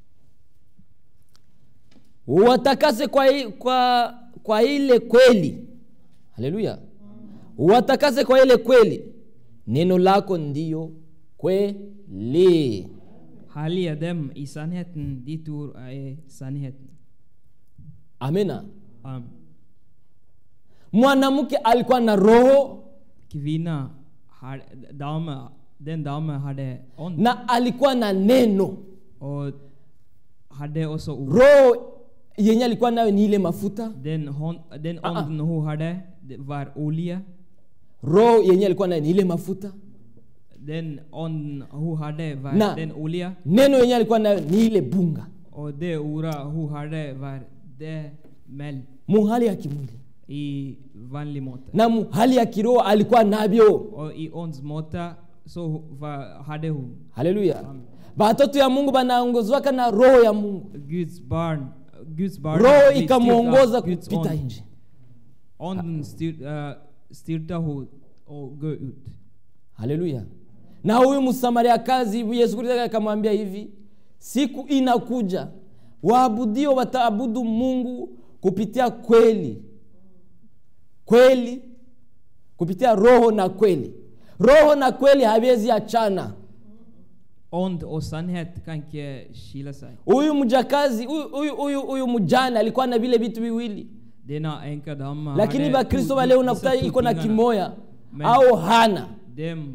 watakase kwa, i- kwa, kwa ile kweli haleluya watakase kwa ile kweli neno lako ndiyo kweli Härliga dem i sannheten, ditt ord är sannheten. amena Amen. mwanamke alikuwa na roho Kvinna, har, dame, den dame hade ond na alikuwa na neno och hade också ord. roho yenye alikuwa nayo ni ile mafuta Den, hon, den Ah, ah. onden hon hade det var olja. roho yenye alikuwa nayo ni ile mafuta Den onden hon hade var Na. den olja. neno yenye alikuwa nayo ni ile bunga Och det ordet hon hade var det mel muhali ya kimwili i vanlig måte. na muhali ya kiroho alikuwa navyo Och i ons måte så var, hade hon haleluya batoto ya mungu banaongozwaka na roho ya mungu Guds barn. Guds barn roho blir styrt ikamwongoza av Guds kupita ond. nje Onden styr, uh, styrte hon och gå ut. haleluya na huyu msamaria kazi yesu kristo akamwambia hivi siku inakuja waabudio wataabudu mungu kupitia kweli kweli kupitia roho na kweli roho na kweli haviwezi achana Ond och sannhet kan inte skilja sig. huyu mjakazi huyu- huyu huyu huyu mjane alikuwa na vile vitu viwili Denna änka dam lakini hade bakristo to- wale dessa unakuta två iko na tingarna. kimoya Men- au hana Dem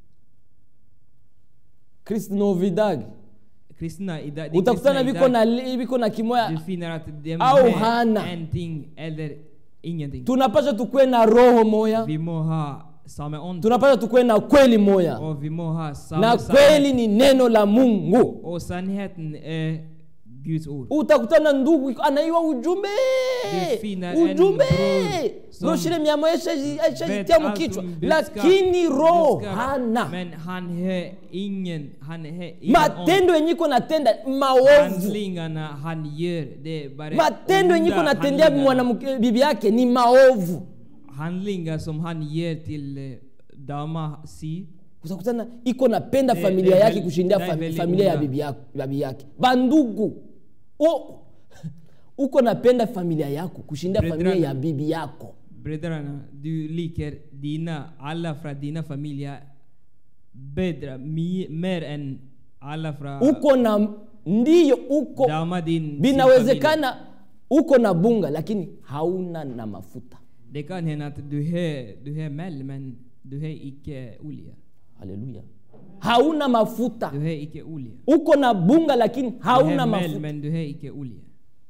kristnovidag kristna i dag, de utakutana kristna viko idag, na li- viko na du kimoya finner att de Au har hana. en ting eller ingenting. tunapasha tukuwe na roho moya Vi må ha samma ond tunapasha tukuwe na kweli moya och vi må ha samma na sannhet. kweli ni neno la mungu Och sannheten är Guds ord. utakutana ndugu iko- anaiwa ujumbe Du finner en ujumbe bror som broshire miamo Vet aishajitia allt mukichwa om budskap, lakini roho budskap, hana Men han har ingen, han har ingen matendo yenye iko natenda maovu handlingarna han gör. Det är bara matendo yenye iko onda natendea handlingar. mwanamke bibi yake ni maovu handlingar som han ger till eh, dama si. utakutana iko napenda Det- familia det är yake väl- kushindia det är fam, väldigt familia ya onda. bibi yako, bibi yake bandugu o, uko napenda familia yako kushindia familia Bröderna. ya bibi yako Bröderna, du liker dina, alla från dina familjer bättre, mi- mer än alla från uko na ndiyo uko dama din sin familj. vinawezekana uko na bunga lakini hauna na mafuta Det kan hända att du har, du har mel men du har icke olja. haleluya hauna mafuta Du har icke olja. uko na bunga lakini Du hauna har mel mafuta men du har icke olja.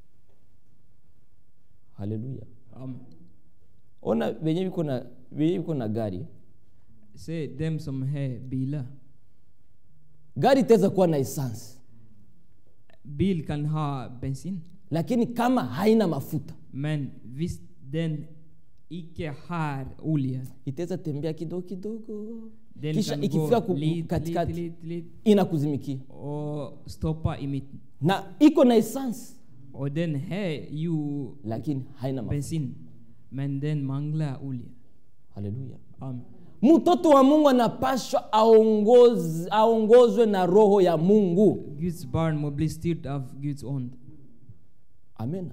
haleluya Amen. ona venye viko na venye viko na gari Se dem som har bilar. gari itaweza kuwa na essence Bil kan ha bensin lakini kama haina mafuta men visst den icke har olja. itaweza tembea kidogo kidogo Den kisha kan ikifika gå ku- lite, katikati lite, lite, lite inakuzimikia och stoppa i mitten. na iko na essence Och den har ju lakini haina mafuta bensin men den manglar olja. haleluya Amen. mtoto wa mungu anapashwa aongoz, aongozwe na roho ya mungu Guds barn må bli styrt av Guds ond. amena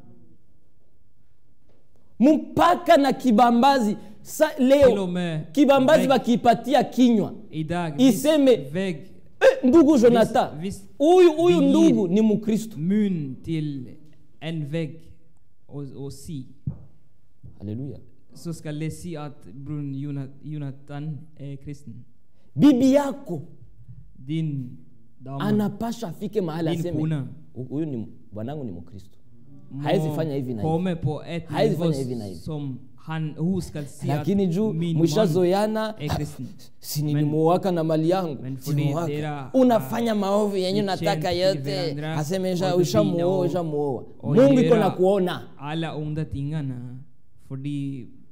mpaka na kibambazi sa, Till och leo med kibambazi vägg, bakiipatia kinywa idag, iseme visst vägg, eh, ndugu jonathan visst huyu huyu vi- ndugu ni mkristo mun till en vägg och, och si. haleluya Så ska det si att bror Jona- Jonathan är kristen. bibi yako Din dam anapashwa afike mahali Din aseme kuna. "Hu- huyu ni bwanangu ni mkristo må haezi fanya hivi na hivi komma på ett Haezi nivå fanya hivi na hivi. som han, hon ska se lakini att juu min man mwishazoyana är kristen. si nilimuoaka na mali yangu men för Simuoaka. det era, unafanya maovu yenye ni nataka känt yote i varandra, aseme och "Usha- du ushamuoa fina och- ushamuoa och mungu iko göra na kuona alla onda tingarna. För de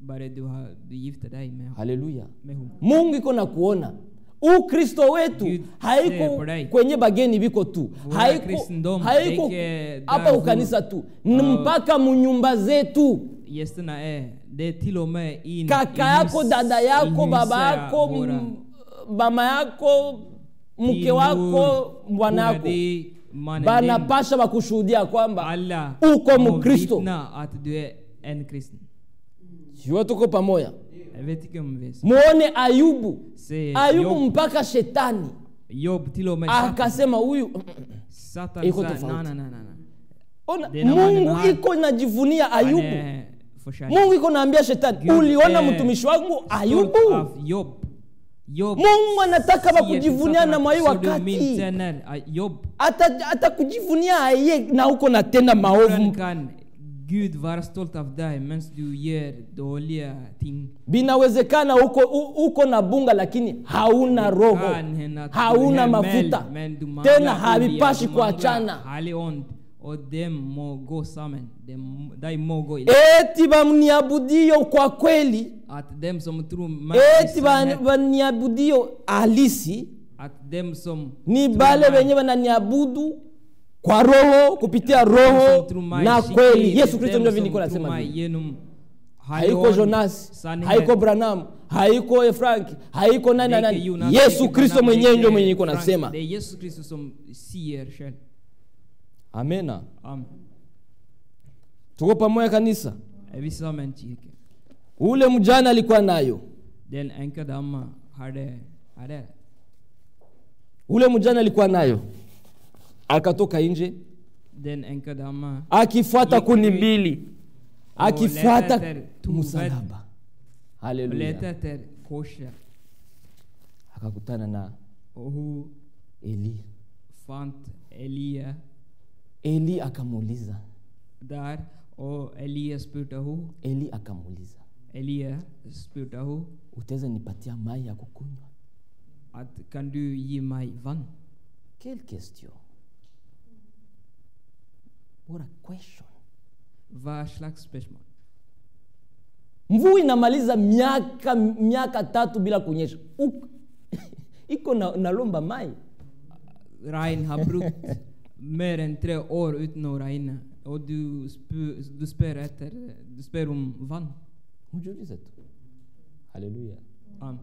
Bara du, har, du gifter dig med, haleluya med hon. mungu iko na kuona ukristo wetu Gud haiko ser på dig. kwenye bageni biko tu Våra haiko, kristendom haiko ligger hapa där ukanisa hvor- tu ni mpaka munyumba zetu Gästerna är, det är till och med in kaka i yako hus- dada i yako huset baba yako våra m- mama yako mke kvinnor, wako bwana våra yako dig, mannen din. banapasha bakushuhudia kwamba Alla uko må mkristo vittna att du är en kristen. jua tuko pamoja Jag vet inte om vi vet. muone ayubu Se ayubu Job, mpaka shetani Job till och med Satan. akasema huyu Satan Iko sa tofauti. nej, nej, nej, nej. ona Dina mannen mungu här- iko najivunia Han ayubu är förtjänt. mungu iko naambia shetani Gud uliona är mtumishi wangu Stolt ayubu av Job. Job mungu anataka säger bakujivunia till na Satan mwai att, "Så du wakati min tjänare, ah, Job, Ata- atakujivunia aye na uko natenda hur maovu kan Gud vara stolt av dig medan du gör dåliga ting? binawezekana uko, u- uko na bunga lakini hauna roho Kan hända att du hauna är mafuta meld, men du manglar tena olja, havipashi du manglar kuachana Helig ande och dem må gå samman. Dem, de må gå i eti bamniabudio kwa kweli Att dem som tror mig i eti ba- sanhet, baniabudio halisi att dem som ni tror bale mig- wenye wananiabudu kwa roho kupitia dem roho som tror mig na skicklig, kweli yesu dem kristo ndio som viniko tror nasema mig vile. genom haiko helig ande, jonas sanhet. haiko branam haiko efrank haiko nani na Det är nani Jonas, yesu det är kristo Branham, mwenyewe det ndio är mwenye iko Frank, nasema Det är Jesus Kristus som säger själv. amena Amen. tuko pamoja kanisa Är vi samman kyrka? ule mjana alikuwa nayo Den änka damma hade, hade ule mjana alikuwa nayo akatoka nje den änka damma akifuata Gick kuni ut mbili och akifuata letade efter toved msalaba och haleluya letade efter korset. akakutana na Och hon eli fann Elia eli akamuuliza där och Elia spurtade hon. eli akamuuliza Elia spurtade hon utaweza nipatia mai ya kukunywa att kan du ge mig vatten? quelle question what a question Vad slags spörsmål? mvua inamaliza miaka miaka tatu bila kunyesha Uk- iko na, nalomba mai Regn har brukt mer än tre år utan att regna. Och du, spu, du, spör efter, du spör om vatten. mjiulize tu haleluya Amen.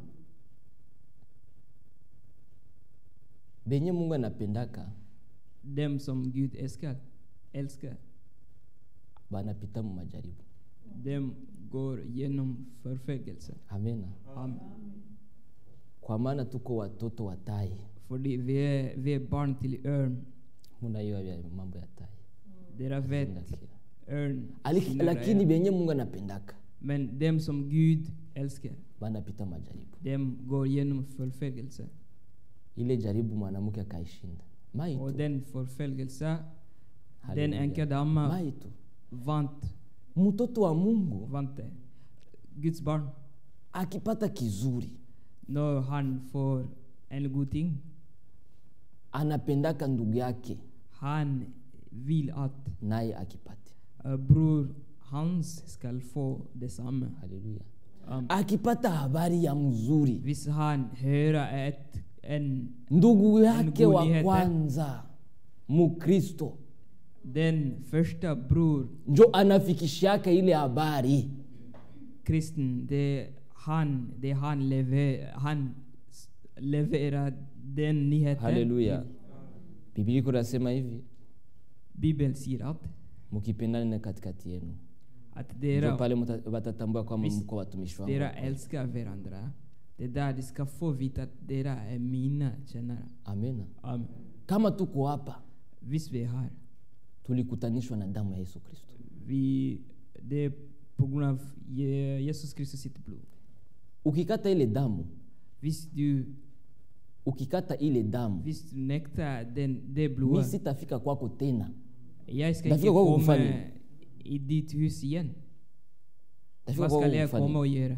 benye mungu anapendaka Dem som Gud älskar, älskar, banapita mu majaribu dem går genom förföljelse. amena Amen. kwa maana tuko watoto wa tai För vi är, vi är barn till örn. munaiwa vya mambo ya tai Dera vet Nasikia. örn. Aliki- sina lakini grejer. benye mungu anapendaka Men dem som Gud älskar, banapita majaribu dem går genom förföljelse. ile jaribu mwanamke akaishinda mai Och tu den förföljelse, den Halleluja. änka damma mai tu vant, mtoto wa mungu vant det. Guds barn, akipata kizuri när han får en god ting, anapendaka ndugu yake han vill att naye akipate uh, bror hans ska få detsamma. haleluya Um, akipata habari ya mzuri Visst han höra ett, en, ndugu yake wa godhet, eh? kwanza mukristo den första bror njo anafikishiaka ile habari kristen, det han, det han, lever, han s- levererar den nyheten. haleluya biblia iko nasema hivi Bibeln säger att, mukipendane katikati yenu att njo dera, pale muta- watatambua kwamba Visst, mko watumishi wangu dera wa kweli. älskar varandra. Det är där de ska få veta att dera är mina tjänare. amena Amen. kama tuko hapa Visst vi är här. tulikutanishwa na damu ya yesu kristo Vi, det är på grund av Je- Jesus Kristus sitt blod. ukikata ile damu Visst du, ukikata ile damu visst du nektar den, det mi blodet. sitafika kwako tena Jag ska Därför inte jag går och komma faller. i ditt hus igen. Tafika Vad kwako ska jag kufanya. komma och göra?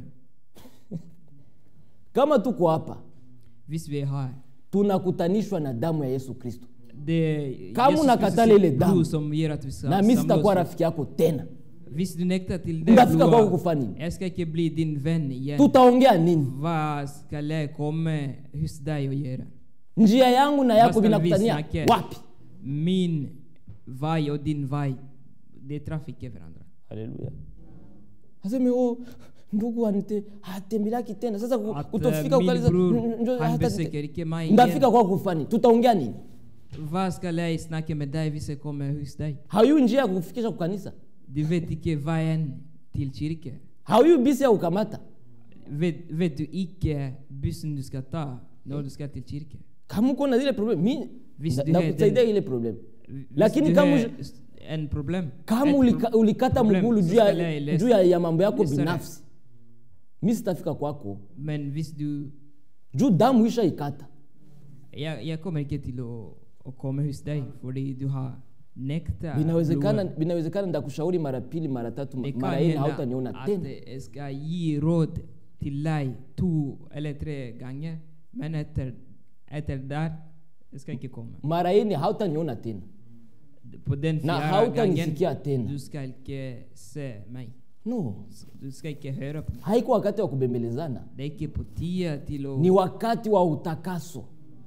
kama tuko hapa Visst vi är här. tunakutanishwa na damu ya yesu kristo Det är Kama Jesus unakatala Kristus ile sitt damu, blod som ger att vi ska na mi samla sitakuwa oss. rafiki yako tena Hvis du nekter til det Ndafika kwako blod, kufanya nini? jeg skal ikke bli din venn igjen. tutaongea nini Hva skal jeg komme hos deg og gjøre? njia yangu na Hva yako skal vi vinakutania snakke? wapi Min vei og din vei, det traff ikke hverandre. haleluya aseme o ndugu anite hatembelaki tena sasa ku- At kutofika uh, min ukaliza bror, "Mm, njoo, han hata- besøker ikke meg ndafika igjen. kwako kufanya tutaongea nini Hva skal jeg snakke med deg hvis jeg kommer hos deg? hauyu njia ya kukufikisha kukanisa Du vet ikke veien til kirke. hauyu bisi ya kukamata Vet, vet du ikke bussen du skal ta når du skal til kirke? kama uko na zile problem mi Visi nda- du har ndakusaidia den- ile problem Hvis Lakini du kama har ush- en problem, kama et ulika, pro- ulikata problem, mgulu så juu skal ya, jeg læse. juu ya, ya mambo yako Læse det. binafsi mi sitafika kwako Men hvis du juu damu isha ikata jeg, jeg kommer ikke til å, å komme hos deg fordi du har nekta vinawezekana blodet. vinawezekana ndakushauri mara pili mara tatu Det mara kan ine hende hautaniona at tena jeg skal gi råd til deg to eller tre ganger, men etter, etter der jeg skal ikke komme. mara ine hautaniona tena På den Na fjerde hautanisikia gangen tena. du skal ikke se meg. no Du skal ikke høre på meg. haiko wakati wa kubembelezana Det er ikke på tide til å ni wakati wa utakaso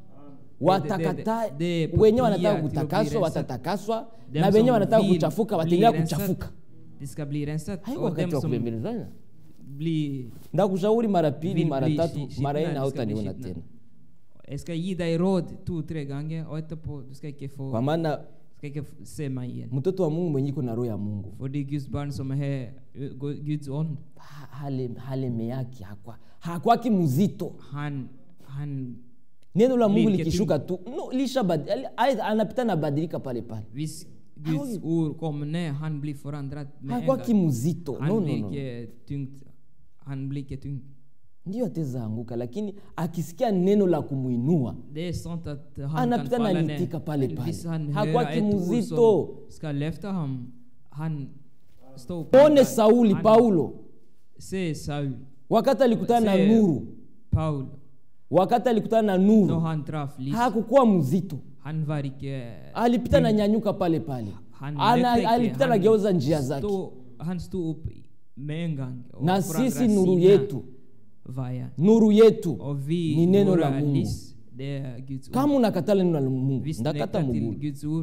watakata de- de- de- wenye potia wanataka tilo kutakaswa bli watatakaswa Dem na wenye som wanataka vil kuchafuka bli wataendelea renset, kuchafuka De skal bli renset. haiko Og dem wakati wa som kubembelezana blir ndakushauri mara pili vil mara bli tatu skitne, mara de ine skal bli hautaniona skitne. tena Jeg skal gi deg råd to-tre ganger, og etterpå du skal ikke få kwa maana skal ikke f- se meg igjen. mtoto wa mungu mwenye iko na roho ya mungu Fordi Guds barn som har ø, Gu- Guds ånd, ha- hale, haleme yake hakwa hakwaki mzito han, han neno la mungu Lilike likishuka tu no, lisha bad, ali- anapita nabadilika pale pale Hvis Guds ord kommer ned, han blir forandret med en hakwaki gang. mzito Han no, no, blir no. ikke tungt. Han blir ikke tung. ndio ateza anguka lakini akisikia neno la kumwinua Det er sant at han kan Anapita na falle litika pale ned. Men pale. Hvis han Hakwaki hører et ord mzito. som skal løfte ham, han står opp. one sauli Han- paulo Se Saul, wakati alikutana na Se nuru Paul, wakati alikutana na når nuru han traff Lis, hakukuwa mzito han var ikke alipita na nyanyuka pale pale han Ana, løp ikke, alipita han na geuza njia zake stod- Han sto opp med en gang. og na forandret sisi nuru sine yetu veier. nuru yetu Og vi, ni neno våre la mungu lys, det er Guds ord. kama unakatala neno la mungu Hvis du ndakata nekter til mugulu Guds ord,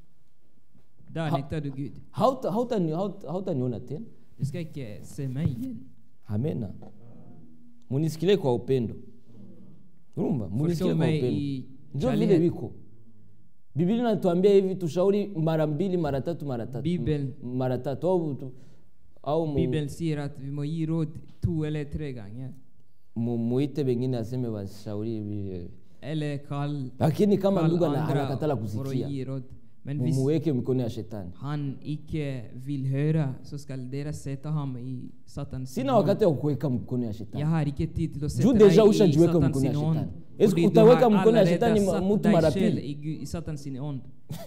da nekter du Gud. hautaniona hauta, hauta hautaniona tena Du skal ikke se meg igjen. amena munisikilie kwa upendo rumba munisikilie Forstå kwa meg upendo i njo vile kjærlighet. wiko biblia inatuambia hivi tushauri mara mbili mara tatu mara tatu Bibel. M- mara tatu au, tu- au mu, Bibelen sier at vi må gi råd to eller tre ganger. mu, muite wengine aseme washauri hivi Eller kall, lakini kama kall ndugu ana- andre anakatala for å kusikia gi råd. Men hvis mumuweke mikono ya shetani han ikke vil høre, så skal dere sette ham i Satans sina wakati wa kuweka mikono ya shetani Jeg har ikke tid til å juu sette deja deg i ushajiweka Satans mikono ya sin ånd. shetani Esi Fordi du utaweka har mikono ya allerede shetani ma- satt mtu deg mara selv pili i, Gu- i Satans sin ånd.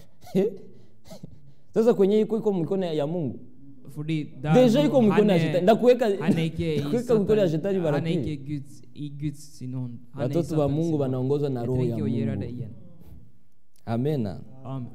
sasa kwenye iko iko mikono ya mungu Fordi der Deja hvor iko mikono han ya er- shetani. Ndakuweka- han er ikke i ndakuweka mikono ya Satan- shetani mara Han er pili. ikke Guds, i Guds sin ånd. Han er i watoto wa Satans mungu sin ånd. wanaongozwa na Jeg roho trenger ya ikke å gjøre det mungu igjen. amena Amen.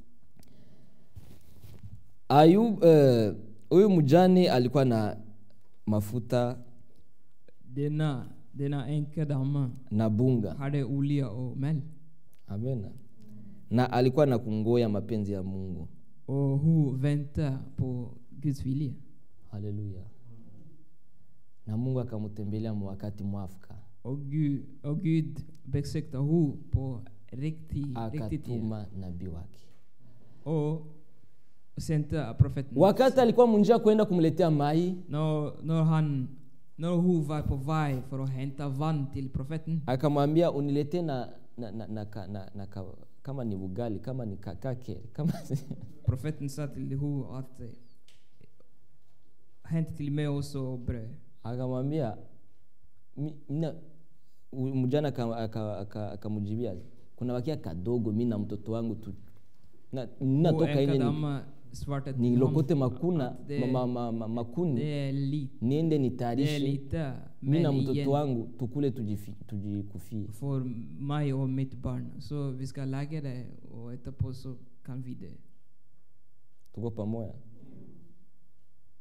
ayub eh, huyu mjane alikuwa na mafuta Denne, denne enkedama na bunga hadde olje og mel, amena na alikuwa na kungoya mapenzi ya mungu og hun ventet på Guds vilje. haleluya na mungu akamtembelea mu wakati mwafaka Og Gud, og Gud besøkte henne på riktig, riktig tid. akatuma nabii wake Og sendte profeten. wakati alikuwa munjia kwenda kumletea mai Når, når, han, når hun var på vei for å hente vann til profeten, akamwambia uniletee na, na, na, na, na, na, na ka, kama ni bugali kama ni kakake kama profeten sa til henne at eh, hent til meg også brød. akamwambia "Mi- mina- u- mjana aka- aka- aka- akamjibia kuna wakia kadogo mi na mtoto wangu tu na- Og natoka ile ni- enkadama svarte til nilokote ham makuna at det, ma, ma, ma, makuni det er lite, niende det er nitayarishe lite mi na men mtoto igjen wangu tukule tujifi- tujikufie for meg og mitt barn. Så vi skal lage det, og etterpå så kan vi det. tuko pamoja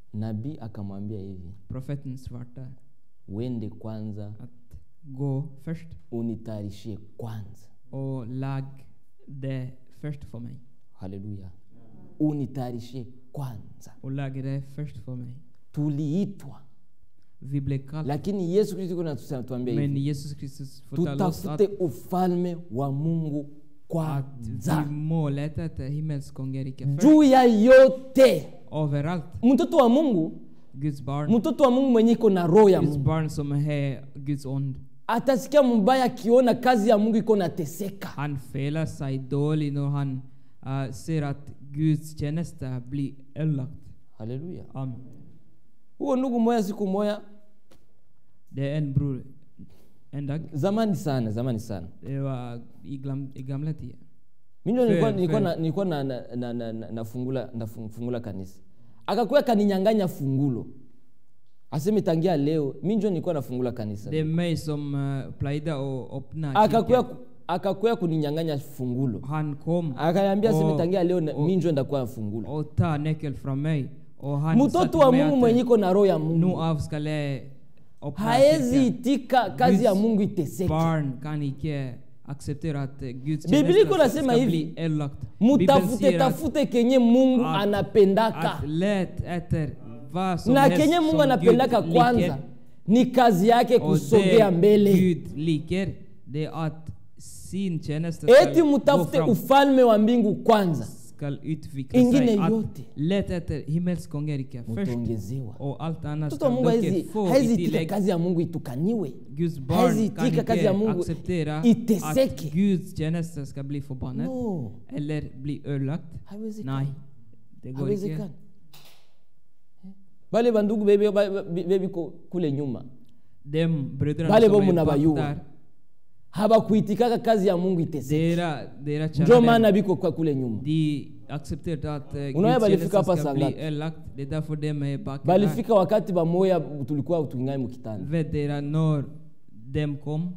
nabii akamwambia hivi Profeten svarte uende kwanza att gå först unitayarishie kwanza och lag det först för mig. haleluya unitayarishie kwanza Och lag det först för mig. tuliitwa Vi blev kallade. lakini yesu kristo iko natuambia Men hivi Jesus Kristus fortalte oss att, tutafute ufalme wa mungu att kwanza vi målet efter himmelskongerike först. juu ya yote Överallt. mtoto wa mungu Guds barn. mtoto wa mungu mwenye iko na roho ya Guds mungu barn som är Guds ond. atasikia mbaya akiona kazi ya mungu iko nateseka Han felar sig dålig när han uh, ser att Guds tjänster blir ödelagt. haleluya Amen. huo ndugu moya siku moya Det är en bror en dag. zamani sana zamani sana Det var i, glam, i gamla tider. mi ndio nilikuwa, Fair, nilikuwa, fair. na, nilikuwa na, na, na, na, na, nafungula, nafungula kanisa akakuya kaninyanganya fungulo aseme tangia leo mi njo nilikuwa nafungula kanisa Det är mig som uh, plöjde och öppna akakuya, kyrkan. akakuya kuninyanganya fungulo Han kom akaniambia aseme och, tangia leo na- och- mi njo ndakuwa fungulo och ta nyckel från mig. Och han sa mtoto till wa mig mungu att, mwenye iko na roho ya nu mungu av ska jag öppna haezi kyrkan. itika kazi ya Guds mungu iteseke Barn kan icke acceptera att eh, Guds Biblia iko tjänster nasema ska hivi, bli ödelagt. Bibeln mutafute säger att- tafute kenye mungu att- anapendaka att let efter vad som na helst kenye mungu som anapendaka Gud kwanza liker. ni kazi yake Och kusogea det mbele Gud liker, det är att sin tjänst ska eti gå mutafute fram, ufalme wa mbingu kwanza ska utveckla ingine sig. Att yote let efter himmelskongeriket först mutaongezewa och allt annat mtoto wa ska mungu haezi dock få haezi i itika tillägg. kazi ya mungu itukaniwe Guds barn haezi kan itika kazi ya inte mungu acceptera att iteseke Guds tjänster ska bli förbannad no eller bli ödelagt. haiwezekani Nej, det går inte. haiwezekani bale bandugu bebe ba- be- bebiko kule nyuma Dem bröderna Bale som bo är munabayua. bak där, habakuitikaka kazi ya mungu iteseke dera, dera njo kära maana dem, biko kwa kule nyuma de accepterar att uh, Unaona Guds balifika tjänster hapa ska saa bli ngapi? ödelagt. Det är därför dem är bak där. balifika wakati bamoya tulikuwa tuingai mukitanda Vet dera när dem kom?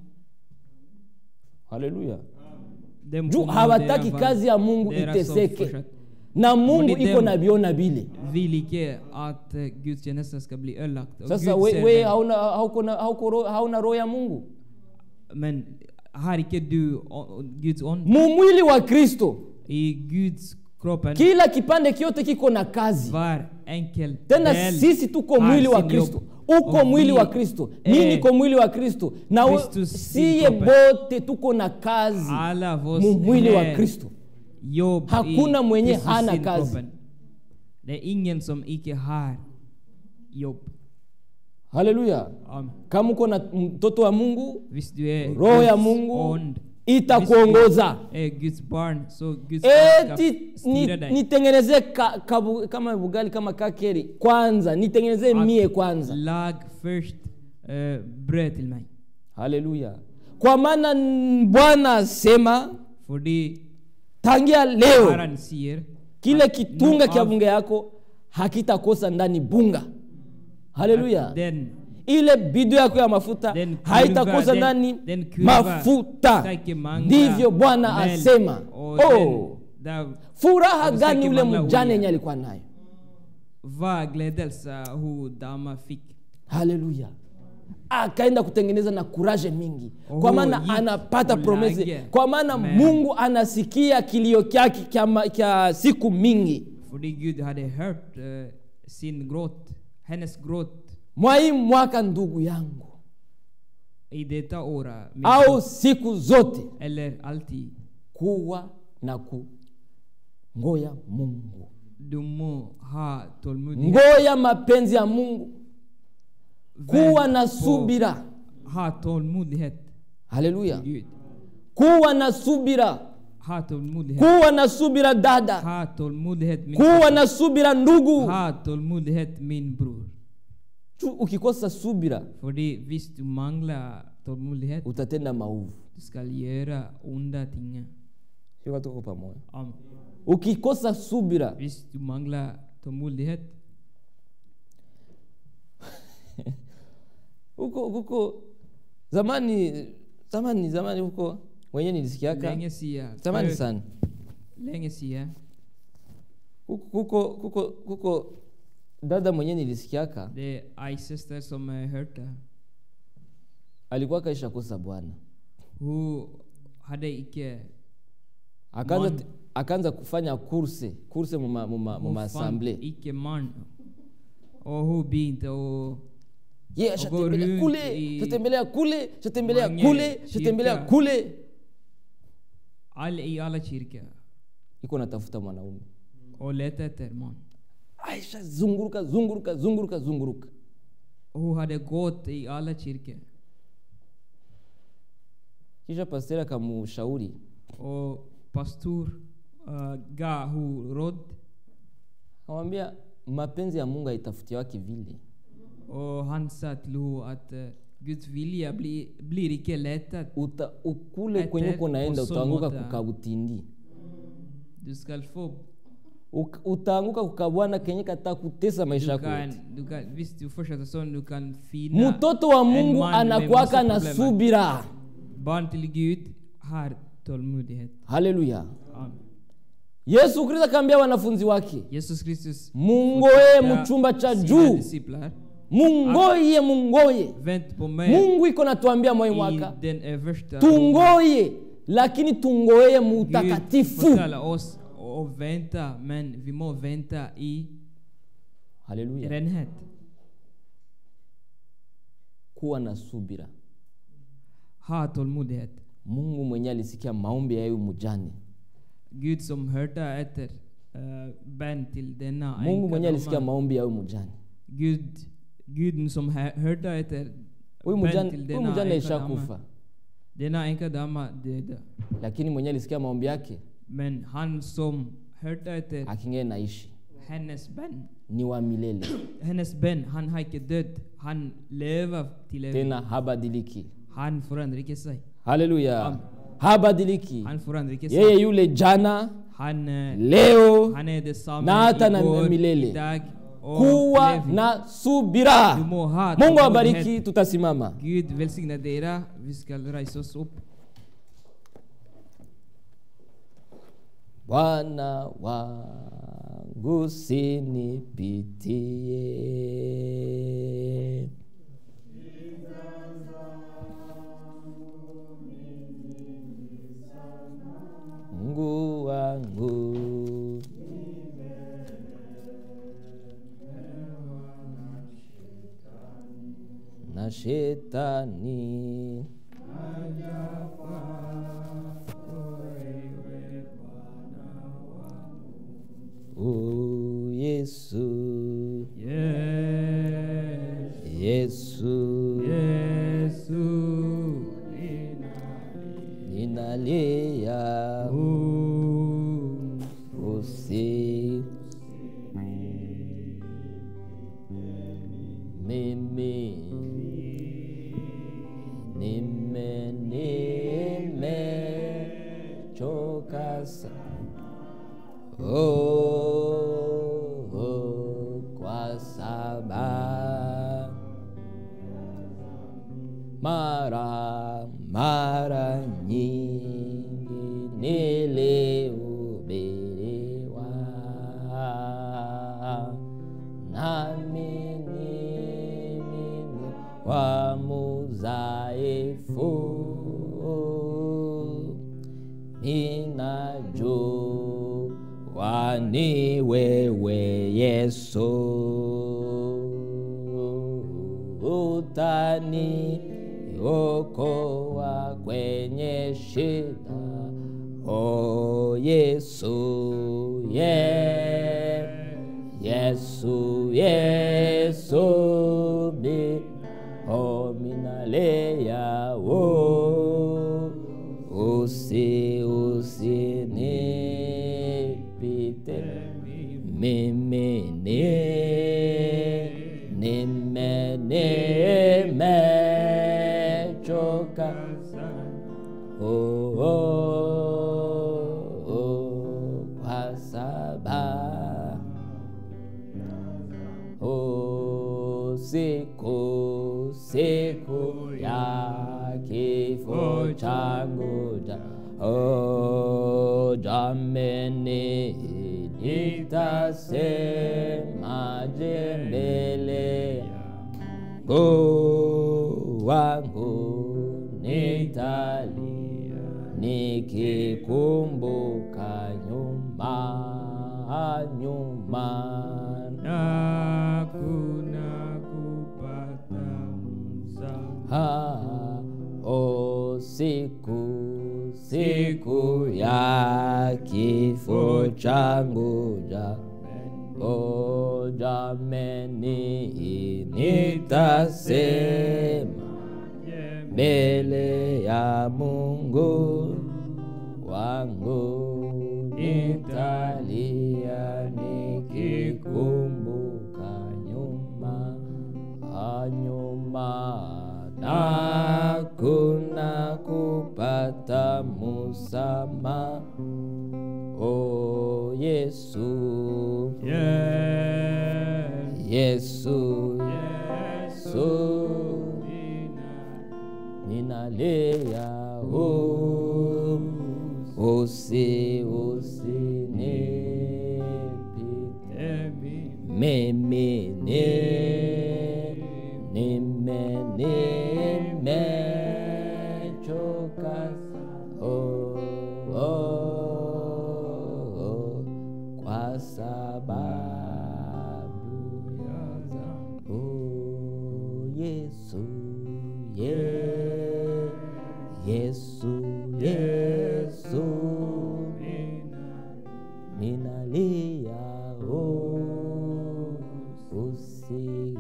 haleluya Dem juu kom och hawataki dera var- kazi ya mungu dera som iteseke fortsatt. na mungu Fordi iko dem- na biona bile Vill icke att uh, Guds tjänster ska bli ödelagt. Och sasa Gud we, ser we dem. hauna, hauko na- hauko ro- hauna roho ya mungu Men har icke du o- o- Guds ond? mumwili wa kristo I Guds kroppen kila kipande kyote kiko na kazi var enkel tena del sisi tuko har mwili wa sin kristo jobb. uko Och mwili vi wa kristo är mi niko mwili wa kristo na we- Kristus sin siye kroppen. bote tuko na kazi Alla av oss mu mwili wa är kristo jobb Hakuna i mwenye Kristus hana sin kazi. kroppen. Det är ingen som icke har jobb. haleluya Amen. kama uko na mtoto wa mungu Visst du är roho ya Guds mungu ond. itakuongoza Visst du är Guds barn, så Guds ond ska eti styra ni- dig. nitengenezee ka, kabu, kama bugali kama kakeri kwanza nitengenezee Att mie kwanza Lag först eh, bröd till mig. haleluya kwa maana n- bwana asema Fordi tangia leo Herren säger kile att kitunga nu kya av- bunge yako hakitakosa ndani bunga haleluya att den ile bido yako ya mafuta Den kurva, haitakosa den- ndani den kurva mafuta sträcker mangla ndivyo bwana mel, asema och oh, den- där furaha den gani sträcker ule mangla mjane olja. yenye alikuwa nayo Vad glädelse hon dama fick. haleluya akaenda kutengeneza na kuraje mingi Oh, kwa maana yit anapata ulage. promese kwa maana Men. mungu anasikia kilio kyake kya ma- kya siku mingi Fordi Gud hade hört eh, sin gråt, hennes gråt mwai mwaka ndugu yangu i detta åra. min au gråt. siku zote Eller alltid. kuwa na kungoya mungu Du må ha tålmodighet. ngoya mapenzi ya mungu kuwa Vänt na på- subira Ha tålmodighet. haleluya Gud. kuwa na subira Ha tålmodighet. kuwa na subira dada Ha tålmodighet min kuwa syster. na subira ndugu Ha tålmodighet min bror. Tu- ukikosa subira Fordi hvis du manglar tålmodighet, utatenda maovu du ska göra onda ting. Sio watu wako pamoja Amen. ukikosa subira Hvis du manglar tålmodighet, huko huko zamani zamani zamani huko wenye nilisikiaka länge sedan, zamani förut, sana länge sedan, huko huko huko huko dada mwenyewe nilisikiaka Det är en syster som jag hörde. alikuwa kaisha kosa bwana Hon hade icke... akaanza, Man. akaanza kufanya kurse kurse muma, muma, Hon muma fann assemble icke man. Och hon begynte att... ye Och ashatembelea går kule ut i shatembelea kule shatembelea mange kule shatembelea kyrka. kule All, I alla kyrkor. iko natafuta mwanaume Och letade efter man. aisha zunguruka zunguruka zunguruka zunguruka Och hon hade gått i alla kyrkor. kisha pasteri akamushauri Och pastor uh, gav hon råd. akamwambia mapenzi ya mungu haitafutiwaki vile Och han sa till henne att uh, Guds vilja blir, blir icke lättad. Uta, ukule Ete, kwenye uko naenda uso utaanguka moja. kukabutindi Du ska få... Uk- utaanguka kukabwana kenye katakutesa maisha Du yako kan, yote. du kan, visst, du fortsätter så, du kan finna mtoto wa en mungu man med anakuwaka massa na problem. subira Barn till Gud har tålmodighet. haleluya Amen. yesu kristo akaambia wanafunzi wake Jesus Kristus mungoye fortsatte muchumba cha sina juu disciplar. mungoye mungoye Vänt på mig mungu iko natuambia mwai i mwaka den översta tungoye lakini tungoye Gud mutakatifu förtalar oss och vänta, men vi må vänta i haleluya renhet. kuwa na subira Ha tålmodighet. mungu mwenye alisikia maombi ya huyu mujane Gud som hörde efter uh, bön till denna mungu mwenye alisikia änka maombi ya huyu mujane Gud, Gud som hö- hörde efter huyu bön mujane till huyu denna mujane änka dama. ishakufa Denna änka dama döda. lakini mwenye alisikia maombi yake Men han som hörde efter akingee naishi hennes bön, ni wa milele hennes bön, han har inte dött. Han lever till evigt. tena habadiliki Han förändrar inte sig. haleluya Amen. habadiliki Han förändrar inte yeye sig. yule jana Han, eh, leo han är detsamma na hata na igår, milele. idag och kuwa evigt. na subira Du må ha mungu tålmodighet. awabariki tutasimama Gud välsigna dera. Vi ska resa oss upp. bwana wangu sinipitie mungu wangu na shetani o yesu Yes. yesu Yesu. ninalia Oh. usi mimi nime nimechoka sana oh, oh, kwa sababu mara mara nyingi nilihubiriwa nami ni mimi wa mudhaifu ninajua ni wewe Yesu utani okoa kwenye shida o Yesu ye Yesu Yesu mi o minalea o usi usi nipite mimi ni nime nimechoka oh, oh, oh, kwa sababu oh, siku siku ya kifo changu ja oh, jameni nitasemaje mbele yangu wangu nitalia nikikumbuka nyuma nyuma hakuna kupata msamaha Ha, o siku siku ya kifo changu ja o jameni nitasema mbele ya Mungu wangu nitalia nikikumbuka nyuma a nyuma na kuna kupata musama o Yesu Yes, Yesu Yesu, ninalia oh, usi usinipite Ebi, mimi ni nime nimechoka oh, oh, oh, kwa sababu ya dhambi. Oh, Yesu ye, Yesu Yesu ninalia oh, usi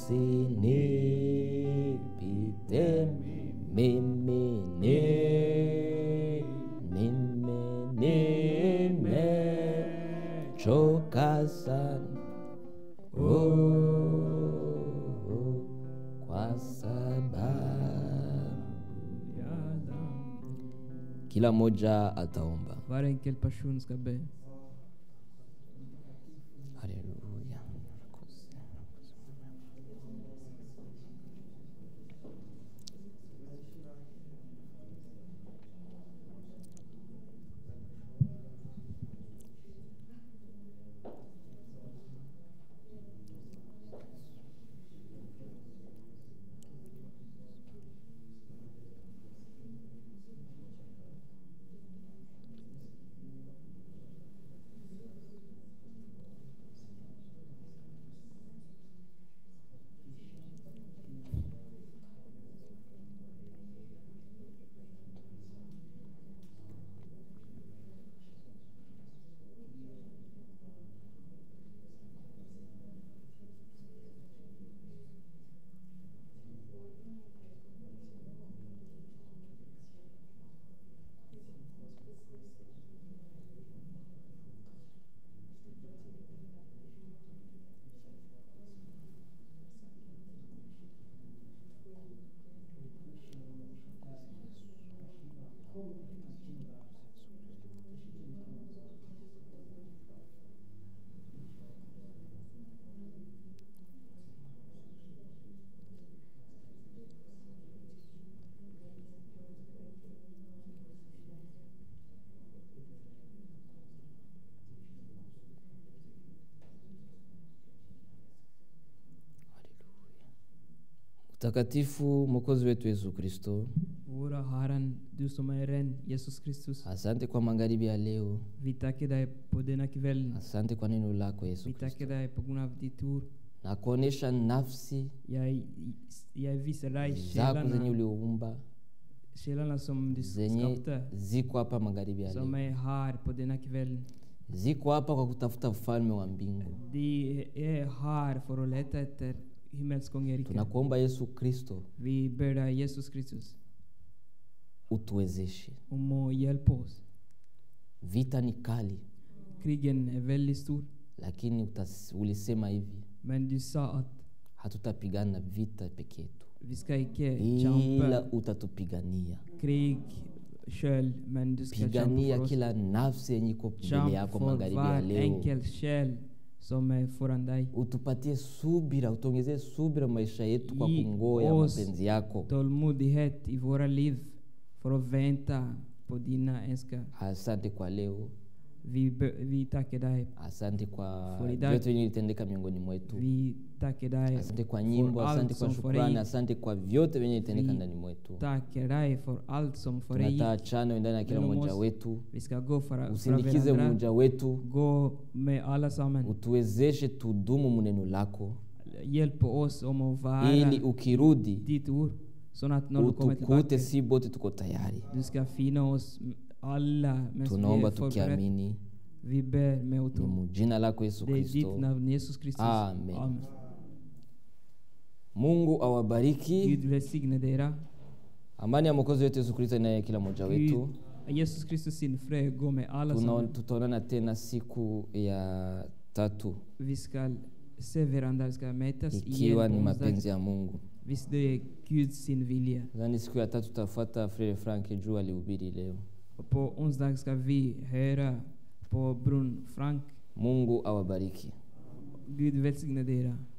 usinipite mimi ni nime nimechoka sana oh, kwa sababu kila mmoja ataomba Var enkel person ska be. haleluya mtakatifu mwokozi wetu yesu kristo Våra Herren, du som är ren, Jesus Kristus. asante kwa magharibi ya leo Vi tackar dig på denna kväll. asante kwa neno lako yesu Vi kristo tackar dig på grund av ditt ord. na kuonyesha nafsi Jag, jag visar dig zako zenye själarna, uliumba själarna som du zenye skapade, ziko hapa magharibi ya som leo är här på denna kväll. ziko hapa kwa kutafuta ufalme wa mbingu De är här för att leta efter himmelskongeriket. tunakuomba yesu kristo Vi ber dig Jesus Kristus utuwezeshe om att hjälpa oss. vita ni kali Krigen är väldigt stor. lakini utas, ulisema hivi Men du sa att hatutapigana vita peke yetu vi ska icke ila kämpa utatupigania krig själv, men du ska kämpa pigania för oss. kila nafsi yenye iko mbele Kämpa yako för magharibi ya var leo enkel själ som är föran dig. utupatie subira utuongezee subira maisha yetu kwa Ge kungoya oss mapenzi yako Tålmodighet i våra liv för att vänta på dina önskningar. asante kwa leo Vi, be- vi tackar dig. asante kwa For idag- vyote vyenye litendeka miongoni mwetu Vi tackar dig asante kwa nyimbo för asante allt kwa som får shukrani dig. asante kwa vyote vyenye litendeka Vi ndani mwetu tackar dig för allt som får dig. tunataa chano ndani ya kila Genom mmoja oss. wetu Vi ska gå för, för usindikize varandra. mmoja wetu Gå med alla sammen. utuwezeshe tudumu muneno lako Hjälp oss om att vara ili ukirudi ditt ord. Så att när du kommer tillbaka, utukute si bote tuko tayari du ska finna oss alla medan vi tunaomba är förberedda. tukiamini Vi ber med ni tro. mujina lako yesu Det är ditt kristo namn, Jesus Kristus. Amen. Amen. mungu awabariki Gud välsigne dera. amani ya mwokozi wetu yesu kristo inaye kila mmoja wetu Gud, Jesus Kristus sin fred gå med alla Tuna- som tutaonana tena siku ya tatu vi ska se varandra, vi ska mötas ikiwa igen ni på mapenzi onsdag. ya mungu Visst det är Gud sin vilja. nadhani siku ya tatu tutafuata frere frank juu alihubiri leo Och på onsdag ska vi höra på Brunn Frank. mungu awabariki Gud välsigne dera.